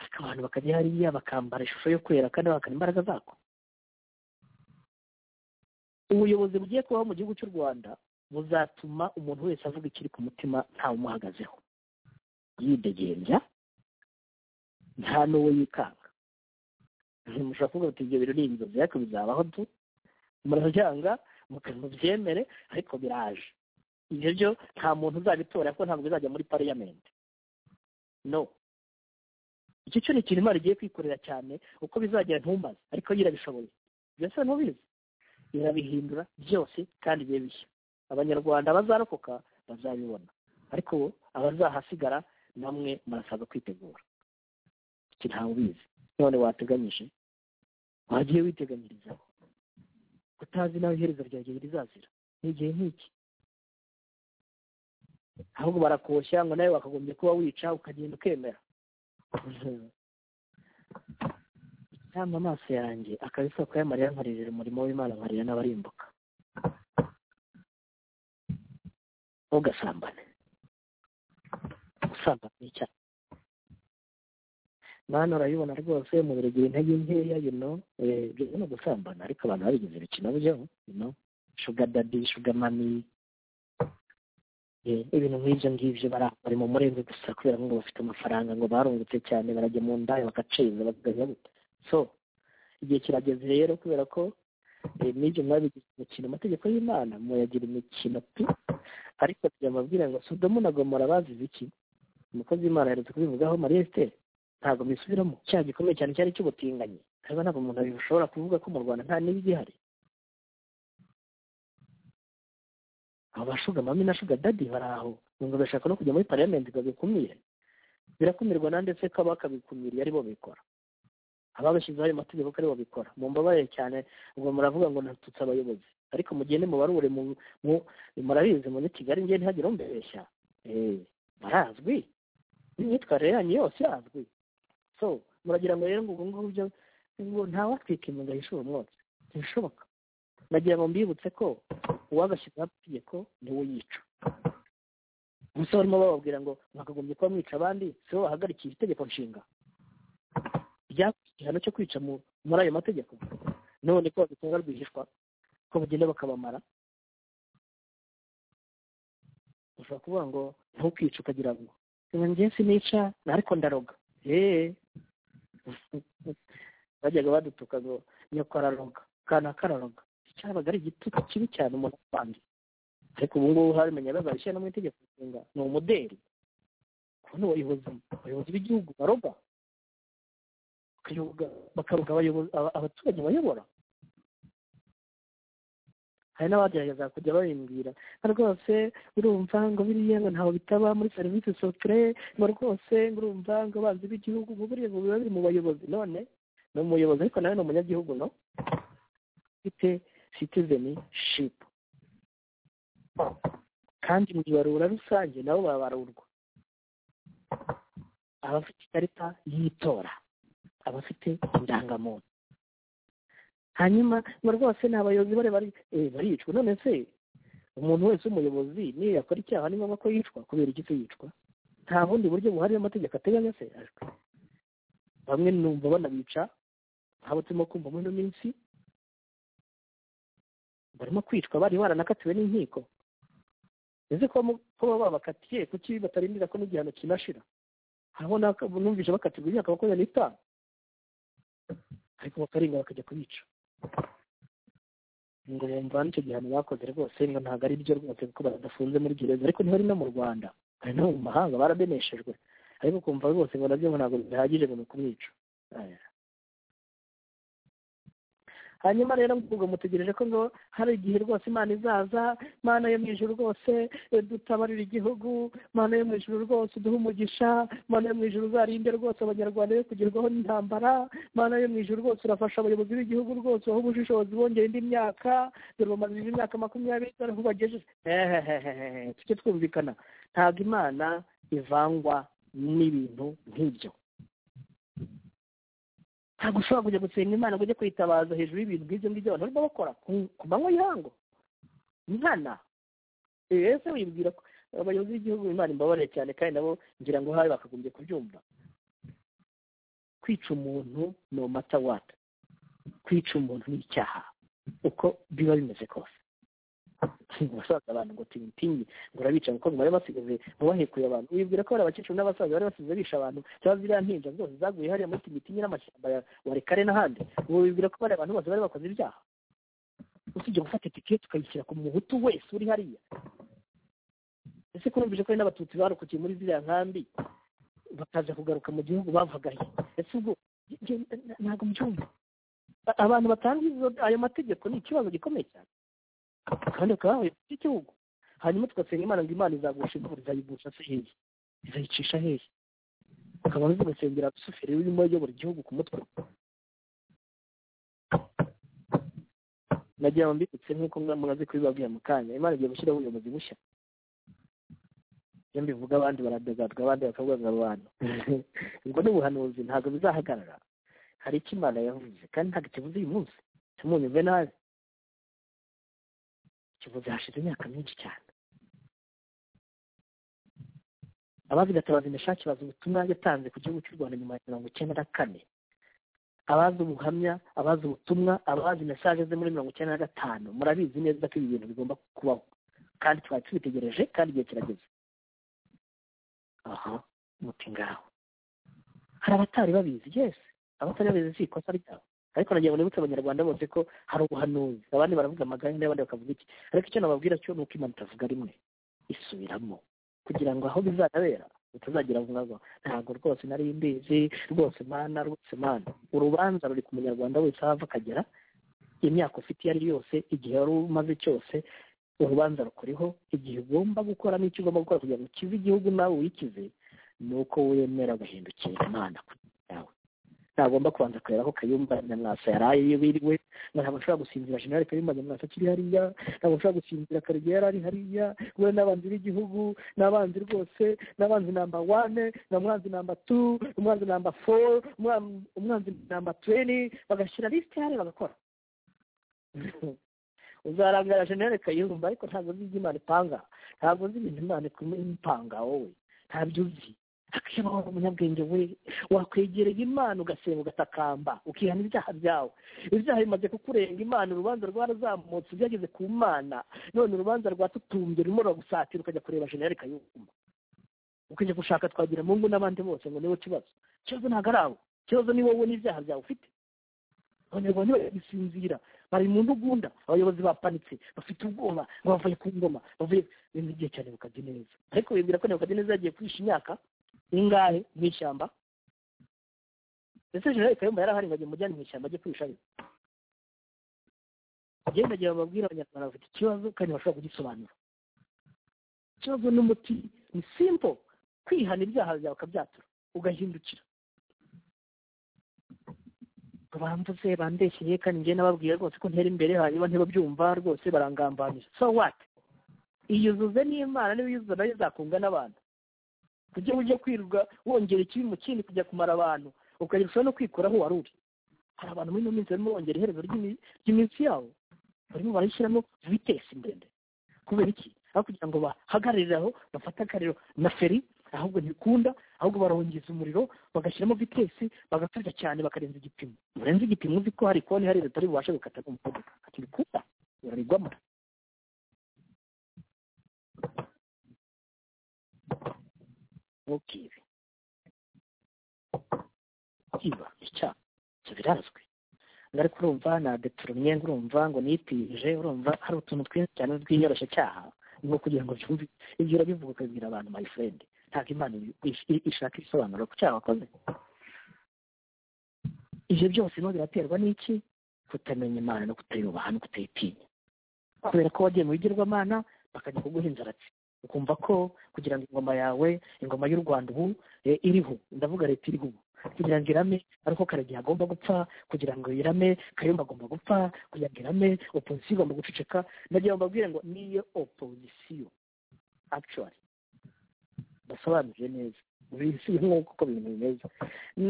ariko abantu bakajya hariya bakambara ishusho yo kwera kandi bakana imbaraga zako ubuyobozi bugiye kubaho mu gihugu cy'u rwanda buzatuma umuntu wese avuga ikiri ku mutima ntawumuhagazeho yidegembya nta n'uwo yikanga mushobora kuvuga bati ibyo biro ni inzozi ariko bizabaho tu murabyanga mubyemere ariko biraje ibyo byo nta muntu uzabitora kuko ntabwo bizajya muri pariyamenti no icyo cyo ni ikintu imana igiye kwikorera cyane uko bizagera ntumaze ariko yirabishoboye byose ntubizi irabihindura byose kandi bibe bishya abanyarwanda bazarokoka bazabibona ariko abazahasigara namwe murasabwa kwitegura iki ntawe ubizi none wateganyije wagiye witeganyirizaho utazi nawe iherezo rya gihe rizazira ni igihe nk'iki ahubwo barakoshya ngo nawe wakagombye kuba wica ukagenda ukemera cyangwa amaso yanjye akaba isoko y'amarira nkaririra umurimo w'imana nkarira n'abarimbuka ntugasambane gusambana ni icyaha mwana urabibona rwose umubiri ugira intege nkeya yuno byo no gusambana ariko abantu babigize ibikino byo yuno shuga dadi shuga mami ibintu nk'ibyo ngibyo bari mu murenge gusa kubera ngo bafite amafaranga ngo barungutse cyane barajya mu ndayo bagaciza bakaganya gute so igihe kirageze rero kubera ko n'ibyo mwabigize imikino amategeko y'imana muyagira imikino tu ariko tujya amabwira ngo sodomu na gomora bazize iki umukozi w'imana aherutse kubivugaho mariya esiteri ntabwo mbisubiramo cyaha gikomeye cyane cyari cy'ubutinganyi haba ntabwo umuntu ushobora kuvuga ko mu rwanda nta niba igihari abo bashuga mami na shuga dadi bari aho ngo bashaka no kujya muri pariyamenti ngo bikumire birakumirwa na ndetse ko bakabikumiriye ari bo bikora ababashyizeho ayo mategeko ko ari bo bikora mu mbabare cyane ngo muravuga ngo natutse abayobozi ariko mugende mubarure murabizi muri kigali ngende ntihagire umbeshya barazwi n'imyitwarire yanyu yose irazwi so muragira ngo rero ngo ubwo ngubwo byo ngo ntawatwika imunga yishura umwotsi ntibishoboka nagira ngo mbibutse ko uwabashyizeho amategeko niwe yica gusa barimo bababwira ngo mwakagombye kuba mwica abandi si bo bahagarikiye itegeko nshinga igihano cyo kwica muri ayo mategeko none ko babitunga rwihishwa ko bagenda bakabamara ushobora kuvuga ngo ntukice ukagira ngo njye sinica ariko ndaroga yeee bajyaga badutuka ngo nyoko araroga kana kararoga cyabaga ari igitutu kibi cyane umuntu apanze ariko ubu ngubu habimenya bazabishyira no mu itegeko nshinga ni umuderi kubona abayobozi abayobozi b'igihugu baroga bakaroga abaturage bayobora hari n'abagerageza kujya babimbwira nka rwose urumva ngo biriya ngo ntawe bitaba muri serivisi sotire ngo rwose ngo urumva ngo bazi b'igihugu ngo buriya ngo biba biri mu bayobozi none ni umuyobozi ariko nawe ni umunyagihugu no ufite citizeni shipu kandi mu ibarura rusange nabo barabarurwa abafite ikarita y'itora abafite indangamuntu hanyuma ngo rwose ni abayobozi bare baricwa none se umuntu wese w'umuyobozi niyo yakora icyaha ni ngombwa ko yicwa kubera iki se yicwa nta bundi buryo buhari amategeko ateganya se ajwe bamwe numva banabica nk'abo turimo kumva muri ino minsi barimo kwicwa bari baranakatiwe n'inkiko ese ko baba babakatiye kuki batarindira ko n'igihano kinashira hariho numvise bakatirwa imyaka makumyabiri n'itanu ariko bakarenga bakajya kubica ngo bumva n'icyo gihano bakoze rwose ngo ntabwo ari byo rwose kuko badafunze muri gereza ariko ntibari no mu rwanda bari no mu mahanga barabeneshejwe ariko kumva rwose ngo nabyo ngo ntabwo bihagije ngo ni kumwica hanyuma rero ubwo mutegereje ko ngo hari igihe rwose imana izaza imana yo mu ijuru rwose dutabarira igihugu imana yo mu ijuru rwose uduha umugisha imana yo mu ijuru uzarinde rwose abanyarwanda be kugerwaho n'intambara imana yo mu ijuru rwose urafasha abayobozi b'igihugu rwose baho ubushishozi bongera indi myaka dore bamaze indi myaka makumyabiri aho bagejeje hehehehe tujye twumvikana ntabwo imana ivangwa n'ibintu nk'ibyo ntabwo ushobora kujya gusenga imana ngo ujye kwitabaza hejuru y'ibintu nk'ibyo ngibyo abantu barimo bakora ku manywa y'ihango nkana ese wibwira ko abayobozi b'igihugu imana imbabarire cyane kandi nabo ngira ngo habe bakagombye kubyumva kwica umuntu no mata wata kwica umuntu ni icyaha uko biba bimeze kose abasaza abantu ngo tingitingi ngo urabica kuko ngo bari basigaje mubahekuye abantu wibwira ko hari abakecuru n'abasaza bari basize bisha abantu cyangwa ziriya mpinja zose zaguye hariya muri tingitingi n'amashyamba ya warikare n'ahandi ubu wibwira ko bariya abantu bose bari bakoze ibyaha usibye gufata itike tukayishyira ku muhutu wese uri hariya ese ko urumvije ko hari n'abatutsi barokokiye muri ziriya nkambi bakaza kugaruka mu gihugu bavagaye ese ubwo ntabwo mbyumva abantu batanga ayo mategeko ni ikibazo gikomeye cyane kandi bakaba bahuye igihugu hanyuma tugasenga imana ngo imana izagusha imvura izayigusha se hehe izayicisha hehe ukaba tugasengera rusuferi urimo uyobora igihugu ku mutwe nagira ngo mbibutse nk'uko mwaze kubibabwira mu kanya imana igiye gushyiraho ubuyobozi bushya iyo mbivuga abandi baradogadwa abandi bakavuga ngo abantu ubwo ni ubuhanuzi ntabwo bizahagarara hari icyo imana yavuze kandi ntabwo kivuze uyu munsi ntimunyumve nabi kivuze hashize imyaka myinshi cyane abazi gatabazi imishaki bazi ubutumwa yatanze ku gihugu cy'u rwanda nyuma ya mirongo icyenda na kane abazi ubuhamya abazi ubutumwa abazi mesaje ze muri mirongo icyenda na gatanu murabizi neza ko ibi bintu bigomba kubaho kandi twari tubitegereje kandi igihe kirageze aha muti ngaho hari abatari babizi yesi abatari babizi si ikosa ryabo ariko nagira ngo nibutse abanyarwanda bose ko hari ubuhanuzi abandi baravuga amaganya n'abandi bakavuga iki ariko icyo nababwira cyo ni uko imana itavuga rimwe isubiramo kugira ngo aho bizanabera utazagira vuba ngo ntabwo rwose nari mbizi rwose imana rwose imana urubanza ruri ku munyarwanda wese aho ava akagera imyaka ufite iyo ari yo yose igihe wari umaze cyose urubanza rukuriho igihe ugomba gukora n'icyo ugomba gukora kugira ngo ukize igihugu nawe wikize ni uko wemera guhindukira imana yawe ntagomba kubanza kureba ko kayumba nyamwasa yaraye iyo biriwe ntabwo ashobora gusinzira jenerali kayumba nyamwasa akiri hariya ntabwo ashobora gusinzira karegeya yari ari hariya we n'abanzi b'igihugu n'abanzi rwose n'abanzi namba wane na mwanzi namba tu umwanzi namba foru umwanzi namba tuweni bagashyira lisite hariya bagakora uzarangara jenerali kayumba ariko ntabwo uzi ibyo imana ipanga ntabwo uzi ibintu imana ipanga wowe ntabyo uzi akibaho umunyabwenge we wakwegereye imana ugasenga ugatakamba ukihana ibyaha byawe ibyaha bimaze kukurenga imana urubanza rwarazamutse byageze ku mana none urubanza rwatutumbye rumwe ruragusatira ukajya kureba jenerali kayumba ukajya gushaka twagira mungu n'abandi bose ngo niwe kibazo ikibazo ntabwo ari abo ikibazo ni wowe n'ibyaha byawe ufite abanyarwanda baragisinzira bari mu ntugunda abayobozi bapanitse bafite ubwoba ngo bavuye ku ngoma bavuye ibintu igihe cyane bukajya neza ariko bibwira ko nebukadineza neza yagiye kwisha imyaka ingahe mu ishyamba ndetse jenerali kayumba yari ahari ngo ajye mujyane mu ishyamba ajye kwishayo agenda agira babwira abanyarwanda bafite ikibazo kandi bashobora kugisobanura ikibazo n'umuti ni simpo kwihana ibyaha byawe ukabyatura ugahindukira bambuze bandeshyeye kandi njye nababwira rwose ko ntera imbere hanyuma ntibabyumva rwose barangambanira so what iyuzuze n'imana niba uyuzuza nayo izakunga n'abantu kugira ngo ujye kwirirwa wongera ikibi mu kindi kujya kumara abantu ukagira ushobora no kwikuraho wari uri hari abantu muri ino minsi barimo bongera iherezo ry'imi- ry'iminsi yabo barimo barayishyiramo vitesi ndende kubera iki aho kugira ngo bahagararire aho bafate akariro na feri ahubwo ntibikunda ahubwo barongeza umuriro bagashyiramo vitesi bagakarya cyane bakarenza igipimo murenze igipimo uzi ko hari konti hari leta bubasha gukata umuvuduko ntibikunda birarirwamo ntukibe kwiba icyaha ibyo birazwi ngari kurumva nadetura umwenda urumva ngo nipirije urumva hari utuntu twinshi cyane tw'inyoroshye cyaha nko kugira ngo byumve ibyo urabivuga ukabwira abantu my friend ntabwo imana ibi- i- ishaka ibisobanuro ku cyaha wakoze ibyo byose no biraterwa n'iki kutamenya imana no kutayubaha no kutayitinya kubera ko wagiye mu bigirwamana bakajya kuguha inzaratsi ukumva ko kugira ngo ingoma yawe ingoma y'u rwanda ubu eh, iriho ndavuga leta iriho ubu kugira ngo irame ariko karagiye agomba gupfa kugira ngo irame kayumba agomba gupfa kugira ngo irame opozisiyo igomba guceceka nagira ngo mbabwire ngo niyo opozisiyo actually basobanuje neza bisi nk'uko uko ibintu bimeze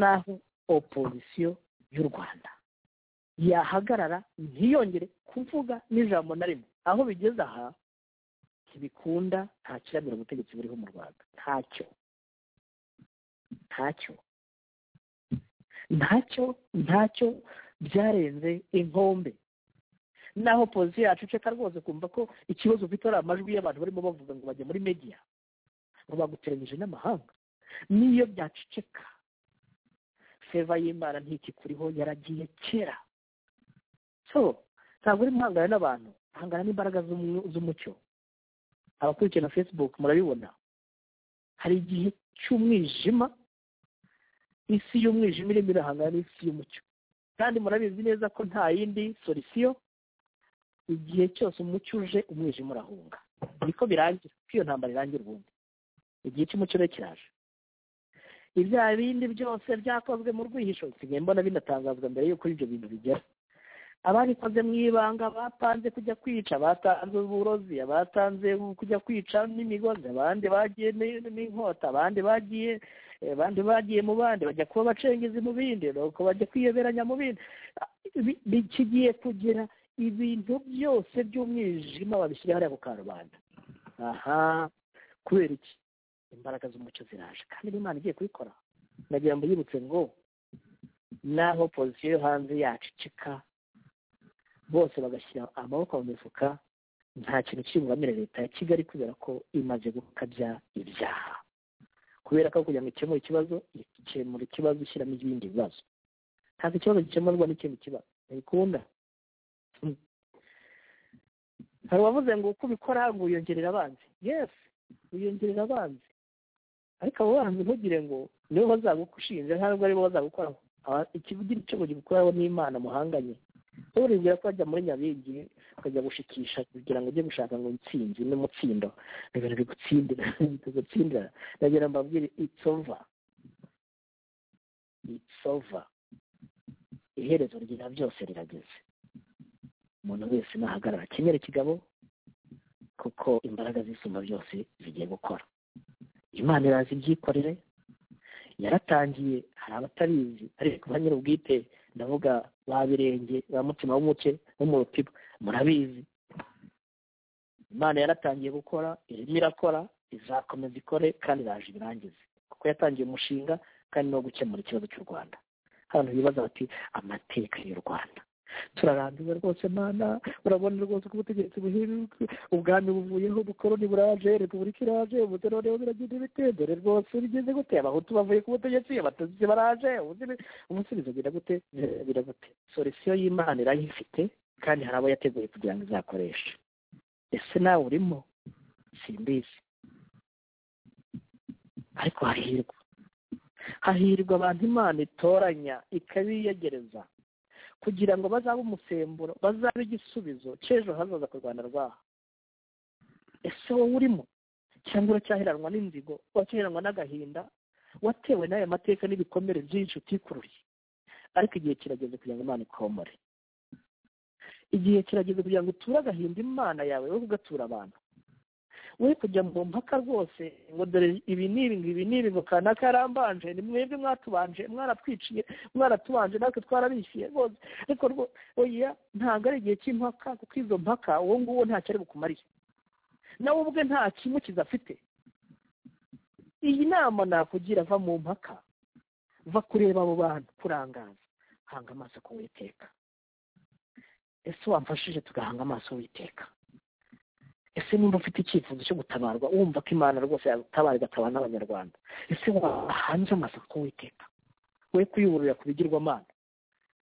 naho opozisiyo y'u rwanda yahagarara ntiyongere kuvuga n'ijambo na rimwe aho bigeze aha ntibikunda nta kiramira ubutegetsi buriho mu rwanda ntacyo ntacyo ntacyo ntacyo byarenze inkombe naho pozisiyo yacu iceka rwose kumva ko ikibazo ufite ari amajwi y'abantu barimo bavuga ngo bajya muri media ngo baguteranyije n'amahanga niyo byaceceka feva y'imana ntikikuriho yaragiye kera so ntabwo uri muhangana n'abantu hangana n'imbaraga z'umu- z'umucyo abakurikira na facebook murabibona hari igihe cy'umwijima isi y'umwijima irimo irahangana n'isi y'umucyo kandi murabizi neza ko nta yindi solisiyo igihe cyose umucyo uje umwijima urahunga niko birangira ko iyo ntambara irangira ubundi igihe cy'umucyo rero kiraje ibyaha bindi byose byakozwe mu rwihisho nsigaye mbona binatangazwa mbere y'uko ibyo bintu bigera ababikoze mu ibanga bapanze kujya kwica batanze uburozi abatanze kujya kwica n'imigozi abandi bagiye ni- n'inkota abandi bagiye eh, abandi bagiye mu bandi bajya kuba bacengezi mu bindi nuko bajya kwiyoberanya mu bindi Ah, ibi- bi- kigiye kugira ibintu byose by'umwijima babishyira hariya ku karubanda aha kubera iki imbaraga z'umucyo ziraje kandi n'imana igiye kubikora nagira ngo yibutse ngo naho pozisiyo yo hanze yaceceka bose bagashyira amaboko mu mifuka nta kintu kibugamira leta ya kigali kubera ko imaze gukabya ibyaha kubera ko kugira ngo ikemure ikibazo ikemura ikibazo ishyiramo ibindi bibazo ntabwo ikibazo gikemurwa n'ikindi kibazo ntibikunda Hmm. hari uwavuze ngo uko ubikora ngo wiyongerera abanzi yes wiyongerera abanzi ariko abo banzi ntugire ngo nibo bazagushinja ntabwo aribo bazagukoraho Aba- ikivugira icyo bugikoraho n'imana muhanganye uribwira ko wajya muri nyabingi ukajya gushikisha kugira ngo ujye gushaka ngo intsinzi n'umutsindo ibintu bigutsindira bigutsindira ndagira mbabwire it's over it's over iherezo rya byose rirageze umuntu wese nahagarara akenyera ikigabo kuko imbaraga z'isumba byose zigiye gukora imana irazi ibyikorere yaratangiye hari abatabizi ariko ba nyir'ubwite ndavuga ba birenge ba mutima w'umuke bo mu rutiba murabizi imana yaratangiye gukora irimo irakora izakomeza ikore kandi iraje ibirangize kuko yatangiye umushinga kandi no gukemura ikibazo cy'u rwanda abantu bibaza bati amateka y'u rwanda turarambiwe rwose mana urabona rwose ko ubutegetsi buhinduka ubwami buvuyeho ubukoroni buraje repubulika iraje ubuto noneho biragenda ibitendere rwose bigeze gute abahutu bavuye ku butegetsi abatutsi baraje ubuzi- umusubizo bira gute bira gute solisiyo y'imana irayifite kandi hari abo yateguye kugira ngo izakoreshe ese nawe urimo simbizi ariko hahirwa hahirwa abantu imana itoranya ikabiyegereza kugira ngo bazabe umusemburo bazabe igisubizo cy'ejo hazaza ku rwanda rwaho ese wowe urimo cyangwa uracyaheranwa n'inzigo uracyaheranwa n'agahinda watewe n'aya mateka n'ibikomere byinshi utikururiye ariko igihe kirageze kugira ngo imana ikomore igihe kirageze kugira ngo uture agahinda imana yawe wowe ugatura abantu we kujya mu mpaka rwose ngo dore ibi ni ibi ibi ni ibi ngo kanaka yarambanje ni mwebwe mwatubanje mwaratwiciye mwaratubanje natwe twarabishyuye rwose ariko rwo- oya ntabwo ari igihe cy'impaka kuko izo mpaka uwo nguwo ntacyo ari bukumariye nawe ubwe nta kimukiza afite iyi nama nakugira va mu mpaka va kureba abo bantu kurangaza hanga amaso ku witeka ese wamfashije tugahanga amaso witeka ese nimba ufite icyifuzo cyo gutabarwa wumva ko imana rwose yagutabara igatabara n'abanyarwanda ese wahanze amaso ku witeka we kuyuburira ku bigirwamana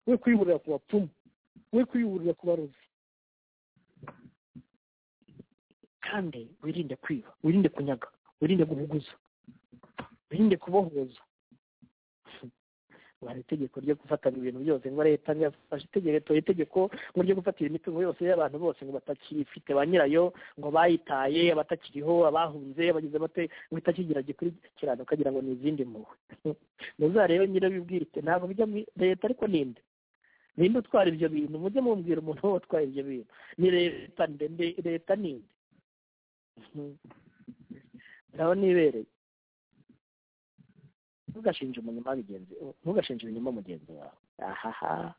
we kuyuburira ku bapfumu we kuyuburira ku barozi kandi wirinde kwiba wirinde kunyaga wirinde guhuguza wirinde kubohoza hari itegeko ryo gufatanya ibintu byose ngo leta yafashe itegeko itegeko ngo ryo gufatira imitungo yose y'abantu bose ngo batakiyifite ba nyirayo ngo bayitaye abatakiriho abahunze bagize bate ngo itakigira gikurikirana ukagira ngo ni izindi mpuhwe muzarebe nyirabibwite ntabwo bijya muri leta ariko ninde ninde utwara ibyo bintu mujye mumbwira umuntu watwaye ibyo bintu ni leta ndende leta ninde ndabona ibereye ntugashinje umunyuma bigenzi ntugashinje ibinyoma mugenzi wawe ahaha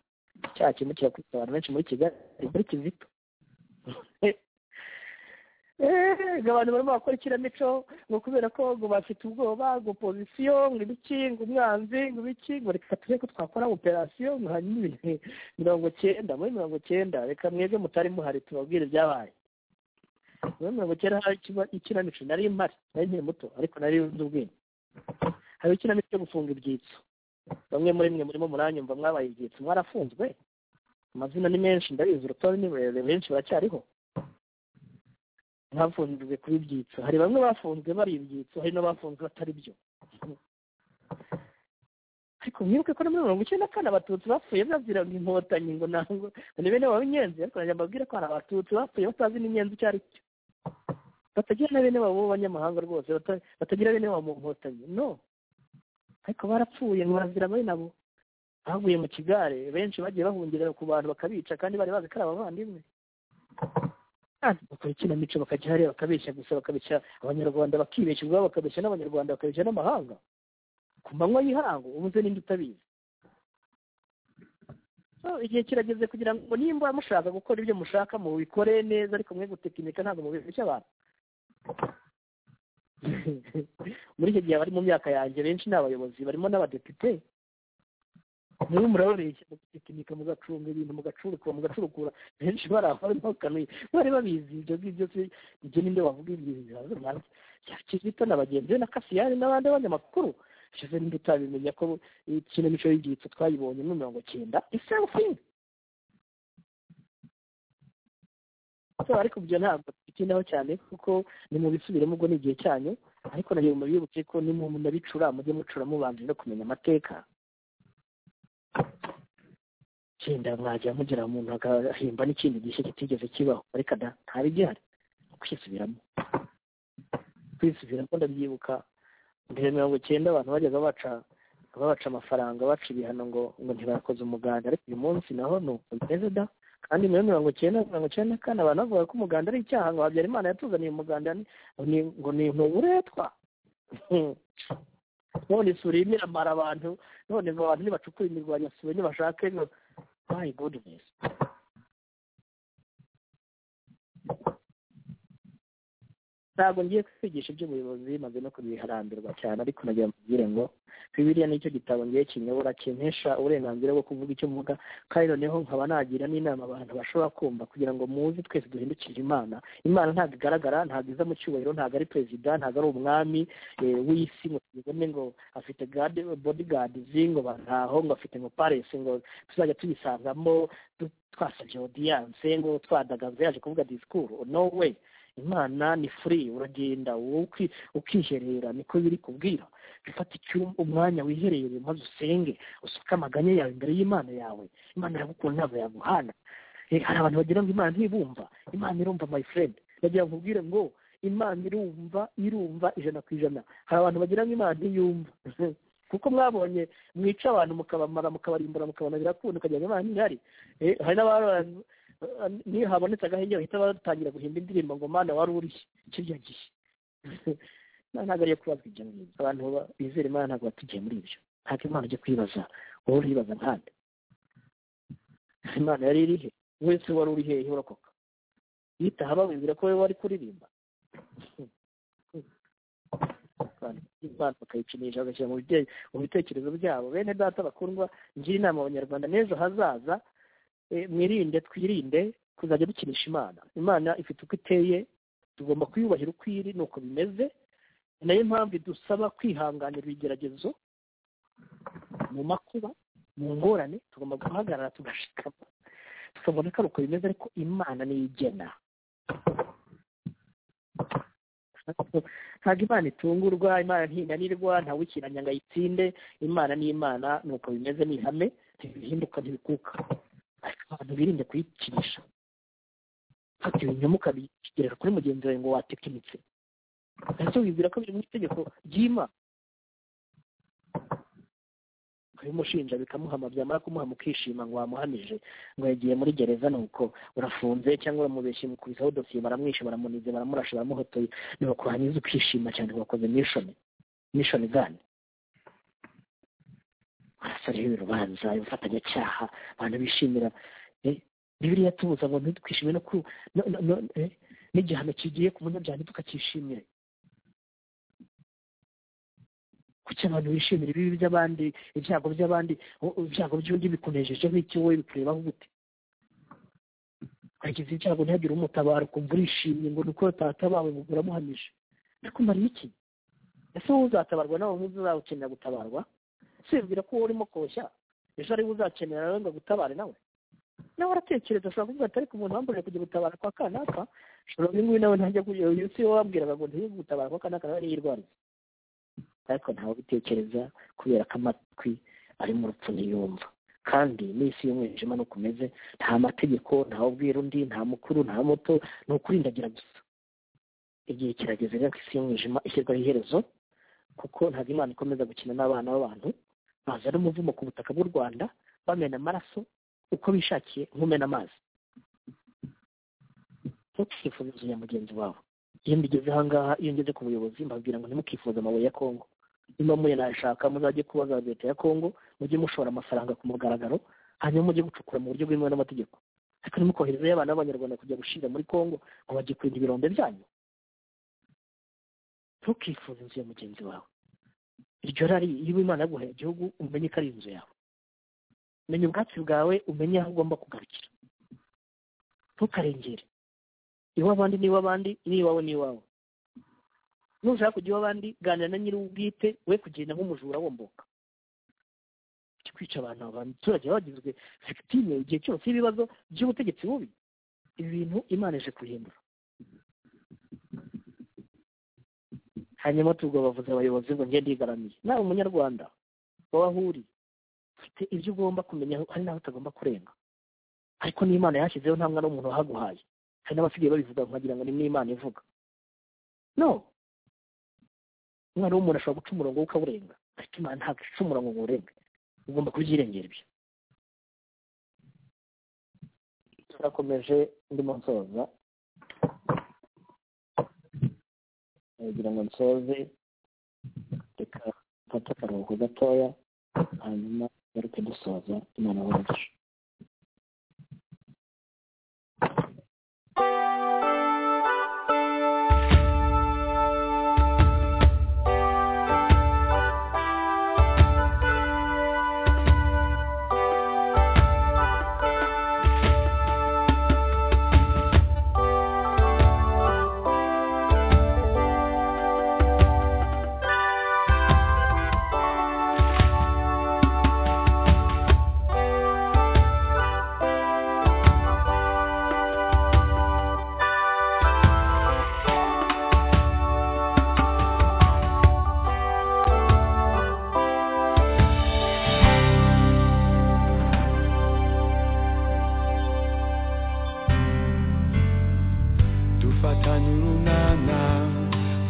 cya kintu kirakubita abantu benshi muri kigali muri kizito Eh, ngo abantu barimo bakora ikinamico ngo kubera ko ngo bafite ubwoba ngo pozisiyo ngo ibiki ngo umwanzi ngo ibiki ngo reka tujye ko twakora operasiyo ngo hanyuma ibintu mirongo cyenda muri mirongo cyenda reka mwebwe mutari muhari tubabwire ibyabaye muri mirongo cyenda hari ikiba- ikinamico nari mpari nari nkiri muto ariko nari nzi ubwenge hari ikinamico cyo gufunga ibyitso bamwe muri mwe murimo muranyumva mwabaye ibyitso mwarafunzwe amazina ni menshi ndabizi urutonde ni rurerure benshi baracyariho mwafunzwe kuba ibyitso hari bamwe bafunzwe bari ibyitso hari n'abafunzwe batari byo ariko mwibuke ko no muri mirongo icyenda na kane abatutsi bapfuye baziraga inkotanyi ngo ntabwo ngo ni bene baba inyenzi ariko najya mbabwira ko hari abatutsi bapfuye batazi n'inyenzi icyo ari cyo batagira na bene babo b'abanyamahanga rwose bata- batagira bene babo mu nkotanyi no ariko barapfuye ngo barazira bene abo baguye mu kigare benshi bagiye bahungira ku bantu bakabica kandi bari bazi ko ari abavandimwe kandi bakora ikinamico bakajya hariya bakabeshya gusa bakabeshya abanyarwanda bakibeshya ubwabo bakabeshya n'abanyarwanda bakabeshya n'amahanga ku manywa y'ihangu ubuze n'indi utabizi So, igihe kirageze kugira ngo nimba mushaka gukora ibyo mushaka mubikore neza ariko mwe gutekinika ntabwo mubeshya abantu muri icyo gihe abari mu myaka yanjye benshi ni abayobozi barimo n'abadepite niba murababeshya mugatekinika mugacunga ibintu mugacurukura mugacurukura benshi bari aho barimo bakanuye bari babizi ibyo ngibyo se ibyo ninde wavuga ibyo bibazo nanjye ya kizito na bagenzi be na kasiyani n'abandi banyamakuru ishize ninde utabimenya ko ikinamico y'ibyitso twayibonye muri mirongo cyenda iserufingi ariko ibyo ntabwo tubitindaho cyane kuko nimubisubiremo ubwo ni igihe cyanyu ariko nagiye mubibuke ko nimunabicura mujye mucura mubanje no kumenya amateka cyenda mwajya mugira umuntu agahimba n'ikindi gishya kitigeze kibaho ariko da ntabe gihari kwisubiramo kwisubiramo ndabyibuka mbere mirongo cyenda abantu bajyaga baca babaca amafaranga baca ibihano ngo ngo ntibakoze umuganda ariko uyu munsi naho ni uko bimeze da kandi muri mirongo cyenda mirongo cyenda na kane abantu bavuga ko umuganda ari icyaha ngo habyarimana yatuzaniye umuganda ni- ni- ngo ni uburetwa none isuri irimo iramara abantu none ngo abantu nibacukura imirwanyasuri nibashake ngo my goodness ntabwo ngiye kwigisha iby'ubuyobozi maze no kubiharambirwa cyane ariko nagira ngo mbwire ngo bibiliya nicyo gitabo ngiye kinyobora kimpesha uburenganzira bwo kuvuga icyo mvuga kandi noneho nkaba nagira n'inama abantu bashobora kumva kugira ngo muzi twese duhindukirire imana imana ntabwo igaragara ntabwo iza mu cyubahiro ntabwo ari perezida ntabwo ari umwami eh, w'isi ngo tubibone ngo afite bodigadizi ngo bantaho ngo afite ngo paresi ngo tuzajya tuyisangamo du- twasabye odiyanse ngo twadagaze yaje kuvuga disikuru no way imana ni furi uragenda wowe uki- ukiherera niko biri kubwira gufata icyumba umwanya wiherereye maze usenge usuke amaganya yawe imbere y'imana yawe imana iragukunda ntabwo yaguhana Eh, hari abantu bagira ngo imana ntibumva imana irumva my friend ndagira ngo ubwire ngo imana irumva irumva ijana ku ijana hari abantu bagira ngo imana ntiyumva kuko mwabonye mwica abantu mukabamara mukabarimbura mukabona birakunda ukagira ngo imana ntihari Eh, hari n'abantu niyo habonetse agahenge bahita batangira guhimba indirimbo ngo mana wari urishye kirya gihe nta- ntabwo ariyo kubazwa ibyo ngibyo abantu ba- bizera imana ntabwo batugiye muri ibyo ntabwo imana ujya kwibaza wowe uribaza nkande imana yari irihe wese wari uri hehe urakoka yitaha babibwira ko wowe wari kuririmba imana bakayikinisha bagashyira mu bite- mu bitekerezo byabo bene data bakundwa ngira inama abanyarwanda n'ejo hazaza eh, mwirinde twirinde kuzajya dukinisha imana imana ifite uko iteye tugomba kuyubahira uko iri ni uko bimeze ni nayo mpamvu idusaba kwihanganira ibigeragezo mu makuba mu ngorane tugomba guhagarara tugashikama tukabona ko ari uko bimeze ariko imana niyo igena ntabwo imana itungurwa imana ntinanirwa ntawukiranya ngo ayitsinde imana ni imana ni uko bimeze ni ihame ntibihinduka ntibikuka ariko abantu birinde kuyikinisha fata ibinyoma ukabigerera kuri mugenzi wawe ngo watekinitse ese wibwira ko biri mu itegeko ry'imana ukabimushinja bikamuhama byamara kumuhama ukishima ngo wamuhamije ngo yagiye muri gereza nuko urafunze cyangwa uramubeshye mukubisaho dosiye baramwishe baramunize baramurashe baramuhotoye ntibakurangiza ukishima cyane wakoze mishoni mishoni gani arasareho ibirubanza ibifatanyacyaha abantu bishimira eh, bibiriya tubuza ngo ntitwishime no ku no- no- no- eh, n'igihano kigiye ku munyabyaha ntitukakishimire kuki abantu bishimira ibibi by'abandi ibyago by'abandi u- ibyago by'undi bikunejejeho iki wowe bikurebaho gute wagize ibyago ntihagire umutabara ukumva urishimye ngo nuko utatabawe ngo uramuhamije bikumara iki ese wowe uzatabarwa nawe nkuzi uzakenera gutabarwa sibwira ko wowe urimo koshya ejo ariwe uzakenera nawe ngo agutabare nawe nawe aratekereza ashobora kuvuga ati ariko umuntu wamburiye kujya gutabara kwa kanaka ashobora uyu nguyu nawe ntajya kujya uyu si wowe wabwiraga ngo ntujye gutabara kwa kanaka nawe yirwariza ariko ntawe ubitekereza kubera ko amatwi ari mu rupfu ntiyumva kandi n'isi y'umwijima nuko umeze nta mategeko ntawe ubwira undi nta mukuru nta muto ni ukurindagira gusa igihe kirageze rero ko isi y'umwijima ishyirwaho iherezo kuko ntabwo imana ikomeza gukina n'abana b'abantu bazana umuvumo ku butaka bw'u rwanda bamena amaraso uko bishakiye nkumena amazi ntukifuze inzu ya mugenzi wawe iyo mbigeze ahangaha iyo ngeze ku buyobozi mbabwira ngo ntimukifuze amabuye ya kongo niba muye nashaka muzajye kubaza leta ya kongo mujye mushora amafaranga ku mugaragaro hanyuma mujye gucukura mu buryo bwemewe n'amategeko ariko ntimukoherezeyo abana b'abanyarwanda kujya gushira muri kongo ngo bajye kurinda ibirombe byanyu ntukifuze inzu ya mugenzi wawe iryo rari iyo imana yaguhaye igihugu umenye ko ari inzu yawe menya ubwatsi bwawe umenye aho ugomba kugarukira ntukarengere iw'abandi n'iw'abandi n'iwawe n'iwawe nushaka kujya iw'abandi ganira na nyir'ubwite we kugenda nk'umujura womboka Ujye kwica abantu abaturage baba bagizwe victime igihe cyose y'ibibazo by'ubutegetsi bubi ibi bintu imana ije kubihindura hanyuma tubwo bavuze abayobozi ngo ngende yigaramiye nawe umunyarwanda wowe aho uri ufite ibyo ugomba kumenya hari n'aho utagomba kurenga ariko n'imana yashyizeho nta mwana w'umuntu wahaguhaye hari n'abasigaye babivuga nkagira ngo ni n'imana ivuga no umwana w'umuntu ashobora guca umurongo we ukawurenga ariko imana ntabwo ica umurongo ngo uwurenge ugomba kubyirengera ibyo turakomeje ndimo nsoza nagira ngo nsoze reka mfate akaruhuko gatoya hanyuma ngaruke dusoza imana wacu Thank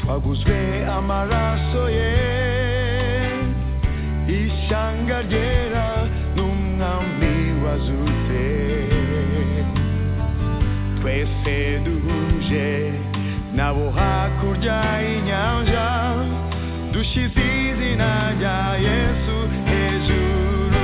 waguzwe amaraso ye ishyanga ryera n'umwami wazutse twese duhuje nabo hakurya y'inyanja dushyize izina rya yesu hejuru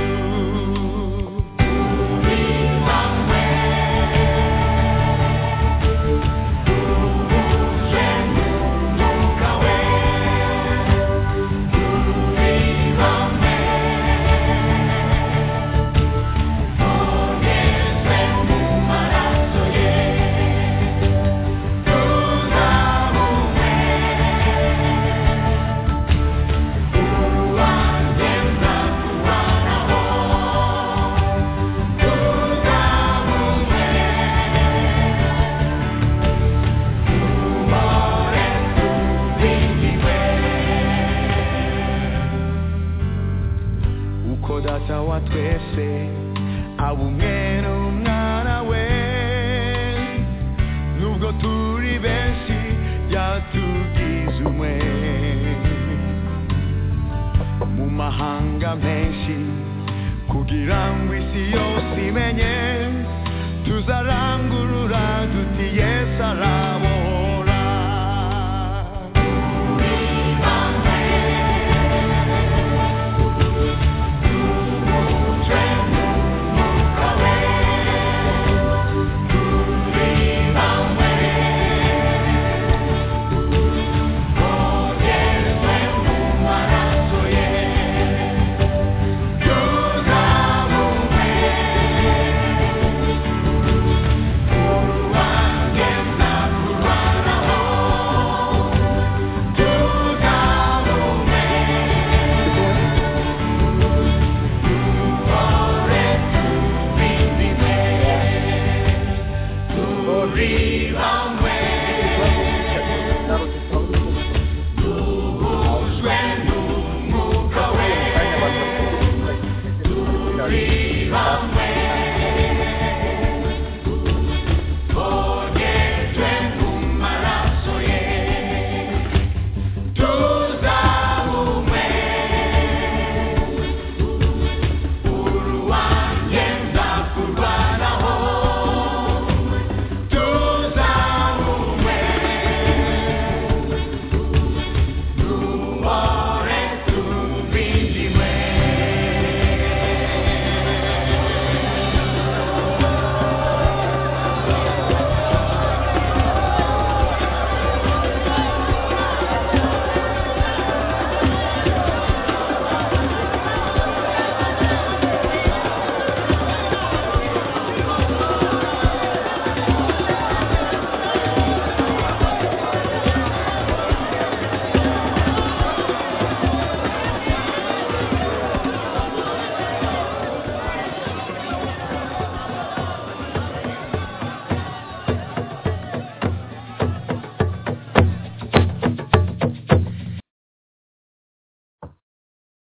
uko data wa twese aba umwe n'umwana we nubwo turi benshi byatugize umwe mu mahanga menshi kugira ngo isi yose imenye tuzarangurura duti yesu arabohora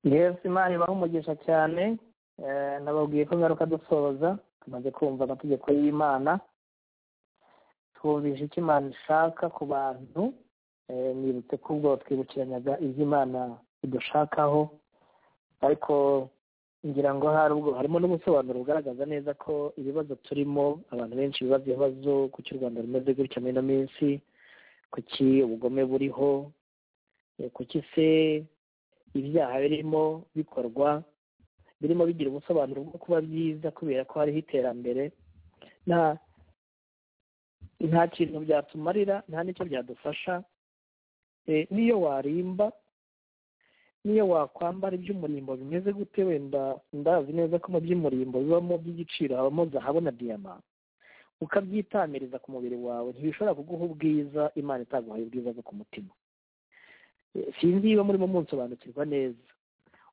yesu imana ibaha umugisha cyane Eh, nababwiye ko ngaruka dusoza tumaze kumva amategeko y'imana twumvishe icyo imana ishaka ku bantu Eh, nibutse ko ubwo twibukiranyaga ibyo imana idushakaho ariko ngira ngo hari ubwo harimo n'ubusobanuro bugaragaza neza ko ibibazo turimo abantu benshi bibaza ibibazo kuki u rwanda rumeze gutya muri ino minsi kuki ubugome buriho eh, kuki se ibyaha birimo bikorwa birimo bigira ubusobanuro bwo kuba byiza kubera ko hariho iterambere nta nta kintu byatumarira nta n'icyo byadufasha Eh, n'iyo warimba n'iyo wakwambara iby'umurimbo bimeze gute wenda ndazi neza ko mu by'umurimbo bibamo by'igiciro habamo zahabu na diyama ukabyitamiriza ku mubiri wawe ntibishobora kuguha ubwiza imana itaguhaye ubwiza bwo ku mutima Eh, sinzi niba murimo munsobanukirwa neza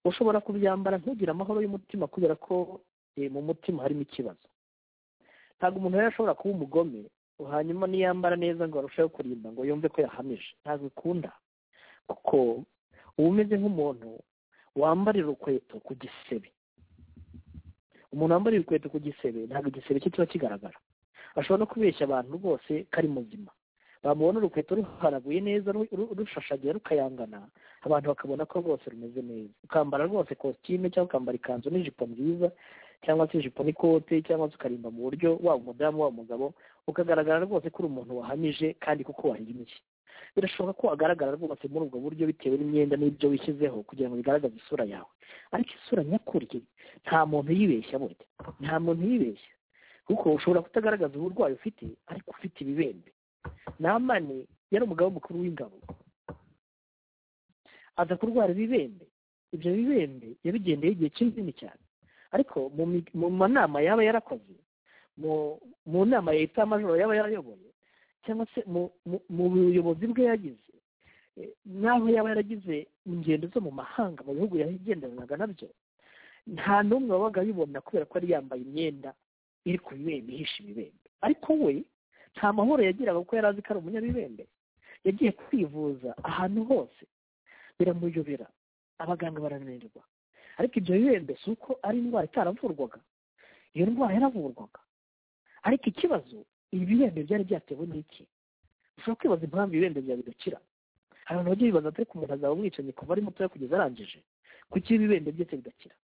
ushobora kubyambara ntugire amahoro y'umutima kubera ko eh, mu mutima harimo ikibazo ntabwo umuntu rero ashobora kuba umugome hanyuma niyambara neza ngo arusheho kurinda ngo yumve ko yahamije ntabwo bikunda kuko uba umeze nk'umuntu wambarira urukweto ku gisebe umuntu wambarira urukweto ku gisebe ntabwo igisebe cye kiba kigaragara ashobora no kubeshya abantu rwose kari muzima bamubona urukweto ruharaguye neza ru- ru- rushashagiye rukayangana abantu bakabona ko rwose rumeze neza ukambara rwose kositime cyangwa ukambara ikanzu n'ijipo nziza cyangwa se ijipo n'ikote cyangwa se ukarimba mu buryo waba umudamu waba umugabo ukagaragara rwose ko uri umuntu wahamije kandi kuko wahimbye birashoboka ko wagaragara rwose muri ubwo buryo bitewe n'imyenda n'ibyo wishyizeho kugira ngo bigaragaze isura yawe ariko isura nyakuri nta muntu yibeshya burya nta muntu yibeshya kuko ushobora kutagaragaza uburwayi ufite ariko ufite ibibembe namani yari umugabo mukuru w'ingabo aza kurwara ibibembe ibyo bibembe yabigendeye igihe kinini cyane ariko mu mi- mu manama yaba yarakoze mu mu nama ya eta majoro yaba yarayoboye cyangwa se mu mu- mu buyobozi bwe yagize eh, n'aho yaba yaragize ingendo zo mu mahanga mu bihugu yagenderanaga nabyo nta n'umwe wabaga abibona kubera ko yari yambaye imyenda iri ku bibembe ihisha ibibembe ariko we nta mahoro yagiraga kuko yari azi ko ari umunyabibembe yagiye kwivuza ahantu hose biramuyobera abaganga barananirwa ariko ibyo bibembe si uko ari indwara itaravurwaga iyo ndwara yaravurwaga ariko ikibazo ibi bibembe byari byatewe n'iki ushobora kwibaza impamvu ibibembe byawe bidakira hari abantu bajya bibaza ati umuntu azaba umwicanyi kuva ari mutoya kugeza arangije kuki ibibembe bye se bidakira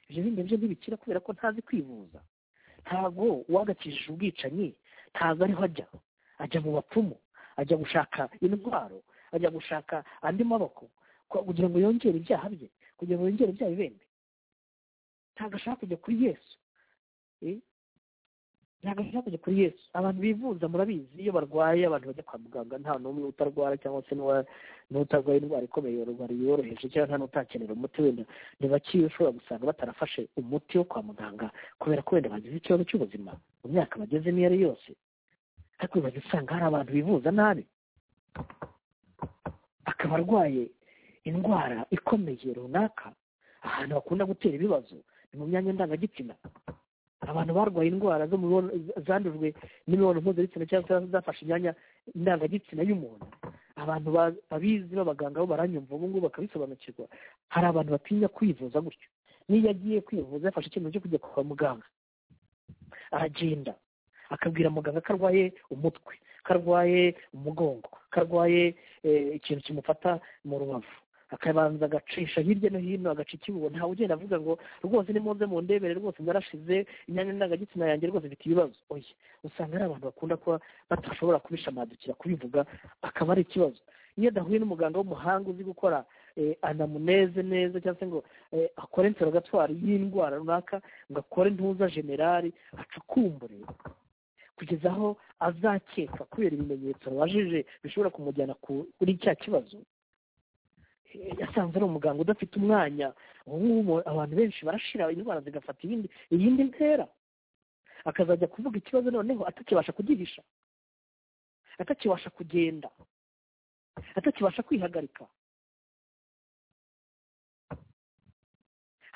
ibyo bibembe bye ntibikira kubera ko ntazi kwivuza ntabwo uwagakijije ubwicanyi ntabwo ariho ajya ajya mu bapfumu ajya gushaka intwaro ajya gushaka andi maboko kwa- kugira ngo yongere ibyaha bye kugira ngo yongere ibyaha bibembe ntabwo ashaka kujya kuri yesu Eh? ntabwo ashaka kujya kuri yesu abantu bivuza murabizi iyo barwaye abantu bajya kwa muganga nta n'umwe utarwara cyangwa se n'uwa- n'utarwaye indwara ikomeye yorwara yoroheje cyangwa nta n'utakenera umuti wenda ntibakiye ushobora gusanga batarafashe umuti wo kwa muganga kubera ko wenda bagize ikibazo cy'ubuzima mu myaka bageze n'iyo ari yose ariko uzajya usanga hari abantu bivuza nabi akaba arwaye indwara ikomeye runaka ahantu bakunda gutera ibibazo ni mu myanya ndangagitsina abantu barwaye indwara zo mu mibonano- zandujwe n'imibonano mpuzabitsina cyangwa se zafashe imyanya ndangagitsina y'umuntu abantu ba- babizi b'abaganga bo baranyumva ubu ngubu bakabisobanukirwa hari abantu batinya kwivuza gutyo n'iyo agiye kwivuza yafashe icyemezo cyo kujya kwa muganga aragenda akabwira muganga ko arwaye umutwe ko arwaye umugongo ko arwaye eh, ikintu kimufata mu rubavu akabanza agacisha hirya no hino agaca ikibugo ntawe ugenda avuga ngo rwose nimuze mu ndebere rwose narashize imyanya ndangagitsina yanjye rwose mfite ibibazo oya usanga ari abantu bakunda kuba badashobora kubishamadukira kubivuga akaba ari ikibazo iyo adahuye n'umuganga w'umuhanga uzi gukora eh, anamuneze neza cyangwa se ngo eh, akore interrogatoire y'indwara runaka ngo akore ntuza generali acukumbure kugeza aho azakeka kubera ibimenyetso abajije bishobora kumujyana ku- kuri cya kibazo Eh, yasanze ari umuganga udafite umwanya ubu ngubu abantu benshi barashira indwara zigafata ibindi iyindi ntera akazajya kuvuga ikibazo noneho atakibasha kugihisha atakibasha kugenda atakibasha kwihagarika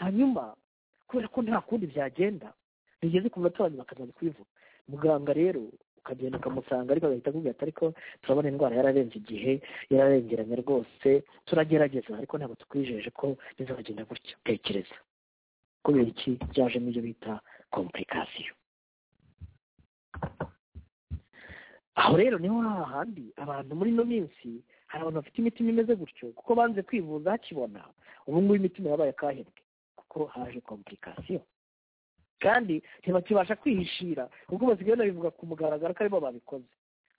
hanyuma kubera ko nta kundi byagenda bigeze ku munota wa nyuma akazajya kubivuga muganga rero ukagenda ukamusanga ariko agahita akubwira ati ariko turabona indwara yararenze igihe yararengeranye rwose turagerageza ariko ntabwo tukwijeje ko bizagenda gutya tekereza kubera iki byajemo ibyo bita komplikasiyo aho rero niho hahandi abantu muri ino minsi hari abantu bafite imitima imeze gutyo kuko banze kwivuza hakibona ubu ngubu imitima yabaye akahebwe kuko haje komplikasiyo kandi ntibakibasha kwihishira ubwo basigaye banabivuga ku mugaragaro ko aribo babikoze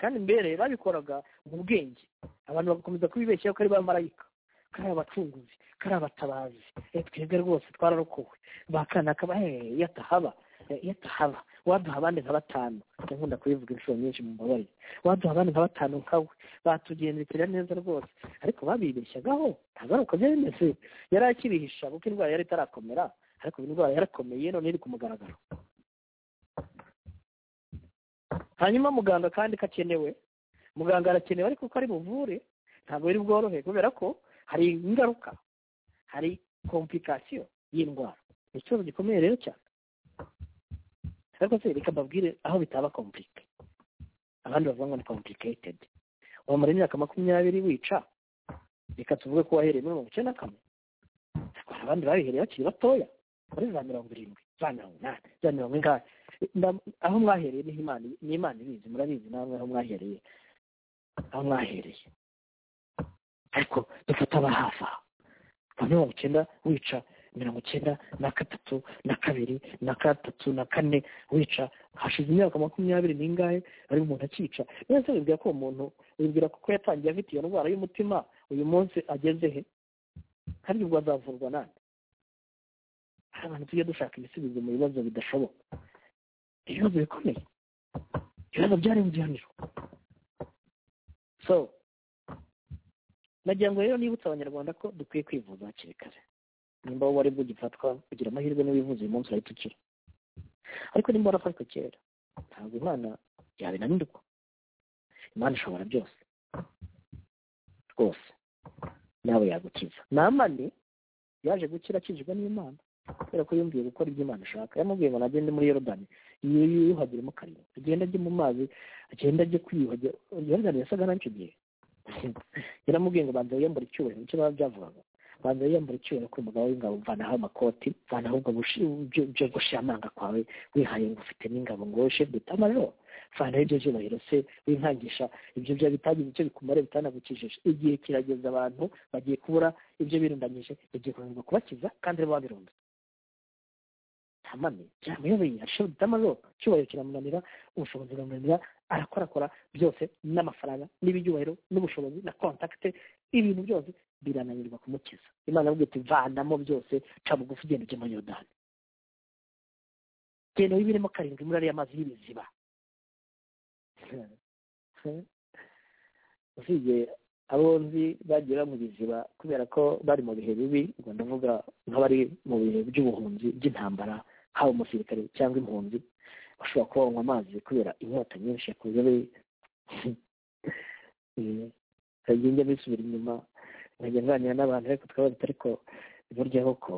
kandi mbere babikoraga mu bwenge abantu bagakomeza kubibeshyaho ko ari ba marayika ko ari abacunguzi ko ari abatabazi Eh, twebwe rwose twararokowe bakana kaba hehe iyo atahaba eh, iyo atahaba waduha abandi nka batanu nkunda kubivuga inshuro nyinshi mu mubabare waduha abandi nka batanu nkawe batugendekera neza rwose ariko babibeshyagaho ntabaruko byari bimeze yari akibihisha kuko indwara yari itarakomera ariko iyi ndwara yarakomeye none iri ku mugaragaro hanyuma muganga kandi kakenewe muganga arakenewe ariko uko ari buvure ntabwo biri bworohe kubera ko hari ingaruka hari komplikasiyo y'indwara ni ikibazo gikomeye rero cyane ariko se reka mbabwire aho bitaba komplike abandi bavuga ngo ni complicated wamara imyaka makumyabiri wica reka tuvuge ko wahereye muri mirongo icyenda na kane hari abandi babihereye bakiri batoya muri za mirongo irindwi za mirongo inani za mirongo ingahe Nda- aho mwahereye niho imana ni imana ibizi murabizi namwe aho mwahereye aho mwahereye ariko dufata aba hafi aha nka mirongo icyenda wica mirongo icyenda na gatatu na kabiri na gatatu na kane wica hashize imyaka makumyabiri n'ingahe ari umuntu akica niba se wibwira ko uwo muntu wibwira ko yatangiye afite iyo ndwara y'umutima uyu munsi ageze he kandi ubwo azavurwa nande hari abantu tujya dushaka ibisubizo mu bibazo bidashoboka ibibazo bikomeye ibibazo byarenze igihaniro so nagira ngo rero nibutse abanyarwanda ko dukwiye kwivuza hakiri kare nimba wowe wari bugifatwa kugira amahirwe niba wivuze uyu munsi urahita ukira ariko nimba warafashwe kera ntabwo imana yabinanirwa imana ishobora byose rwose nawe yagukiza namani yaje gukira akijijwe n'imana kubera ko yumviye gukora ibyo imana ishaka yamubwiye ngo nagende muri yorodani yiyuhagiremo karindwi agenda ajye mu mazi agenda ajye kwiyuhagira yorodani yasaga n'icyo gihe yaramubwiye ngo banza wiyambura icyubahiro nicyo baba byavugaga banza wiyambura icyubahiro ko umugabo w'ingabo mvanaho amakoti mvanaho ubwo byo gushiramanga kwawe wihaye ngo ufite n'ingabo ngo wowe shefu deta majoro mvanaho ibyo byubahiro se winkangisha ibyo bya bitagize icyo bikumare bitanagukijije igihe kirageze abantu bagiye kubura ibyo birundanyije bagiye kunanirwa kubakiza kandi bo babirunze ntamane byamuyoboye arashoboye itamaro icyubahiro kiramunanira ubushobozi buramunanira arakorakora byose n'amafaranga n'ibyubahiro n'ubushobozi na kontakite ibintu byose birananirwa kumukiza imana avuga iti vanamo byose ca bugufi ugenda ujye muri yorodani genda wibiremo karindwi muri ariya mazi y'ibiziba usibye abo nzi bagiye mu biziba kubera ko bari mu bihe bibi ngo ndavuga nk'abari mu bihe by'ubuhunzi by'intambara haba umusirikare cyangwa impunzi bashobora kuba banywa amazi kubera inyota nyinshi yakoze nkajya njya bisubira inyuma nkajya nganira n'abantu ariko twabaza ariko burya koko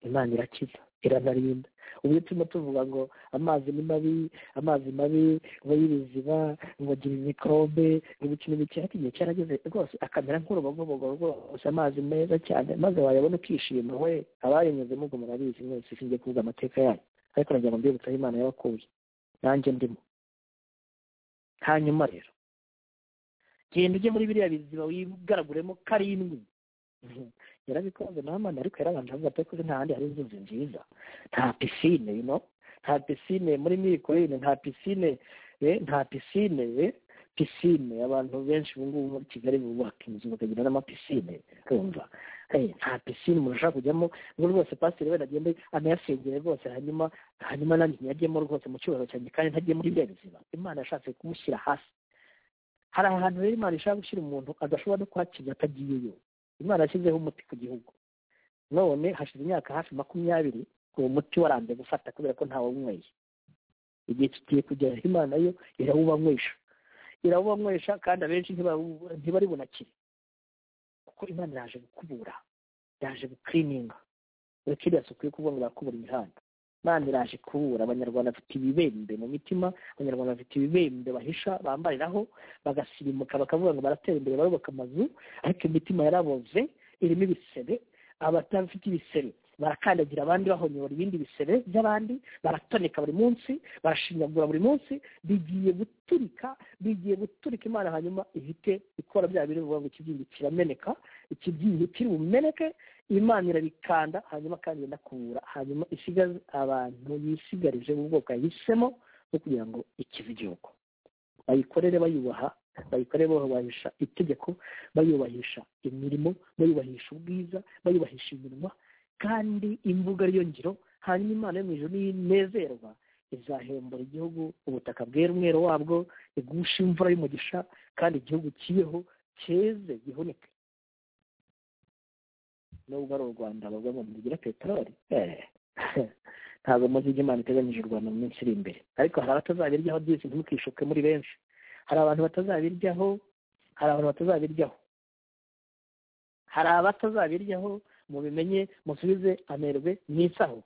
imana irakiza iranarinda ubu iyo turimo tuvuga ngo amazi ni mabi amazi mabi ngo y'ibiziba ngo agira imikrobe ngo ibiki n'ibiki ariko igihe cyarageze rwose akamera nk'urubogobogo rwose amazi meza cyane maze wayabona ukishima we abayanyuzemo ubwo murabizi mwese singiye kuvuga amateka yayo ariko nagira ngo mbibutseho imana yabakuye nanjye ndimo hanyuma rero genda ujye muri biriya biziba wigaraguremo karindwi yarabikoze namana ariko yarabanje avuga ati kuko nta handi hari inzuzi nziza nta pisine you know? nta pisine muri mirikorine nta pisine eh, nta pisine eh, pisine abantu benshi ubu ngubu muri kigali bubaka inzu bakagira n'amapisine rumva hey, nta pisine umuntu ashaka kujyamo ngo rwose pasiteri wenda agende anayasengere rwose hanyuma hanyuma nanjye ntiyajyemo rwose mu cyubahiro cyanjye kandi ntajye muri bya bizima imana yashatse kumushyira hasi hari ahantu rero imana ishaka gushyira umuntu adashobora no kuhakinya atagiyeyo imana yashyizeho umuti ku gihugu none hashize imyaka hafi makumyabiri uwo muti waranze gufata kubera ko ntawunyweye igihe kigiye kugera imana yo irawubanywesha irawubanywesha kandi abenshi ntibari bunakire kuko imana yaje gukubura yaje gukirininga kiriya suku yo kuvuga ngo barakubura imihanda imana iraje kubura abanyarwanda bafite ibibembe mu mitima abanyarwanda bafite ibibembe bahisha bambariraho bagasirimuka bakavuga ngo baratera imbere barubaka amazu ariko imitima yaraboze irimo ibisebe abatafite ibisebe barakandagira abandi bahonyora ibindi bisebe by'abandi baratoneka buri munsi barashinyagura buri munsi bigiye guturika bigiye guturika imana hanyuma ihite ikora bya bintu bivuga ngo ikibyingi kirameneka ikibyingi kiri bumeneke imana irabikanda hanyuma kandi iranakubura hanyuma isigaza abantu yisigarije mu bwoko yahisemo bwo kugira ngo ikize igihugu bayikorere bayubaha bayikorere bayubahisha itegeko bayubahisha imirimo bayubahisha ubwiza bayubahisha iminwa kandi imbuga ariyo ngiro hanyuma imana yo mu ijoro n'iyinezerwa izahembura igihugu ubutaka bwera umwero wabwo igusha imvura y'umugisha kandi igihugu kibeho cyeze gihunike nubwo ari u rwanda bavuga ngo ntigira peteroli ntabwo muzi ibyo imana iteganyije u rwanda mu minsi iri imbere ariko hari abatazabiryaho byose ntimukishuke muri benshi hari abantu batazabiryaho hari abantu batazabiryaho hari abatazabiryaho mubimenye musubize amerwe mwisaho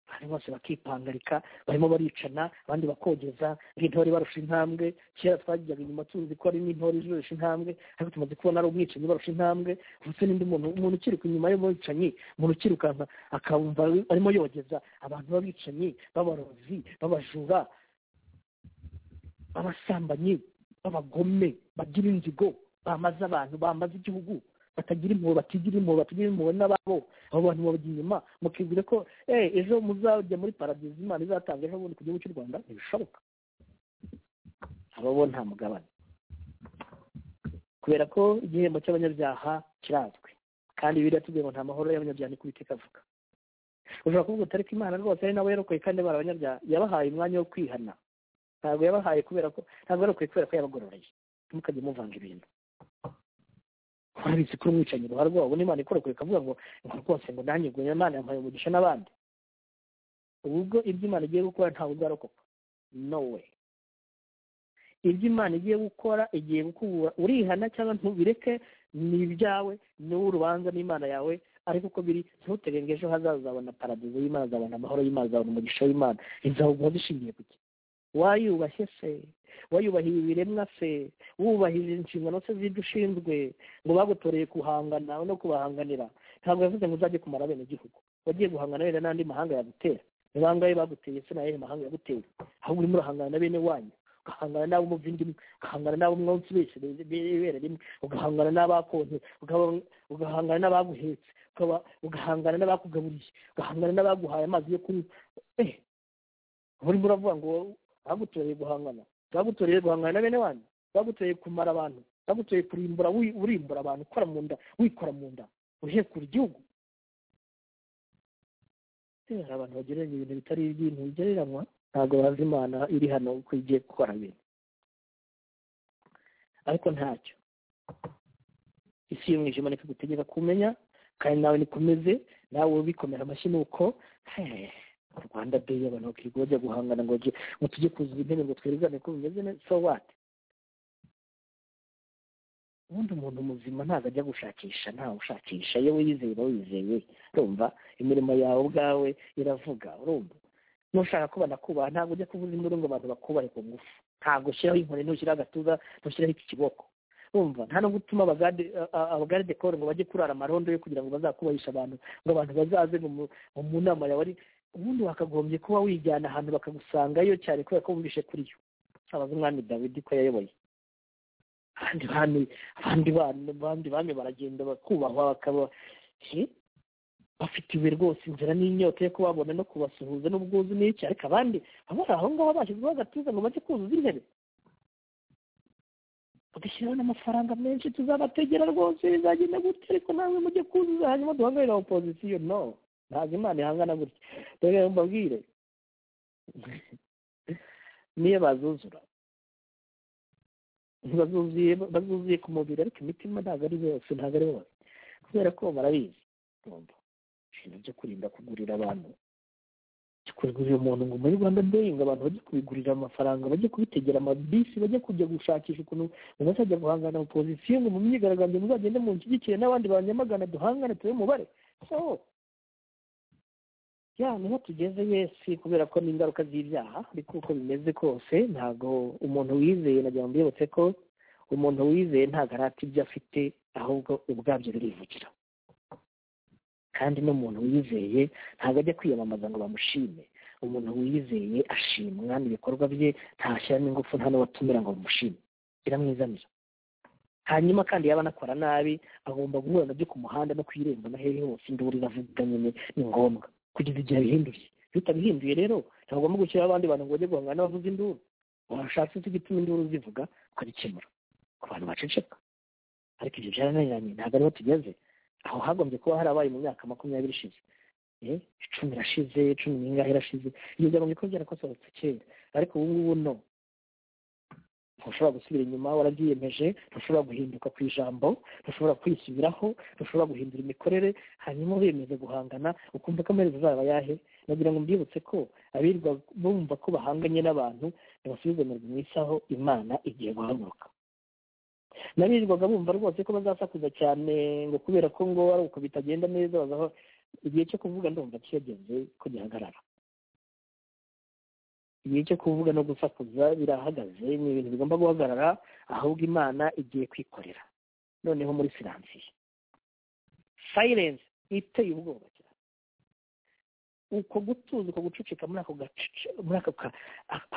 abantu bose bakipangarika barimo baricana abandi bakogeza nk'intore barusha intambwe kera twajyaga inyuma tuzi ko ari n'intore zirusha intambwe ariko tumaze kubona ari umwicanyi barusha intambwe ndetse n'undi muntu umuntu ukiruka inyuma y'umwicanyi umuntu ukirukanka akumva arimo yogeza abantu b'abicanyi b'abarozi b'abajura abasambanyi b'abagome bagira inzigo bamaze abantu bamaze igihugu batagira impuhwe batigira impuhwe batagira impuhwe n'ababo abo bantu babajya inyuma mukibwira ko "Eh, ejo muzajya muri paradizo imana izatanga ejo bundi ku gihugu cy'u rwanda ntibishoboka ababo nta mugabane kubera ko igihembo cy'abanyabyaha kirazwi kandi biriya tubwiye ngo nta mahoro y'abanyabyaha niko uwiteka avuga ushobora kuvuga utariko imana rwose ari nawe yarokoye kandi yabara abanyabyaha yabahaye umwanya wo kwihana ntabwo yabahaye kubera ko ntabwo yarokoye kubera ko yabagororeye ntimukajye muvanga ibintu warabizi ko umwicanyi uruhare rwabo ubona imana ikorokoye ikavuga ngo ngo rwose ngo nanjye ngo imana yampaye umugisha n'abandi ubu ubwo ibyo imana igiye gukora ntabwo bwarokoka no way ibyo imana igiye gukora igiye gukubura urihana cyangwa ntubireke ni ibyawe ni wowe urubanza n'imana yawe ariko uko biri ntutege ngo ejo hazaza uzabona paradizo y'imana uzabona amahoro y'imana uzabona umugisha w'imana izaguha zishingiye ku ki wayubashye se wayubahije ibiremwa se wubahije inshingano se z'ibyo ushinzwe ngo bagutoreye guhangana no kubahanganira ntabwo yavuze ngo uzajye kumara bene igihugu wagiye guhangana wenda n'andi mahanga yagutera ni bangahe baguteye se nayehe mahanga yaguteye ahubwo urimo urahangana na bene wanyu ugahangana n'abo umuvindimwe ugahangana n'abo umwansi wese bibera rimwe ugahangana n'abakonte ugahanga- ugahangana n'abaguhetse ukaba- ugahangana n'abakugaburiye ugahangana n'abaguhaye amazi yo kunywa eh urimo uravuga ngo bagutoreye guhangana bagutoreye guhangana na bene wanyu bagutoreye kumara abantu bagutoreye kurimbura wi- urimbura abantu ukora mu nda wikora mu nda uhekura igihugu Eh, hari abantu bagereranya ibintu bitari iby'ibintu bigereranywa ntabwo bazi imana iri hano uko igiye gukora ibintu ariko ntacyo isi y'umwijima niko igutegeka kumenya kandi nawe nikomeze nawe ubikomera amashyi nuko "Hey, u rwanda deyi abantu bakirirwa bajya guhangana ngo bajye- ngo tujye kuzuza intebe ngo twerekane ko bimeze neza so what ubundi umuntu muzima ntabwo ajya gushakisha ntawe ushakisha iyo wizeye uba wizeye urumva imirimo yawe ubwawe iravuga urumva nushaka ko banakubaha ntabwo ujya kuvuza induru ngo abantu bakubahe ku ngufu ntabwo ushyiraho inkoni ntushyiraho agatuza ntushyiraho iki kiboko urumva nta no gutuma abagade a- abagade dekoro ngo bajye kurara amarondo yo kugira ngo bazakubahishe abantu ngo abantu bazaze ngo mu- ngo mu nama yawe ari ubundi wakagombye kuba wijyana ahantu bakagusangayo cyane kubera ko wumvishe kuri yo abaza umwami dawidi ko yayoboye abandi bami abandi bami abandi bami baragenda bakubahwa bakaba he? bafite ibuye rwose inzira n'inyota yo kubabona no kubasuhuza n'ubwuzu n'iki ariko abandi baba bari aho ngaho bashyizweho agatuza ngo bajye kuzuza intebe bagashyiraho n'amafaranga menshi tuzabategera rwose bizagenda gutya ariko namwe mujye kuzuza hanyuma duhagararira opozisiyo no ntabwo imana ihangana gutya rero mbabwire niyo bazuzura ntibazuzuye bazuzuye ku mubiri ariko imitima ntabwo ari bose ntabwo ari bose kubera ko barabizi urumva ibintu byo kurinda kugurira abantu byo kugurira umuntu ngo muri rwanda deyi ngo abantu bajye kubigurira amafaranga bajye kubitegera amabisi bajye kujya gushakisha ukuntu muzajya guhangana opozisiyo ngo mu myigaragambyo muzagende munshyigikire n'abandi banyamagana duhangane tube umubare so ya niho tugeze yesi kubera ko n'ingaruka z'ibyaha ariko uko bimeze kose ntabwo umuntu wizeye nagira ngo mbibutse ko umuntu wizeye ntabwo arata ibyo afite ahubwo ubwabyo birivugira kandi n'umuntu wizeye ntabwo ajya kwiyamamaza ngo bamushime umuntu wizeye ashimwa n'ibikorwa bye ntashyiramo ingufu nta n'uwatumira ngo bamushime biramwizamira hanyuma kandi yaba anakora nabi agomba guhura nabyo ku muhanda no ku irembo na hehe hose induru iravuga nyine ni ngombwa kugeza igihe abihinduye iyo utabihinduye rero ntabwo ugomba gushyiraho abandi bantu ngo bajye guhangana n'abavuza induru washatse se igituma induru zivuga ukabikemura ku bantu baceceka ariko ibyo byarananiranye ntabwo ariho tugeze aho hagombye kuba harabaye mu myaka makumyabiri ishize Eh, icumi irashize cumi n'ingahe irashize ibyo byagombye kuba byarakosorotse kera ariko ubu ngubu no ntushobora gusubira inyuma warabyiyemeje ntushobora guhinduka ku ijambo ntushobora kwisubiraho ntushobora guhindura imikorere hanyuma uremeza guhangana ukumva ko amaherezo azaba yahe nagira ngo mbibutse ko abirirwa bumva ko bahanganye n'abantu ntibasubize mu isaho imana igiye guhaguruka nabirirwaga bumva rwose ko bazasakuza cyane ngo kubera ko ngo ari uko bitagenda neza bazaho igihe cyo kuvuga ndumva kiyageze ko gihagarara igihe cyo kuvuga no gusakuza birahagaze ni ibintu bigomba guhagarara ahubwo imana igiye kwikorera noneho muri siransiye sayirensi iteye ubwoba cyane uko gutuza uko gucucika muri ako gace muri ako ka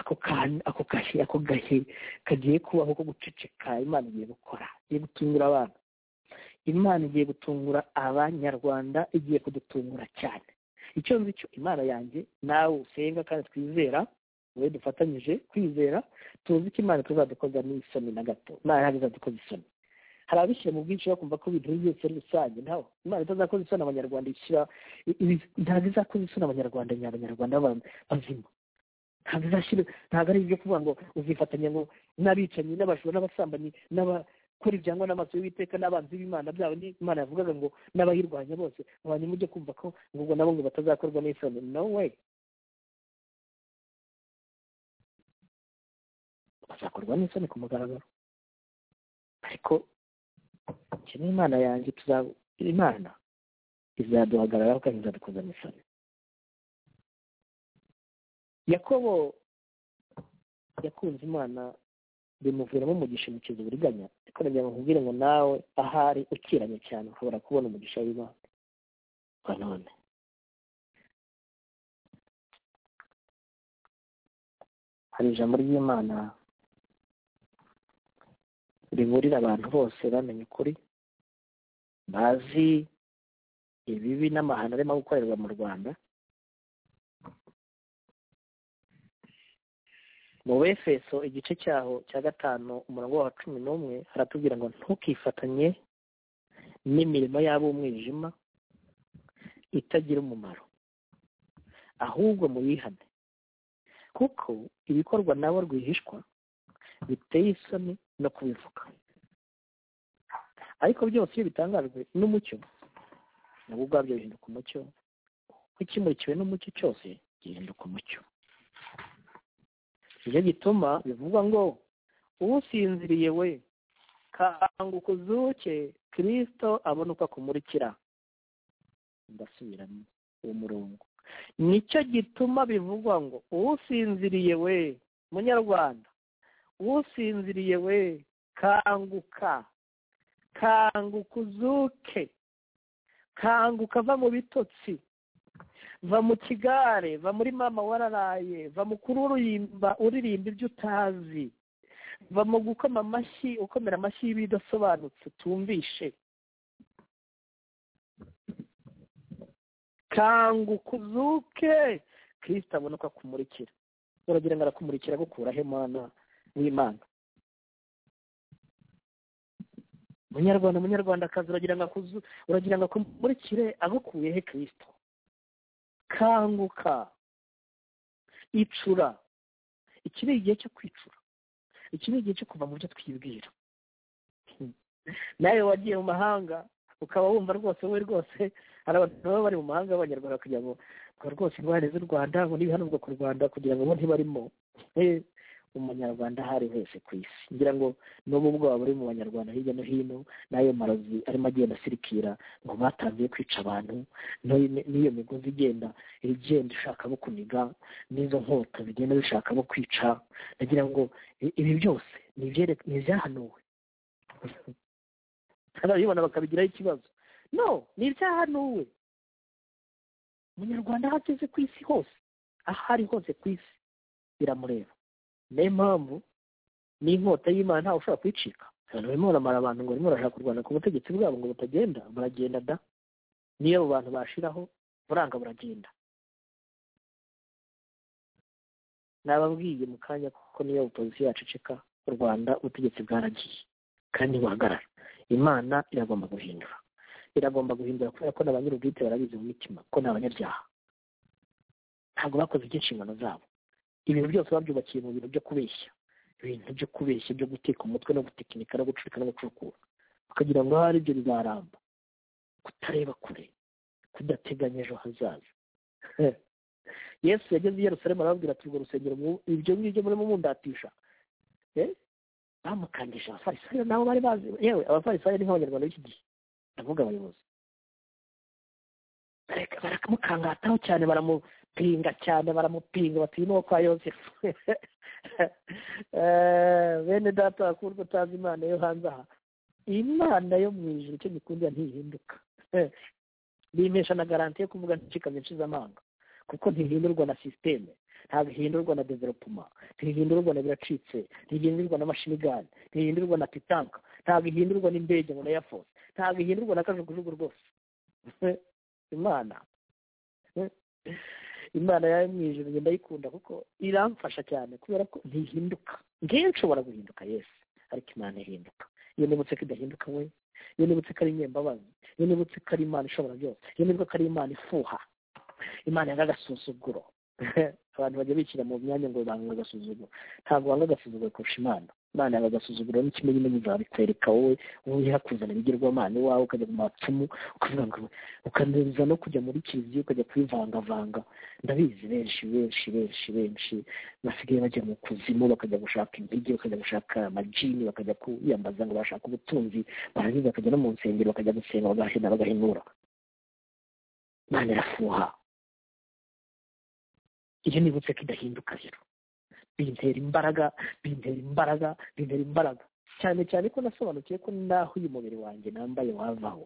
ako kantu ako gahe ako gahe kagiye kubaho ko guceceka imana igiye gukora igiye gutungura abantu imana igiye gutungura abanyarwanda igiye kudutungura cyane icyo nzi cyo imana yanjye nawe usenga kandi twizera wowe dufatanyije kwizera tuzi ko imana tuzadukoza n'isoni na gato ntayo izadukoza isoni hari abishyira mu bwinshi bakumva ko ibintu byose ari rusange ntaho imana itazakoza isoni abanyarwanda ishyira ntabwo izakoza isoni abanyarwanda abanyarwanda bazima ntabwo izashyira ntabwo ari ibyo kuvuga ngo uzifatanya ngo n'abicanyi n'abajura n'abasambanyi n'abakora ibyangwa n'amaso y'uwiteka n'abanzi b'imana byabo n'imana yavugaga ngo n'abayirwanya bose abantu mujye kumva ko ngo ubwo nabo ngo batazakorwa n'isoni no way bazakorwa n'isoni ku mugaragaro ariko ikeneye imana yanjye tuzaba imana izaduhagararaho kandi izadukoza amasaro yakobo yakunze imana bimuviramo umugisha umukiza uburiganya ariko nagira bakubwire ngo nawe ahari ukiranye cyane ushobora kubona umugisha w'imana none hari ijambo ry'imana riburira abantu bose bamenye ukuri bazi ibibi n'amahano arimo gukorerwa mu rwanda mu befeso igice cyaho cya gatanu umurongo wa cumi n'umwe haratubwira ngo ntukifatanye n'imirimo y'ab'umwijima itagira umumaro ahubwo muyihane kuko ibikorwa nabo rwihishwa biteye isoni no kubivuga ariko byose iyo bitangajwe n'umucyo nabwo ubwabyo bihinduka umucyo kuko ikimurikiwe n'umucyo cyose gihinduka umucyo nicyo gituma bivuga ngo uwusinziriye we kanguka uzuke kirisito abona uko akumurikira ndasubiramo uwo murongo nicyo gituma bivugwa ngo uwusinziriye we munyarwanda usinziriye we kanguka kanguka uzuke kanguka va mu bitotsi va mu kigare va muri mama wararaye va mu kururimba uririmba ibyo utazi va mu gukoma amashyi ukomera amashyi y'ibidasobanutse tumvishe kanguka uzuke kirisita abona uko akumurikira uragira ngo arakumurikira gukuraho imana w'imana munyarwanda munyarwandakazi uragira ngo akuzu uragira ngo akumurikire agukuye he kirisito kanguka icura iki ni igihe cyo kwicura iki ni igihe cyo kuva mu byo twibwira nawe wagiye mu mahanga ukaba wumva rwose wowe rwose hari abantu baba bari mu mahanga b'abanyarwanda kugira ngo rwose indwara z'u rwanda ngo n'ibihanurwa ku rwanda kugira ngo bo ntibarimo umunyarwanda aho ari hose ku isi ngira ngo n'ubu ubwoba buri mu banyarwanda hirya no hino n'ayo marozi arimo agenda asirikira ngo batangiye kwica abantu n'iyo migozi igenda igenda ishaka bo kuniga n'izo nkota bigenda bishaka bo kwica nagira ngo ibi byose ni ibyahanuwe ababibona bakabigiraho ikibazo no ni ibyahanuwe umunyarwanda aho ageze ku isi hose aho ari hose ku isi biramureba niyo mpamvu n'inkota y'imana ntawe ushobora kwicika barimo baramara abantu ngo barimo barashaka kurwana ku butegetsi bwabo ngo batagenda baragenda da niyo abo bantu bashiraho buranga buragenda nababwiye mu kanya kuko niyo opozisiyo yaceceka u rwanda ubutegetsi bwaragiye kandi buhagarara imana iragomba guhindura iragomba guhindura kubera ko n'abanyirubwite barabizi mu mitima ko ni abanyabyaha ntabwo bakoze ibyo inshingano zabo ibintu byose babyubakiye mu bintu byo kubeshya ibintu byo kubeshya byo guteka umutwe no gutekinika no gucurika no gucukura bakagira ngo hari ibyo bizaramba kutareba kure kudateganya ejo hazaza yesu yageze i yerusalemu arababwira ati urwo rusengero ibyo ngibyo murimo mundatisha bamukangije abafarisayo nabo bari bazi yewe abafarisayo ni nk'abanyarwanda b'iki gihe ndavuga abayobozi baramukangataho cyane baramupinga cyane baramupinga bati uyu ni uwo kwa yosefu bene data wakurwa utazi imana yo hanze aha imana yo mu ijoro icyo gikundira ntihinduka bimesha na garanti yo kuvuga ntikikamye amanga kuko ntihindurwa na sisiteme ntabwo ihindurwa na developuma ntihindurwa na biracitse ntihindurwa na mashinigani ntihindurwa na titanka ntabwo ihindurwa n'indege ngo na eyafosi ntabwo ihindurwa na kajugujugu rwose imana imana yayo mu ijoro ndayikunda kuko iramfasha cyane kubera ko ntihinduka ngewe nshobora guhinduka yesi ariko imana ihinduka iyo nibutse ko idahinduka we iyo nibutse ko ari inyembabazi iyo nibutse ko ari imana ishobora byose iyo nibutse ko ari imana ifuha imana yanga agasuzuguro abantu bajya bishyira mu myanya ngo banga agasuzuguro ntabwo wanga agasuzuguro kurusha imana imana yanga agasuzuguro n'ikimenyamenya izabikwereka wowe ubuyeha kuzana ibigirwamana iwawe ukajya mu mapfumu ukavuga ngo ukaneza no kujya muri kiliziya ukajya kwivangavanga ndabizi benshi benshi benshi benshi basigaye bajya mu kuzimu bakajya gushaka impigi bakajya gushaka amajini bakajya kwiyambaza ngo bashaka ubutunzi barangiza bakajya no mu nsengero bakajya gusenga bagahina bagahinura imana irafuha iyo nibutse ko idahinduka rero bintera imbaraga bintera imbaraga bintera imbaraga cyane cyane ko nasobanukiwe ko naho uyu mubiri wanjye nambaye wavaho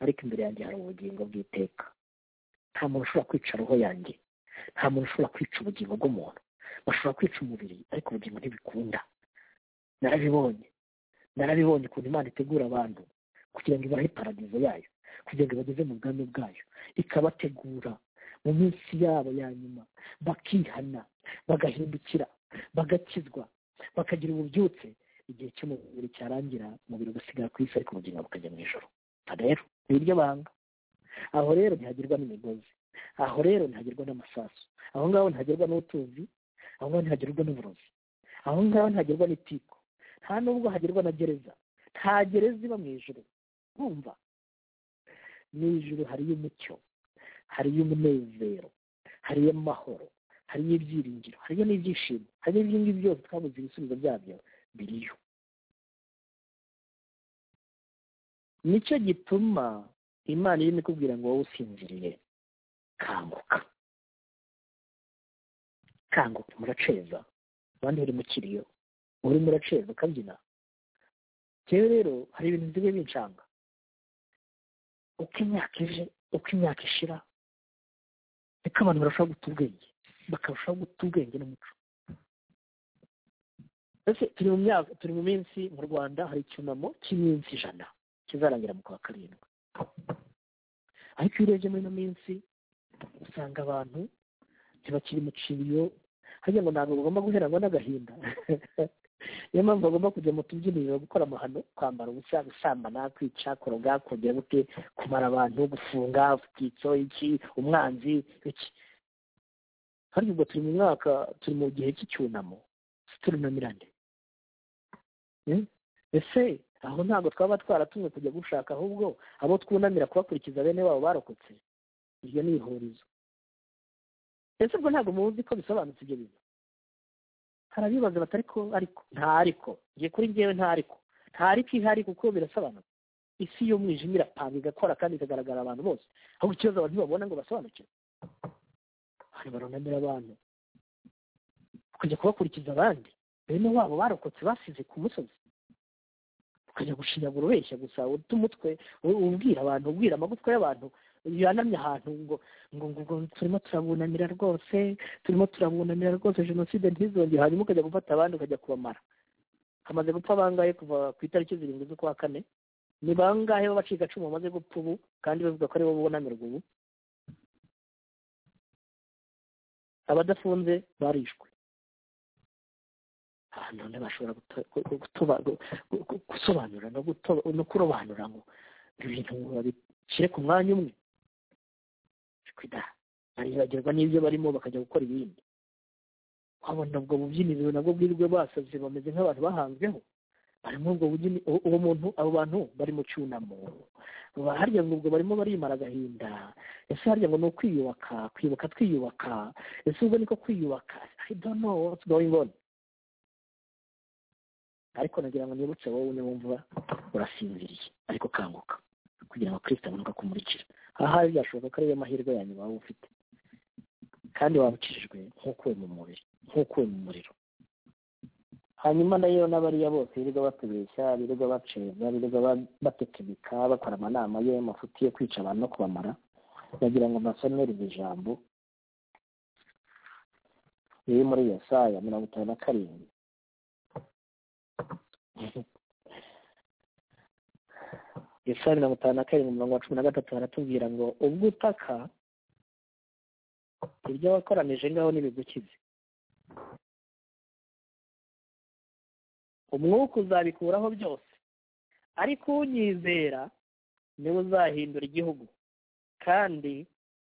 ariko imbere yanjye hari ubugingo bw'iteka nta muntu ushobora kwica roho yanjye nta muntu ushobora kwica ubugingo bw'umuntu bashobora kwica umubiri ariko ubugingo ntibikunda narabibonye narabibonye ukuntu imana itegura abantu kugira ngo ibahe paradizo yayo kugira ngo ibageze mu bwami bwayo ikabategura mu minsi yabo ya nyuma bakihana bagahindukira bagakizwa bakagira ububyutse igihe cy'umubiri cyarangira umubiri ugasigara ku isi ariko ubugingo bukajya mu ijoro rero ni iryo banga aho rero ntihagirwa n'imigozi aho rero ntihagirwa n'amasasu aho ngaho ntihagirwa n'utuzi aho ngaho ntihagirwa n'uburozi aho ngaho ntihagirwa n'itiko nta nubwo hagirwa na gereza nta gereza iba mu ijoro bumva mu ijoro hariyo umucyo hariyo umunezero hariyo amahoro hariyo ibyiringiro hariyo n'ibyishimo hariyo ibyo ngibyo byose twabuze ibisubizo byabyo biriyo nicyo gituma imana irimo ikubwira ngo wowe usinziriye kanguka kanguka muraceza abandi bari mu kiriyo urimo uraceza ukabyina rero rero hari ibintu bisigaye bincanga uko imyaka ije uko imyaka ishira niko abantu barushaho guta ubwenge bakarushaho guta ubwenge n'umuco mbese turi mu myaka turi mu minsi mu rwanda hari icyunamo cy'iminsi ijana kizarangira mu kwa karindwi ariko iyo urebye muri ino minsi usanga abantu ntibakiri mu kiriyo hajya ngo ntabwo bagomba guherangwa n'agahinda niyo mpamvu bagomba kujya mu tubyiniro gukora amahano kwambara ubusa gusambana kwica koroga kongera gute kumara abantu gufunga ubwitso iki umwanzi iki kandi ubwo turi mu mwaka turi mu gihe cy'icyunamo turunamirane ese aho ntabwo twaba twaratumwe kujya gushaka ahubwo abo twunamira kubakurikiza bene babo barokotse iryo ni ihurizo ese ubwo ntabwo muzi ko bisobanutse ibyo bintu hari abibaza bati ariko ariko nta ariko ngiye kuri ngewe nta ariko nta ariko ihari kuko birasobanutse isi y'umwijima irapanga igakora kandi ikagaragara abantu bose ahubwo ikibazo abantu ntibabona ngo basobanukirwe hari barunamira abantu bakajya kubakurikiza abandi bene wabo barokotse basize ku musozi ukajya gushinyagura ubeshya gusa uta umutwe ubwira abantu ubwira amagufwa y'abantu yanamye ahantu ngo ngo ngo turimo turabunamira rwose turimo turabunamira rwose jenoside ntizongere hanyuma ukajya gufata abandi ukajya kubamara hamaze gupfa bangahe kuva ku itariki zirindwi z'ukwa kane ni bangahe b'abacikacumu bamaze gupfa ubu kandi bavuga ko aribo bunamirwa ubu abadafunze barishwe ahantu none bashobora gusobanura no kurobanura ngo ibintu babishyire ku mwanya umwe baribagirwa n'ibyo barimo bakajya gukora ibindi wabona ubwo bubyiniro nabwo bwirwe basaze bameze nk'abantu bahanzweho barimo ubwo uwo muntu abo bantu bari mu cyunamo harya ngo ubwo barimo barimara agahinda ese harya ngo ni ukwiyubaka kwibuka twiyubaka ese ubwo niko kwiyubaka i don't know what's going on ariko nagira ngo nibutse wowe niwumva urasinziriye ariko kanguka kugira ngo kirisita abone uko akumurikira ahari byashoboka ko ariyo mahirwe ya nyuma waba ufite kandi wabukijijwe nk'ukuwe mu mubiri nk'ukuwe mu muriro hanyuma nayo n'abariya bose birirwa batubeshya birirwa baceza birirwa batekebika bakora amanama ye amafuti yo kwica abantu no kubamara ndagira ngo mbasomere iri jambo riri muri Yesaya mirongo itanu na karindwi Yesaya mirongo itanu na karindwi umurongo wa cumi na gatatu haratubwira ngo ubwo utaka ibyo wakoranije ngaho ntibigukize umwuka uzabikuraho byose ariko unyizera niwe uzahindura igihugu kandi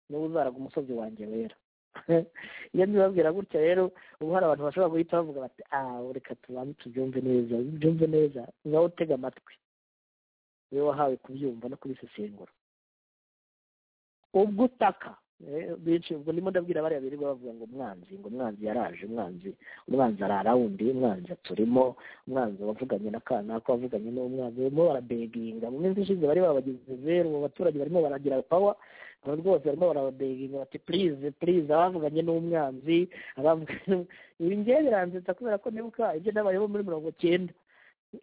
niwe uzaraga umusozi wanjye wera iyo mbibabwira gutya rero ubu hari abantu bashobora guhita bavuga bati aaa reka tubanze tubyumve neza byumve neza ngaho utega amatwi niwe wahawe kubyumva no kubisesengura ubwo utaka benshi ubwo ndimo ndabwira bariya birirwa bavuga ngo umwanzi ngo umwanzi yaraje umwanzi umwanzi arara wundi umwanzi aturimo umwanzi wavuganye na kanaka wavuganye n'umwanzi barimo barabeginga mu minsi ishize bari babagize zeru abo baturage barimo baragira pawa aba rwose barimo barababeginga bati purize purize abavuganye n'umwanzi abavuganye ibi ngiye biranzetsa kubera ko nibuka ibyo nabayeho muri mirongo cyenda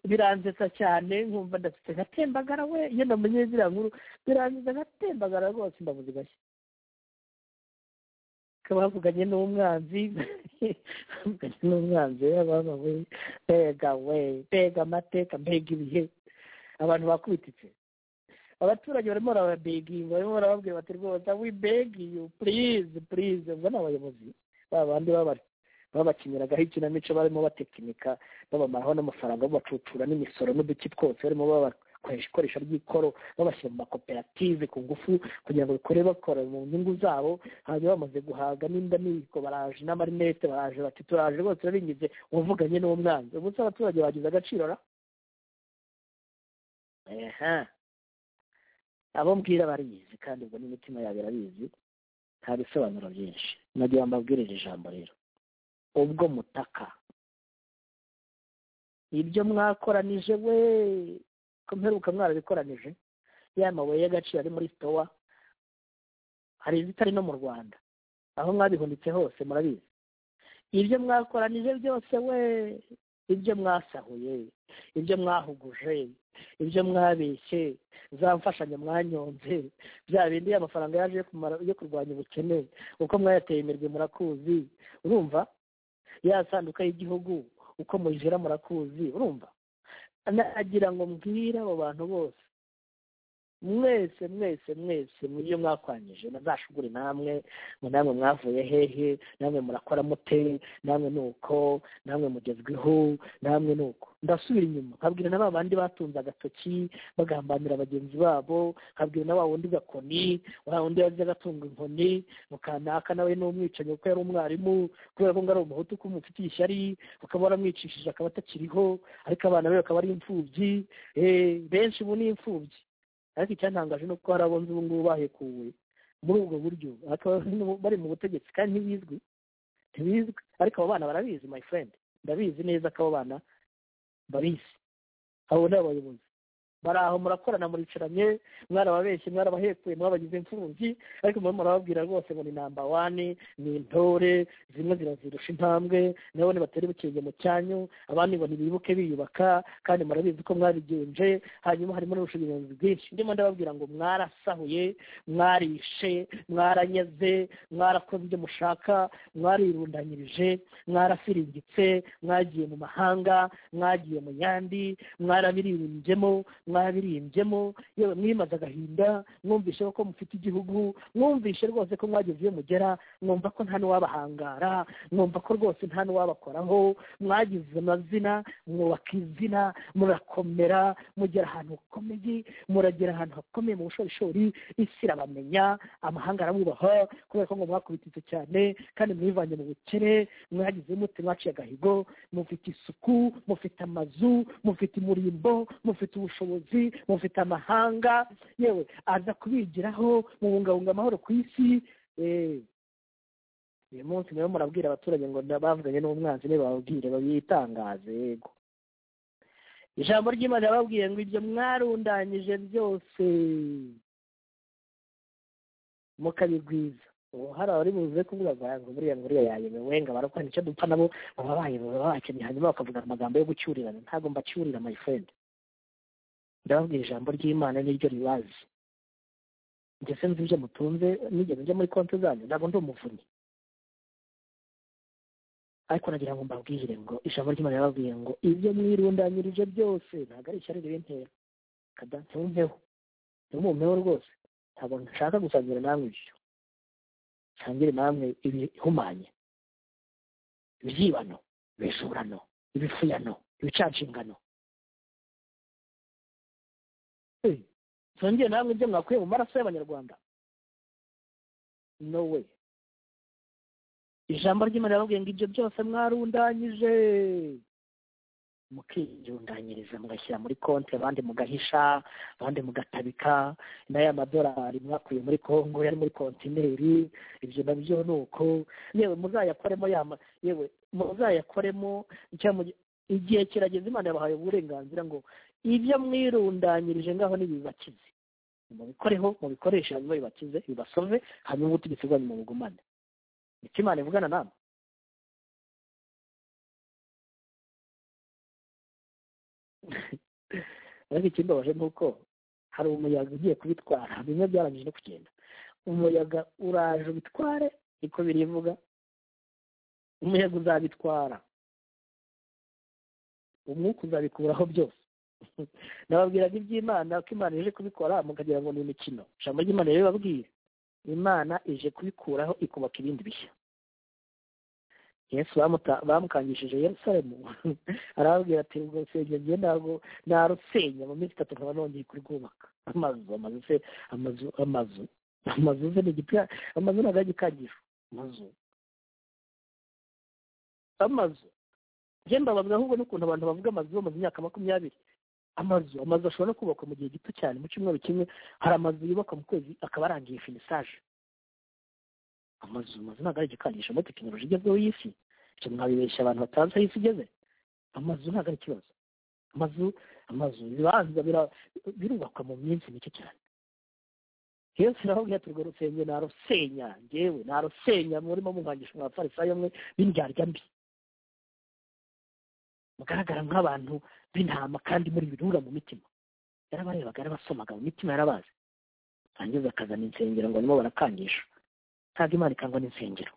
biransetsa cyane nkumva ndafite ngatembagara we iyo namenye ziriya nkuru biransetsa ngatembagara rwose imbavu zigashya bavuganye n'umwanzi bavuganye n'umwanzi ababa we mbega we mbega amateka mbega ibihe abantu bakubititse abaturage barimo barababeginga barimo barababwira bati rwose we beg you please please ubwo ni abayobozi ba bandi baba babakiniragaho ikinamico barimo batekinika babamaraho n'amafaranga babacucura n'imisoro n'uduki twose barimo babakoresha ikoresha ry'ikoro babashyira mu makoperative ku ngufu kugira ngo bikore bakora mu nyungu zabo hanyuma bamaze guhaga n'inda n'ibiko baraje n'amarinete baraje bati turaje rwose urabinyuze wavuganye n'umwanzi ubu se abaturage bagize agaciro ra aha abo mbwira barizi kandi ubwo n'imitima yabo irabizi nta bisobanuro byinshi nagiye mbabwira iri jambo rero ubwo mutaka ibyo mwakoranije we ko mperuka mwarabikoranije ya mabuye y'agaciro ari muri sitowa hari izitari no mu rwanda aho mwabihunitse hose murabizi ibyo mwakoranije byose we ibyo mwasahuye ibyo mwahuguje ibyo mwabeshye za mfashanyo mwanyonze bya bindi amafaranga yaje yo kurwanya ubukene uko mwayateye imirwi murakuzi urumva ya sanduka y'igihugu uko muyijera murakuzi urumva nagira ngo mbwire abo bantu bose mwese mwese mwese mu byo mwakwanyije nazashugure namwe ngo namwe mwavuye hehe namwe murakora mute namwe ni uko namwe mugezweho namwe ni uko ndasubira inyuma nkabwira na ba bandi batunze agatoki bagambanira bagenzi babo nkabwira na wa wundi gakoni wa wundi yaje agatunga inkoni mukanaka nawe ni umwicanyi kuko yari umwarimu kubera ko ngo ari umuhutu ko umufitiye ishyari ukaba waramwicishije akaba atakiriho ariko abana be bakaba ari imfubyi benshi ubu ni imfubyi ariko icyantangaje ni uko hari abunzi ubu ngubu bahekuwe muri ubwo buryo bari mu butegetsi kandi ntibizwi ntibizwi ariko abo bana barabizi my friend ndabizi neza ko abo bana babizi abo ni abayobozi bari aho murakorana muricaranye mwarababeshye mwarabahekuye mwabagize imfubyi ariko murimo murababwira rwose ngo ni namba wane ni intore zimwe zirazirusha intambwe nabo nibatera ibukenge mu cyanyu abandi ngo ntibibuke biyubaka kandi murabizi ko mwabigenje hanyuma harimo n'ubushobozi bwinshi ndimo ndababwira ngo mwarasahuye mwarishe mwaranyaze mwarakoze ibyo mushaka mwarirundanyirije mwarafiringitse mwagiye mu mahanga mwagiye mu yandi mwarabiririnzemo mwabiririmbyemo yewe mwimaze agahinda mwumvishe ko mufite igihugu mwumvishe rwose ko mwageze iyo mugera mwumva ko nta n'uwabahangara mwumva ko rwose nta n'uwabakoraho mwagize amazina mwubaka izina murakomera mugera ahantu hakomeye muragera ahantu hakomeye mu bushorishori isi irabamenya amahanga arabubaha kubera ko ngo mwakubititse cyane kandi mwivanye mu bukene mwagize mute mwaciye agahigo mufite isuku mufite amazu mufite umurimbo mufite ubushobozi mufite amahanga yewe aza kubigiraho mubungabunga amahoro ku isi uyu munsi niba murabwira abaturage ngo bavuganye n'umwanzi ntibababwire babitangaze yego ijambo ry'imana yababwiye ngo ibyo mwarundanyije byose mukabigwiza ubu hari abari buze kuvuga ngo ngo buriya ngo uriya yayemewe ngo abarokora nicyo dupfa nabo baba bayemewe bakennye hanyuma bakavuga amagambo yo gucyurirana ntabwo mbacyurira my friend ndababwira ijambo ry'imana n'iryo ribazi njye se nzi ibyo mutunze nigeze njya muri konti zanyu ntabwo ndi umuvunyi ariko nagira ngo mbabwire ngo ijambo ry'imana yarababwiye ngo ibyo mwirundanyirije byose ntabwo ari ishyari ribintera kada ntumveho ntimumpeho rwose ntabwo nshaka gusangira namwe ibyo nsangire namwe ibihumanye ibyibano ibijurano ibifuyano ibicanshingano Eh, nsangire namwe ibyo mwakuye mu maraso y'abanyarwanda no way ijambo ry'imana rirababwiye ngo ibyo byose mwarundanyije mukiyundanyiriza mugashyira muri konti abandi mugahisha abandi mugatabika n'aya madolari mwakuye muri kongo yari muri kontineri ibyo nabyo ni uko yewe muzayakoremo yama yewe muzayakoremo cyangwa mugi- igihe kirageze imana yabahaye uburenganzira ngo ibyo mwirundanyirije ngaho nibibakize mubikoreho mubikoreshe hanyuma bibakize bibasove hanyuma ubutegetsi bwanyu mubugumane icyo imana ivugana namwe ariko ikimbabaje ni uko hari umuyaga ugiye kubitwara bimwe byarangije no kugenda umuyaga uraje ubitware niko birivuga umuyaga uzabitwara umwuka uzabikuraho byose nababwiraga iby'imana ko imana ije kubikora mukagira ngo ni imikino ijambo ry'imana rero babwiye imana ije kubikuraho ikubaka ibindi bishya yesu bamuta- bamukangishije yerusalemu arababwira ati urwo rusengero njye ntabwo narusenya mu minsi itatu nkaba nongeye kurwubaka amazu amazu se amazu amazu amazu se ni igika amazu ntabwo ari igikangiro amazu amazu njye mbabazwa ahubwo n'ukuntu abantu bavuga amazu bamaze imyaka makumyabiri amazu amazu ashobora no kubakwa mu gihe gito cyane mu cyumweru kimwe hari amazu yubakwa mu kwezi akaba arangiye finisaje amazu amazu ntabwo ari igikandisha muri tekinoloji igezweho y'isi icyo mwabibeshya abantu batazi aho isi igeze amazu ntabwo ari ikibazo amazu amazu ibibanza bira- birubakwa mu minsi mike cyane yesu naho ati urwo rusenge narusenya njyewe narusenya murimo mungangisha mwabafarisayo mwe b'indyarya mbi mugaragara nk'abantu b'intama kandi muri birura mu mitima yarabarebaga yarabasomaga mu mitima yarabazi rangiza akazana insengero ngo nimo barakangisha ntabwo imana ikangwa n'insengero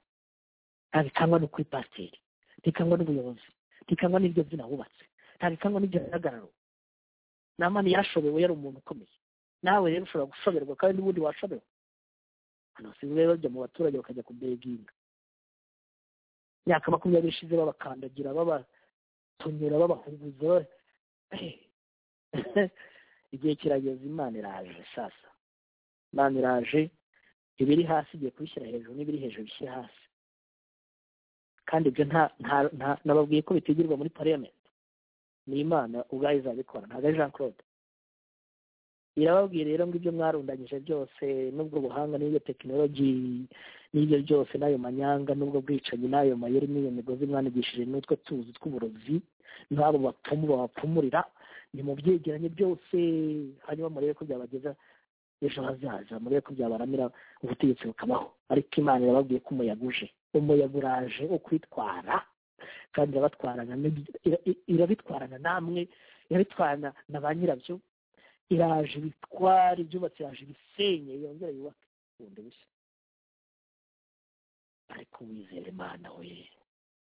ntabwo ikangwa no kuri pasiteri ntikangwa n'ubuyobozi ntikangwa n'iryo zina wubatse ntabwo ikangwa n'iryo gihagararo namani yarashobewe yari umuntu ukomeye nawe rero ushobora gushoberwa kandi n'ubundi washobewe abantu basigaye bajya mu baturage bakajya kubeginga imyaka makumyabiri ishize babakandagira baba tunyura babahuguza igihe kirageze imana iraje sasa imana iraje ibiri hasi igiye kubishyira hejuru n'ibiri hejuru bishyire hasi kandi ibyo nta nta nta nababwiye ko bitigirwa muri pariyamenti ni imana ubwayo izabikora ntabwo ari jean claude irababwiye rero ngo ibyo mwarundanyije byose n'ubwo buhanga n'ibyo tekinoloji n'ibyo byose n'ayo manyanga n'ubwo bwicanyi n'ayo mayeri n'iyo migozi mwanigishije n'utwo tuzi tw'uburozi n'abo bapfumu babapfumurira ni mu byegeranye byose hanyuma murebe ko byabageza ejo hazaza murebe ko byabaramira ubutegetsi bukabaho ariko imana irababwiye ko umuyaga uje umuyaga uraje wo kwitwara kandi irabatwarana n'ibyo- ira- i- irabitwarana namwe irabitwarana na ba nyirabyo iraje ibitwara ibyubatse iraje ibisenye yongera yubake bundi bushya ariko wizera imana we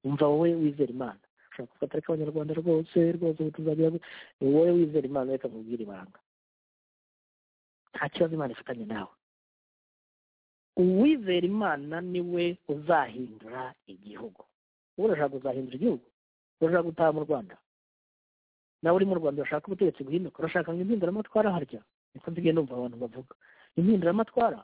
umva wowe wizera imana ushobora kuvuga ati ariko abanyarwanda rwose rwose ubu tuzajya ni wowe wizera imana reka nkubwire ibanga nta kibazo imana ifitanye nawe uwizera imana ni we uzahindura igihugu wowe urashaka kuzahindura igihugu urashaka gutaha mu rwanda nawe uri mu rwanda urashaka ubutegetsi guhinduka urashaka ngo impinduramatwara harya niko nsigaye numva abantu bavuga impinduramatwara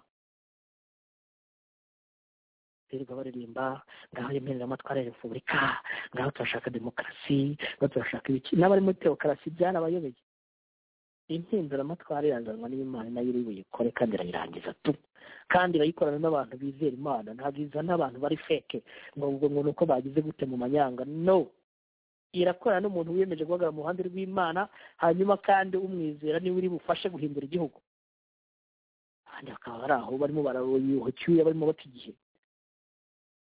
birirwa baririmba ngaho impinduramatwara ya repubulika ngaho turashaka demokarasi ngaho turashaka ibiki n'abari muri tewokarasi byarabayobeye impinduramatwara irazanwa n'imana nayo iri buyikore kandi irayirangiza tu kandi irayikorana n'abantu bizera imana ntabwo izana abantu bari feke ngo ubwo ngo ni uko bagize gute mu manyanga no irakorana n'umuntu wiyemeje guhagarara mu ruhande rw'imana hanyuma kandi umwizera niwe uri bufashe guhindura igihugu abandi bakaba bari aho barimo barayuha icyuya barimo bata igihe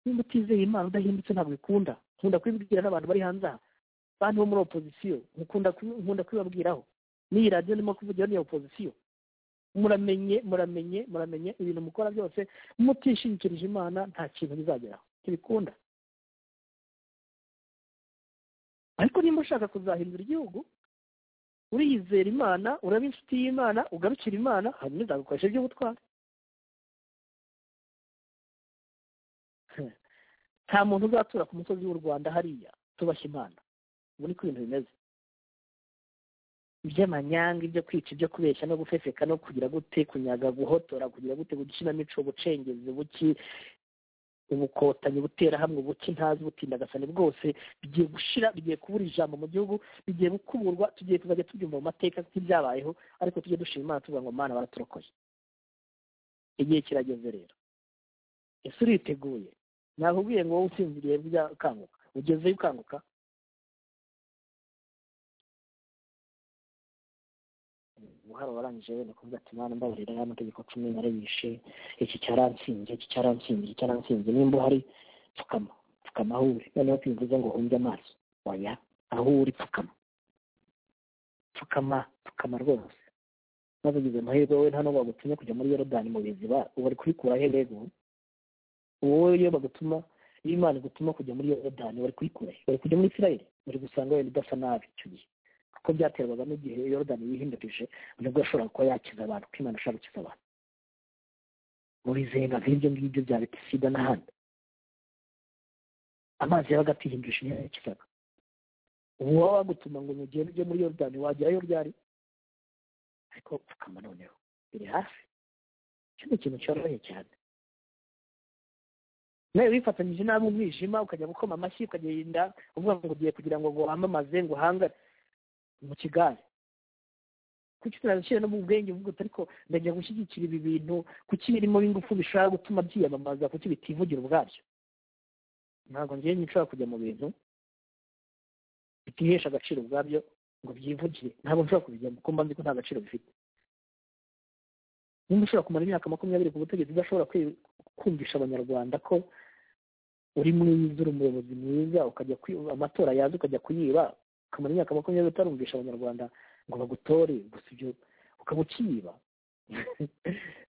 niba utizeye imana udahindutse ntabwo ikunda nkunda kubibwira n'abantu bari hanze aha bantu bo muri opozisiyo nkunda kubi- nkunda kubibabwiraho n'iyi radiyo ndimo kuvugira ni iya opozisiyo muramenye muramenye muramenye ibintu mukora byose mutishingikirije imana nta kintu bizageraho ntibikunda ariko niba ushaka kuzahindura igihugu uriyizera imana uraba inshuti y'imana ugarukira imana hanyuma uzagukoresha iby'ubutwari nta muntu uzatura ku musozi w'u rwanda hariya tubashye imana ubu niko ibintu bimeze iby'amanyanga ibyo kwica ibyo kubeshya no gufefeka no kugira gute kunyaga guhotora kugira gute gukinamico ubucengezi buki ubukotanyi ubuterahamwe buki ntazi ubutindagasane bwose bigiye gushira bigiye kubura ijambo mu gihugu bigiye gukuburwa tugiye kuzajya tubyumva mu mateka nk'ibyabayeho ariko tujye dushima imana tuvuga ngo mana baraturokoye igihe kirageze rero ese uriteguye nakubwiye ngo wowe usinziriye bujya ukanguka ugezeyo ukanguka guhara warangije wenda kuvuga ati mwana mbabarira ya mategeko cumi narayishe iki cyaransinze iki cyaransinze iki cyaransinze nimba uhari pfukama pfukama aho uri noneho tubivuze ngo umbye amaso oya aho uri pfukama pfukama pfukama rwose maze ugize amahirwe wowe hano bagutumye kujya muri yorodani mu biziba bari kurikura he rero wowe iyo bagutuma iyo imana igutuma kujya muri yorodani bari kurikura he bari kujya muri isirayeli bari gusanga wenda udasa nabi icyo gihe kuko byaterwaga n'igihe yorodani yihindurije nibwo yashoboraga kuba yakiza abantu kuko imana ishaka gukiza abantu muri zenga nk'ibyo ngibyo bya betisida n'ahandi amazi yabaga atihindurije niyo yakizaga ubu waba wagutuma ngo ugende ujye muri yorodani wagerayo ryari ariko upfukama noneho biri hafi icyo ni ikintu cyoroshye cyane nawe wifatanyije nabi umwijima ukajya gukoma amashyi ukagenda uvuga ngo ugiye kugira ngo ngo wamamaze ngo uhangare mu kigare kuki tunabishyira no mu bwenge uvuga ariko ndajya gushyigikira ibi bintu kuki birimo b'ingufu bishobora gutuma byiyamamaza kuki bitivugira ubwabyo ntabwo ngewe nshobora kujya mu bintu bitihesha agaciro ubwabyo ngo byivugire ntabwo nshobora kubijyamo kuko mba nzi ko nta gaciro bifite niba ushobora kumara imyaka makumyabiri ku butegetsi udashobora kumvisha abanyarwanda ko uri mwiza uri umuyobozi mwiza ukajya amatora yaza ukajya kuyiba ukamara imyaka makumyabiri utarumvisha abanyarwanda ngo bagutore gusa ibyo ukaba ukiba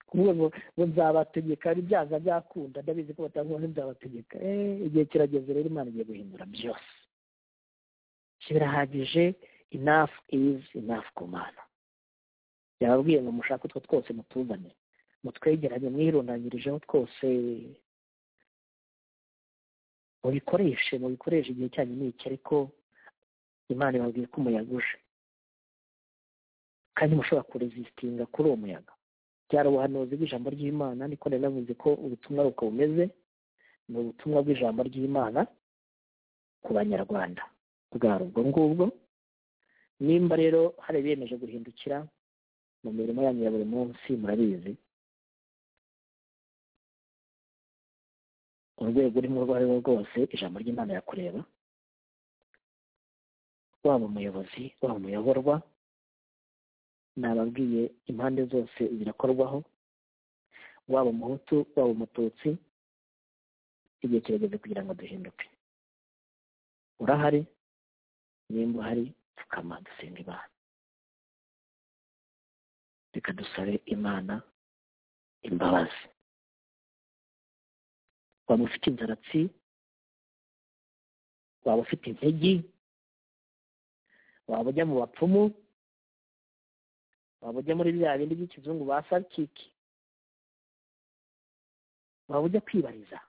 kuvuga ngo ngo nzabategeka byaza byakunda ndabizi ko batavuga ngo nzabategeka igihe kirageze rero imana igiye guhindura byose birahagije inafu izi inafu ku mana yababwiye ngo mushake utwo twose mutuzane mutwegeranye mwirundanyirijeho twose mubikoreshe mubikoreshe igihe cyanyu ni iki ariko imana ibabwiye ko umuyaga uje kandi mushobora kurezisitinga kuri uwo muyaga byari ubuhanuzi bw'ijambo ry'imana niko nari navuze ko ubutumwa buko bumeze ni ubutumwa bw'ijambo ry'imana ku banyarwanda bwari ubwo ngubwo nimba rero hari biyemeje guhindukira mu mirimo yanyu ya buri munsi murabizi urwego urimo urwo ari rwo rwose ijambo ry'imana yakureba waba umuyobozi waba umuyoborwa nababwiye impande zose birakorwaho waba umuhutu waba umututsi igihe kirageze kugira ngo duhinduke urahari nimba uhari pfukama dusenga imana reka dusabe imana imbabazi waba ufite inzaratsi waba ufite integi waba ujya mu bapfumu waba ujya muri bya bindi by'ikizungu ba sarikiki waba ujya kwibariza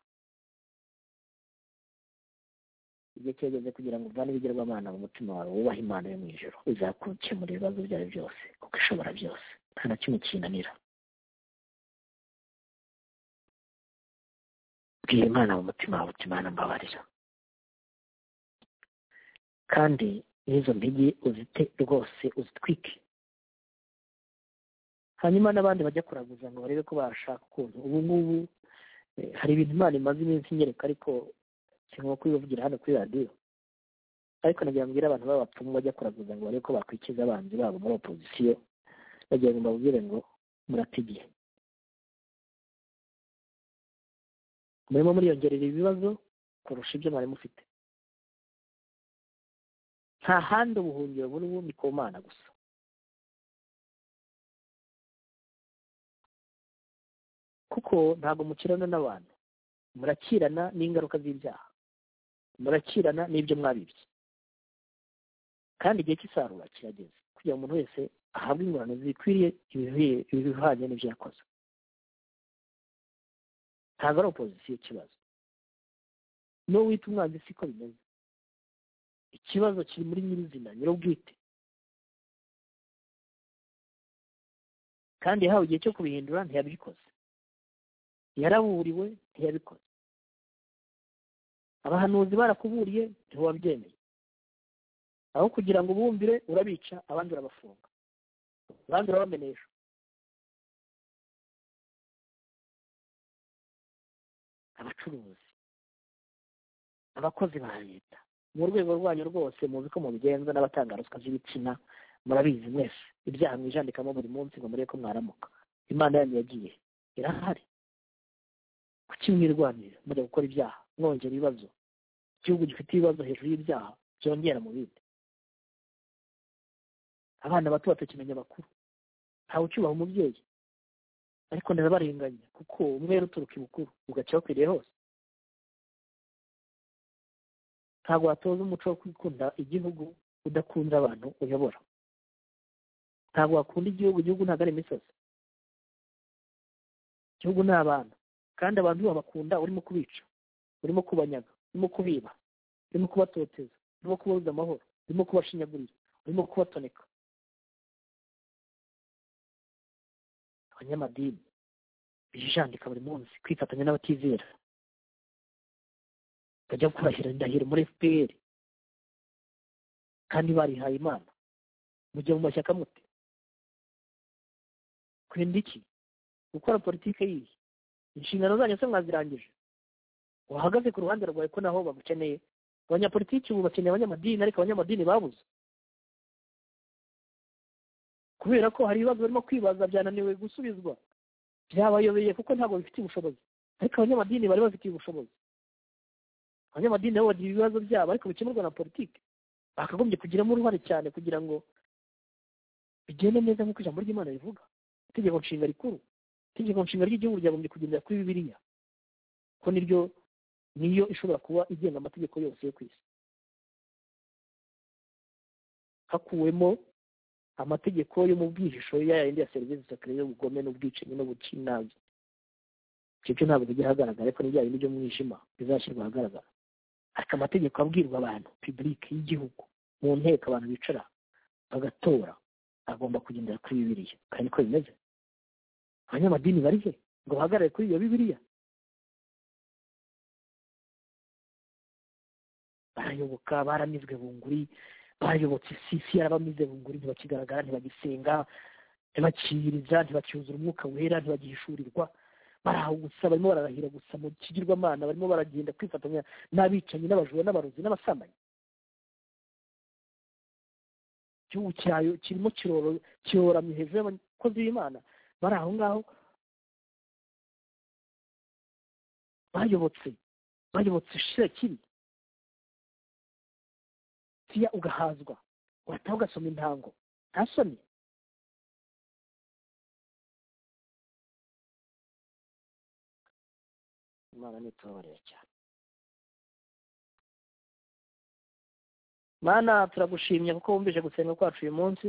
igihe kirageze kugira ngo uvane ibigirwamana mu mutima wawe wubahe imana yo mu ijoro izakukemura ibibazo byawe byose kuko ishobora byose nta na kimwe kinanira bwira imana mu mutima wawe uti imana mbabarira kandi n'izo mpigi uzite rwose uzitwike hanyuma n'abandi bajya kuraguza ngo barebe ko bashaka ukuntu ubu ngubu hari ibintu imana imaze iminsi inyereka ariko kirimo kubivugira hano kuri radiyo ariko nagira mbwira abantu b'abapfumu bajya kuraguza ngo barebe ko bakwikiza abanzi babo muri opozisiyo bagira ngo mbabwire ngo muratigiye murimo muriyongerera ibibazo kurusha ibyo mwari mufite nta handi ubuhungiro burimo ni ku mana gusa kuko ntabwo mukirana n'abantu murakirana n'ingaruka z'ibyaha murakirana n'ibyo mwabibye kandi igihe cy'isarura kirageze kugira ngo umuntu wese ahabwe ingurane zikwiriye ibivuye ibihwanye n'ibyo yakoze ntabwo ari opozisiyo ikibazo n'uwo wita umwanzi siko bimeze ikibazo kiri muri nyirizina nyir'ubwite kandi yahawe igihe cyo kubihindura ntiyabikoze yaraburiwe ntiyabikoze abahanuzi barakuburiye ntiwabyemeye aho kugira ngo ubumvire urabica abandi urabafunga abandi urabamenesha abacuruzi abakozi ba leta mu rwego rwanyu rwose muzi ko mubigenza n'abatanga ruswa z'ibitsina murabizi mwese ibyaha mwijandikamo buri munsi ngo murebe ko mwaramuka imana yanyu yagiye irahari kuki mwirwanira mujya gukora ibyaha mwongera ibibazo igihugu gifite ibibazo hejuru y'ibyaha byongera mu bindi abana bato batakimenya abakuru ntawe ucyubaha umubyeyi ariko ndabarenganya kuko umwe uturuka ibukuru ugaca wakwiriye hose ntabwo watoza umuco wo kwikunda igihugu udakunze abantu uyobora ntabwo wakunda igihugu igihugu ntabwo ari imisozi igihugu ni abantu kandi abantu babakunda urimo kubica urimo kubanyaga urimo kubiba urimo kubatoteza urimo kubabuza amahoro urimo kubashinyagurira urimo kubatoneka abanyamadini bijandika buri munsi kwifatanya n'abatizera bajya kurahira indahiro muri fpr kandi barihaye imana mujya mu mashyaka mute kwenda iki gukora politiki yihe inshingano zanyu se mwazirangije wahagaze ku ruhande rwawe ko naho bagukeneye abanyapolitiki ubu bakeneye abanyamadini ariko abanyamadini babuze kubera ko hari ibibazo barimo kwibaza byananiwe gusubizwa byabayobeye kuko ntabwo bifitiye ubushobozi ariko abanyamadini bari bafitiye ubushobozi abanyamadini nabo bagira ibibazo byabo ariko bikemurwa na politiki bakagombye kugiramo uruhare cyane kugira ngo bigende neza nk'uko ijambo ry'imana rivuga itegeko nshinga rikuru itegeko nshinga ry'igihugu ryagombye kugendera kuri bibiliya ko niryo niyo ishobora kuba igenga amategeko yose yo ku isi hakuwemo amategeko yo mu bwihisho yayindi ya serivisi sakare y'ubugome n'ubwicanyi n'ubukinazi ibyo byo ntabwo bijya ahagaragara ariko n'ibya bindi by'umwijima bizashyirwa ahagaragara ariko amategeko abwirwa abantu pibulike y'igihugu mu nteko abantu bicara bagatora agomba kugendera kuri bibiliya kandi niko bimeze abanyamadini bari he ngo bahagarare kuri iyo bibiliya barayoboka baramizwe bunguri bayobotse sisi yarabamize bunguri ntibakigaragara ntibagisenga ntibakiyiriza ntibacyuzura umwuka wera ntibagihishurirwa baraho gusa barimo bararahira gusa mu kigirwamana barimo baragenda kwifatanya n'abicanyi n'abajura n'abarozi n'abasambanyi igihugu cyayo kirimo kiroramye hejuru y'abakozi b'imana bari aho ngaho bayobotse bayobotse shirakiri tiya ugahazwa wataha ugasoma intango ntasoni imana ntitubabarira cyane mana turagushimye kuko wumvise gusenga kwacu uyu munsi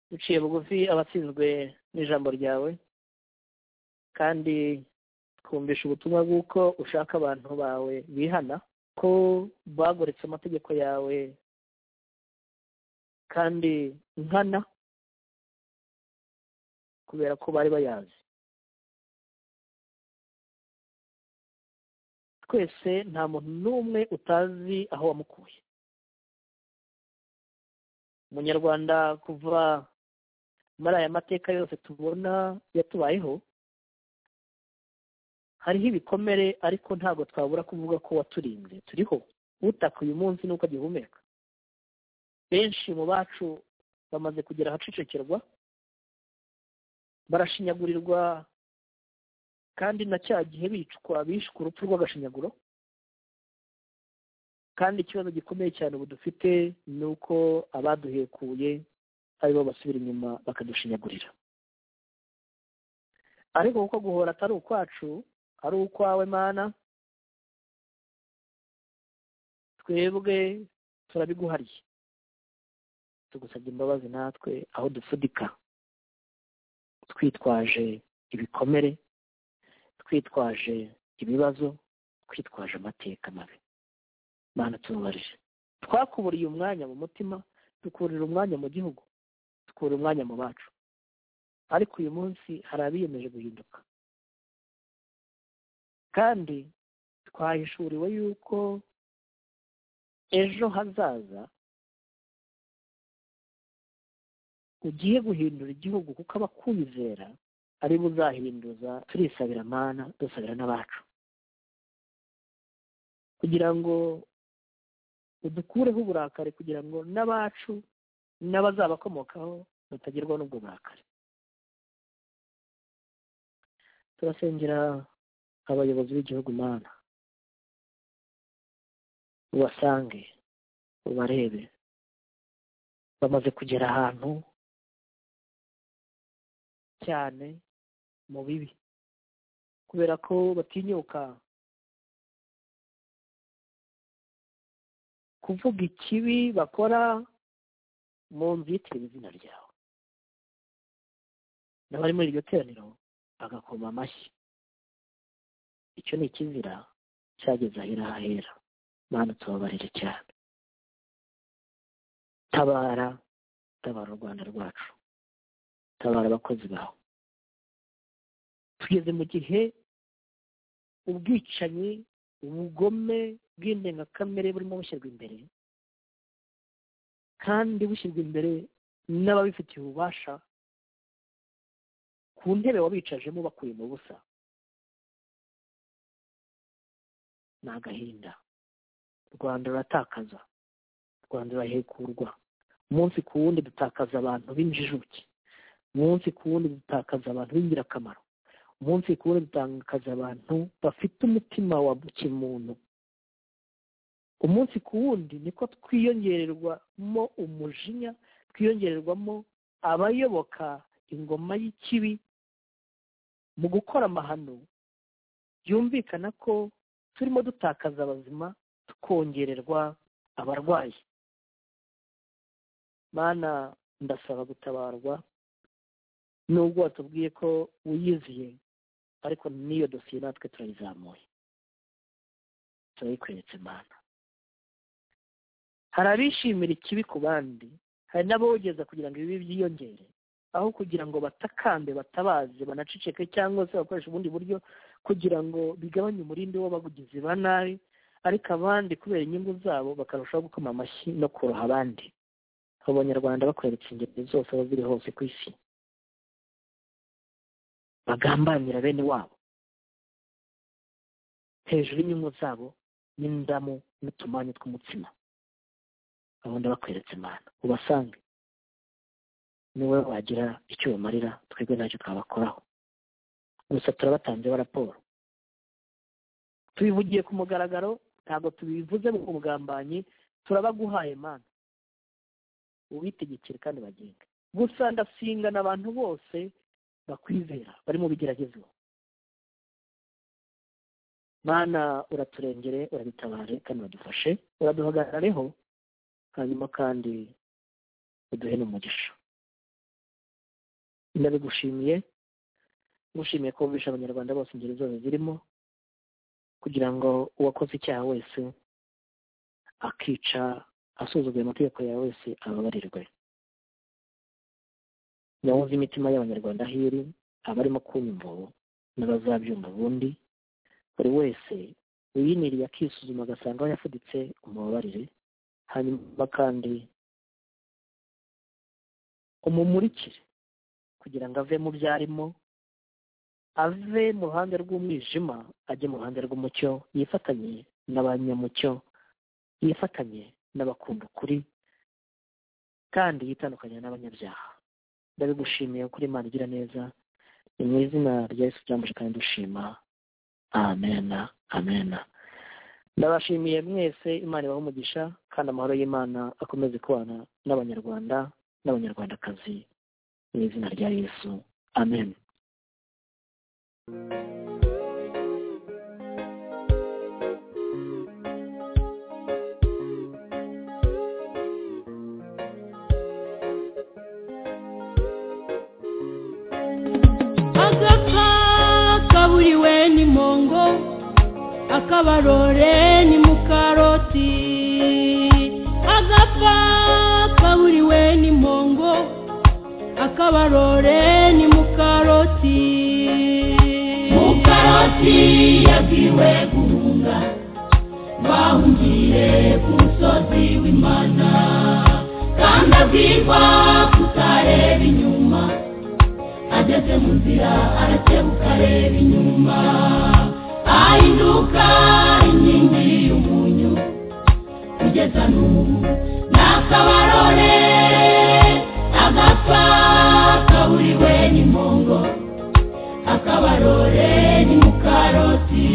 duciye bugufi abatsinzwe n'ijambo ryawe kandi twumvisha ubutumwa bw'uko ushaka abantu bawe bihana ko bagoretse amategeko yawe kandi nkana kubera ko bari bayazi twese nta muntu n'umwe utazi aho wamukuye umunyarwanda kuva muri aya mateka yose tubona yatubayeho hariho ibikomere ariko ntabwo twabura kuvuga ko waturinze turiho utaka uyu munsi nuko agihumeka benshi mu bacu bamaze kugera ahacecekerwa barashinyagurirwa kandi na cya gihe bicwa bishwe urupfu rw'agashinyaguro kandi ikibazo gikomeye cyane ubu dufite ni uko abaduhekuye aribo basubira inyuma bakadushinyagurira ariko kuko guhora atari ukwacu ari ukwawe mana twebwe turabiguhariye tugusabye imbabazi natwe aho dupfudika twitwaje ibikomere twitwaje ibibazo twitwaje amateka mabi mana tubabarije twakuburiye umwanya mu mutima dukurira umwanya mu gihugu dukura umwanya mu bacu ariko uyu munsi hari abiyemeje guhinduka kandi twahishuriwe yuko ejo hazaza ugiye guhindura igihugu kuko abakwizera ari bo uzahinduza turisabira amana dusabira n'abacu kugira ngo udukureho uburakari kugira ngo n'abacu n'abazabakomokaho batagerwaho n'ubwo burakari turasengera abayobozi b'igihugu mana ubasange ubarebe bamaze kugera ahantu cyane mu bibi kubera ko batinyuka kuvuga ikibi bakora mu nzu yitiriwe izina ryawe n'abari muri iryo teraniro bagakoma amashyi icyo ni ikizira cyageze ahera hahera mana tubabarire cyane tabara tabara u rwanda rwacu tabara abakozi bawe tugeze mu gihe ubwicanyi ubugome bw'indengakamere burimo bushyirwa imbere kandi bushyirwa imbere n'ababifitiye ububasha ku ntebe wabicajemo bakuye mu busa ni agahinda rwanda ruratakaza rwanda rurahekurwa umunsi ku wundi dutakaza abantu b'injijuke umunsi ku wundi dutakaza abantu b'ingirakamaro umunsi ku wundi dutakaza abantu bafite umutima wa kimuntu umunsi ku wundi niko twiyongererwamo umujinya twiyongererwamo abayoboka ingoma y'ikibi mu gukora amahano byumvikana ko turimo dutakaza abazima tukongererwa abarwayi mana ndasaba gutabarwa nubwo watubwiye ko wiyiziye ariko n'iyo dosiye natwe turayizamuye turayikweretse mana hari abishimira ikibi ku bandi hari n'abogeza kugira ngo ibibi byiyongere aho kugira ngo batakambe batabaze banaceceke cyangwa se bakoresha ubundi buryo kugira ngo bigabanye umurindi w'abavugizi ba nabi ariko abandi kubera inyungu zabo bakarushaho gukoma amashyi no kuroha abandi abanyarwanda bakweretse ingeri zose aho ziri hose ku isi bagambanira bene wabo hejuru y'inyungu zabo n'indamu n'utumanyu tw'umutsima abo ndabakweretse imana ubasange niwe wagira icyo ubamarira twebwe ntacyo twabakoraho gusa turabatanzeho raporo tubivugiye ku mugaragaro ntabwo tubivuze mu bugambanyi turabaguhaye mana ubitegekere kandi bagenge gusa ndasinga abantu bose bakwizera bari mu bigeragezo mana uraturengere urabitabare kandi uradufashe uraduhagarareho hanyuma kandi uduhe n'umugisha ndabigushimiye ngushimiye ko wumvisha abanyarwanda bose ingeri zose zirimo kugira ngo uwakoze icyaha wese akica asuzuguye amategeko yawe wese ababarirwe yawuze imitima y'abanyarwanda aho iri abarimo kunyumva ubu n'abazabyumva ubundi buri wese uyiniriye akisuzuma agasanga aho yafuditse umubabarire hanyuma kandi umumurikire kugira ngo ave mu byo arimo ave mu ruhande rw'umwijima ajye mu ruhande rw'umucyo yifatanye n'abanyamucyo yifatanye n'abakunda ukuri kandi yitandukanye n'abanyabyaha ndabigushimiye kuri Imana igira neza ni mu izina rya Yesu cyambuje kandi dushima amena amena ndabashimiye mwese imana ibaha umugisha kandi amahoro y'imana akomeze kubana n'abanyarwanda n'abanyarwandakazi mu izina rya yesu amen agapfa kaburiwe ni mongo akabarore ni mukaroti agapfa kaburiwe ni mongo akabarore ni mukaroti mukaroti yabwiwe guhunga bahungire ku musozi w'imana kandi abwirwa kutareba inyuma ageze mu nzira arakebuka areba inyuma ahinduka inkingi y'umunyu kugeza n'ubu n'akabarore agapfa kaburiwe n'impongo akabarore ni mukaroti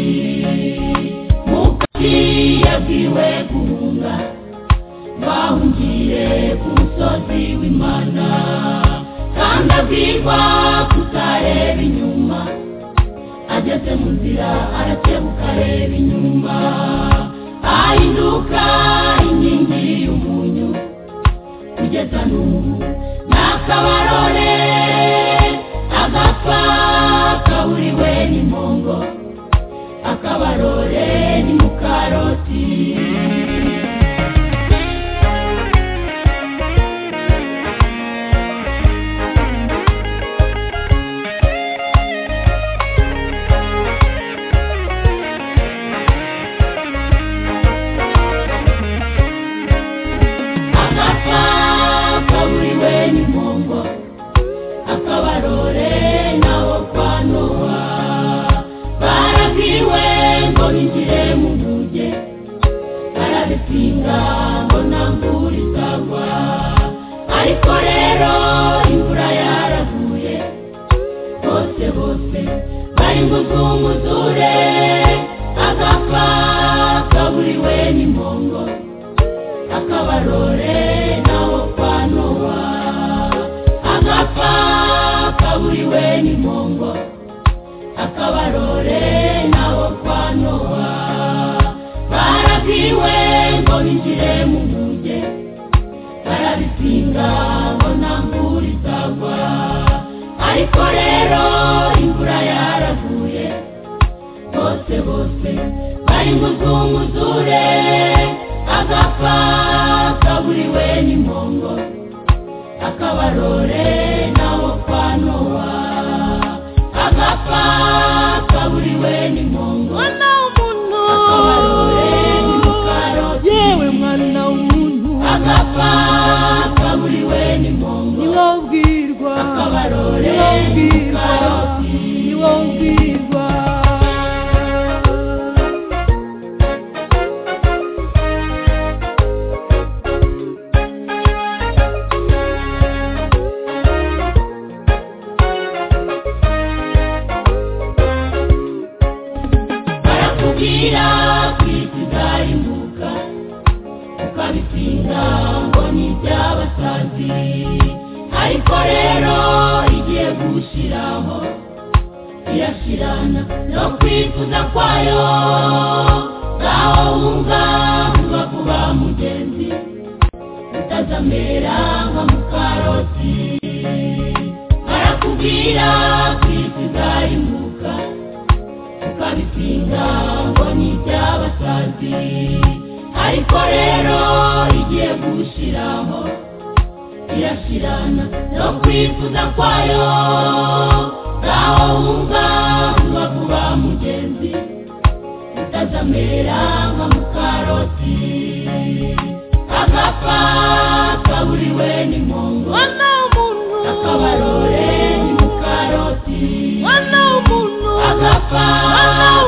mukati yabwiwe guhunga bahungiye ku musozi w'imana kandi abwirwa kutareba inyuma ageze mu nzira arakebuka areba inyuma ahinduka inkingi y'umunyu kugeza n'ubu n'akabarore agapfa kaburiwe n'impongo akabarore ni mukaroti agapfa kaburiwe n'impongo akabarore nabo kwa nowa barabwiwe ngo bigire mu ntuge barabipinga ngo nta mvura izagwa ariko rero imvura yaraguye bose bose bari buzunguzure agapfa kaburiwe n'impongo akabarore nawo kwa nowa agapfa kaburiwe n'impongo akabarore nawo kwa nowa barabwiwe ngo binjire mu nkuge barabipinga ngo nta mvura izagwa ariko rero imvura yaraguye bose bose bari buzunguzure agapfa kaburiwe n'impongo akabarore nawo kwa nowa agapfa kaburiwe n'impongo mwana w'umuntu akabarore ni mukaroti yewe mwana w'umuntu agapfa kaburiwe n'impongo ni wowe ubwirwa akabarore ni wowe ubwirwa karoti ni wowe ubwirwa barakubwira kwisiga imbuga ukabitsinda ngo ni iby'abasazi ariko rero igiye gushyiraho irashirana no kwifuza kwayo ngaho wumva uba kuba mugenzi utazamera nka mukaroti barakubwira kwisiga imbuga ukabipinga ngo ni iby'abasazi ariko rero igiye gushyiraho irashirana no kwifuza kwayo ngaho wumva uba kuba mugenzi utazamera nka mukaroti agapfa kaburiwe n'impongo mwana w'umuntu akabarore ni mukaroti mwana w'umuntu agapfa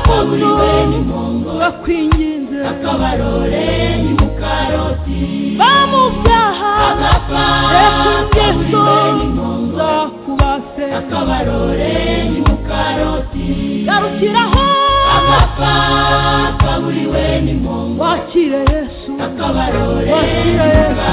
kaburiwe n'impongo bakwinginze akabarore ni mukaroti bamubyaha agapfa reka ingeso kaburiwe n'impongo zakubase akabarore ni mukaroti garukiraho agapfa kaburiwe n'impongo wakire yesu akabarore wakire yesu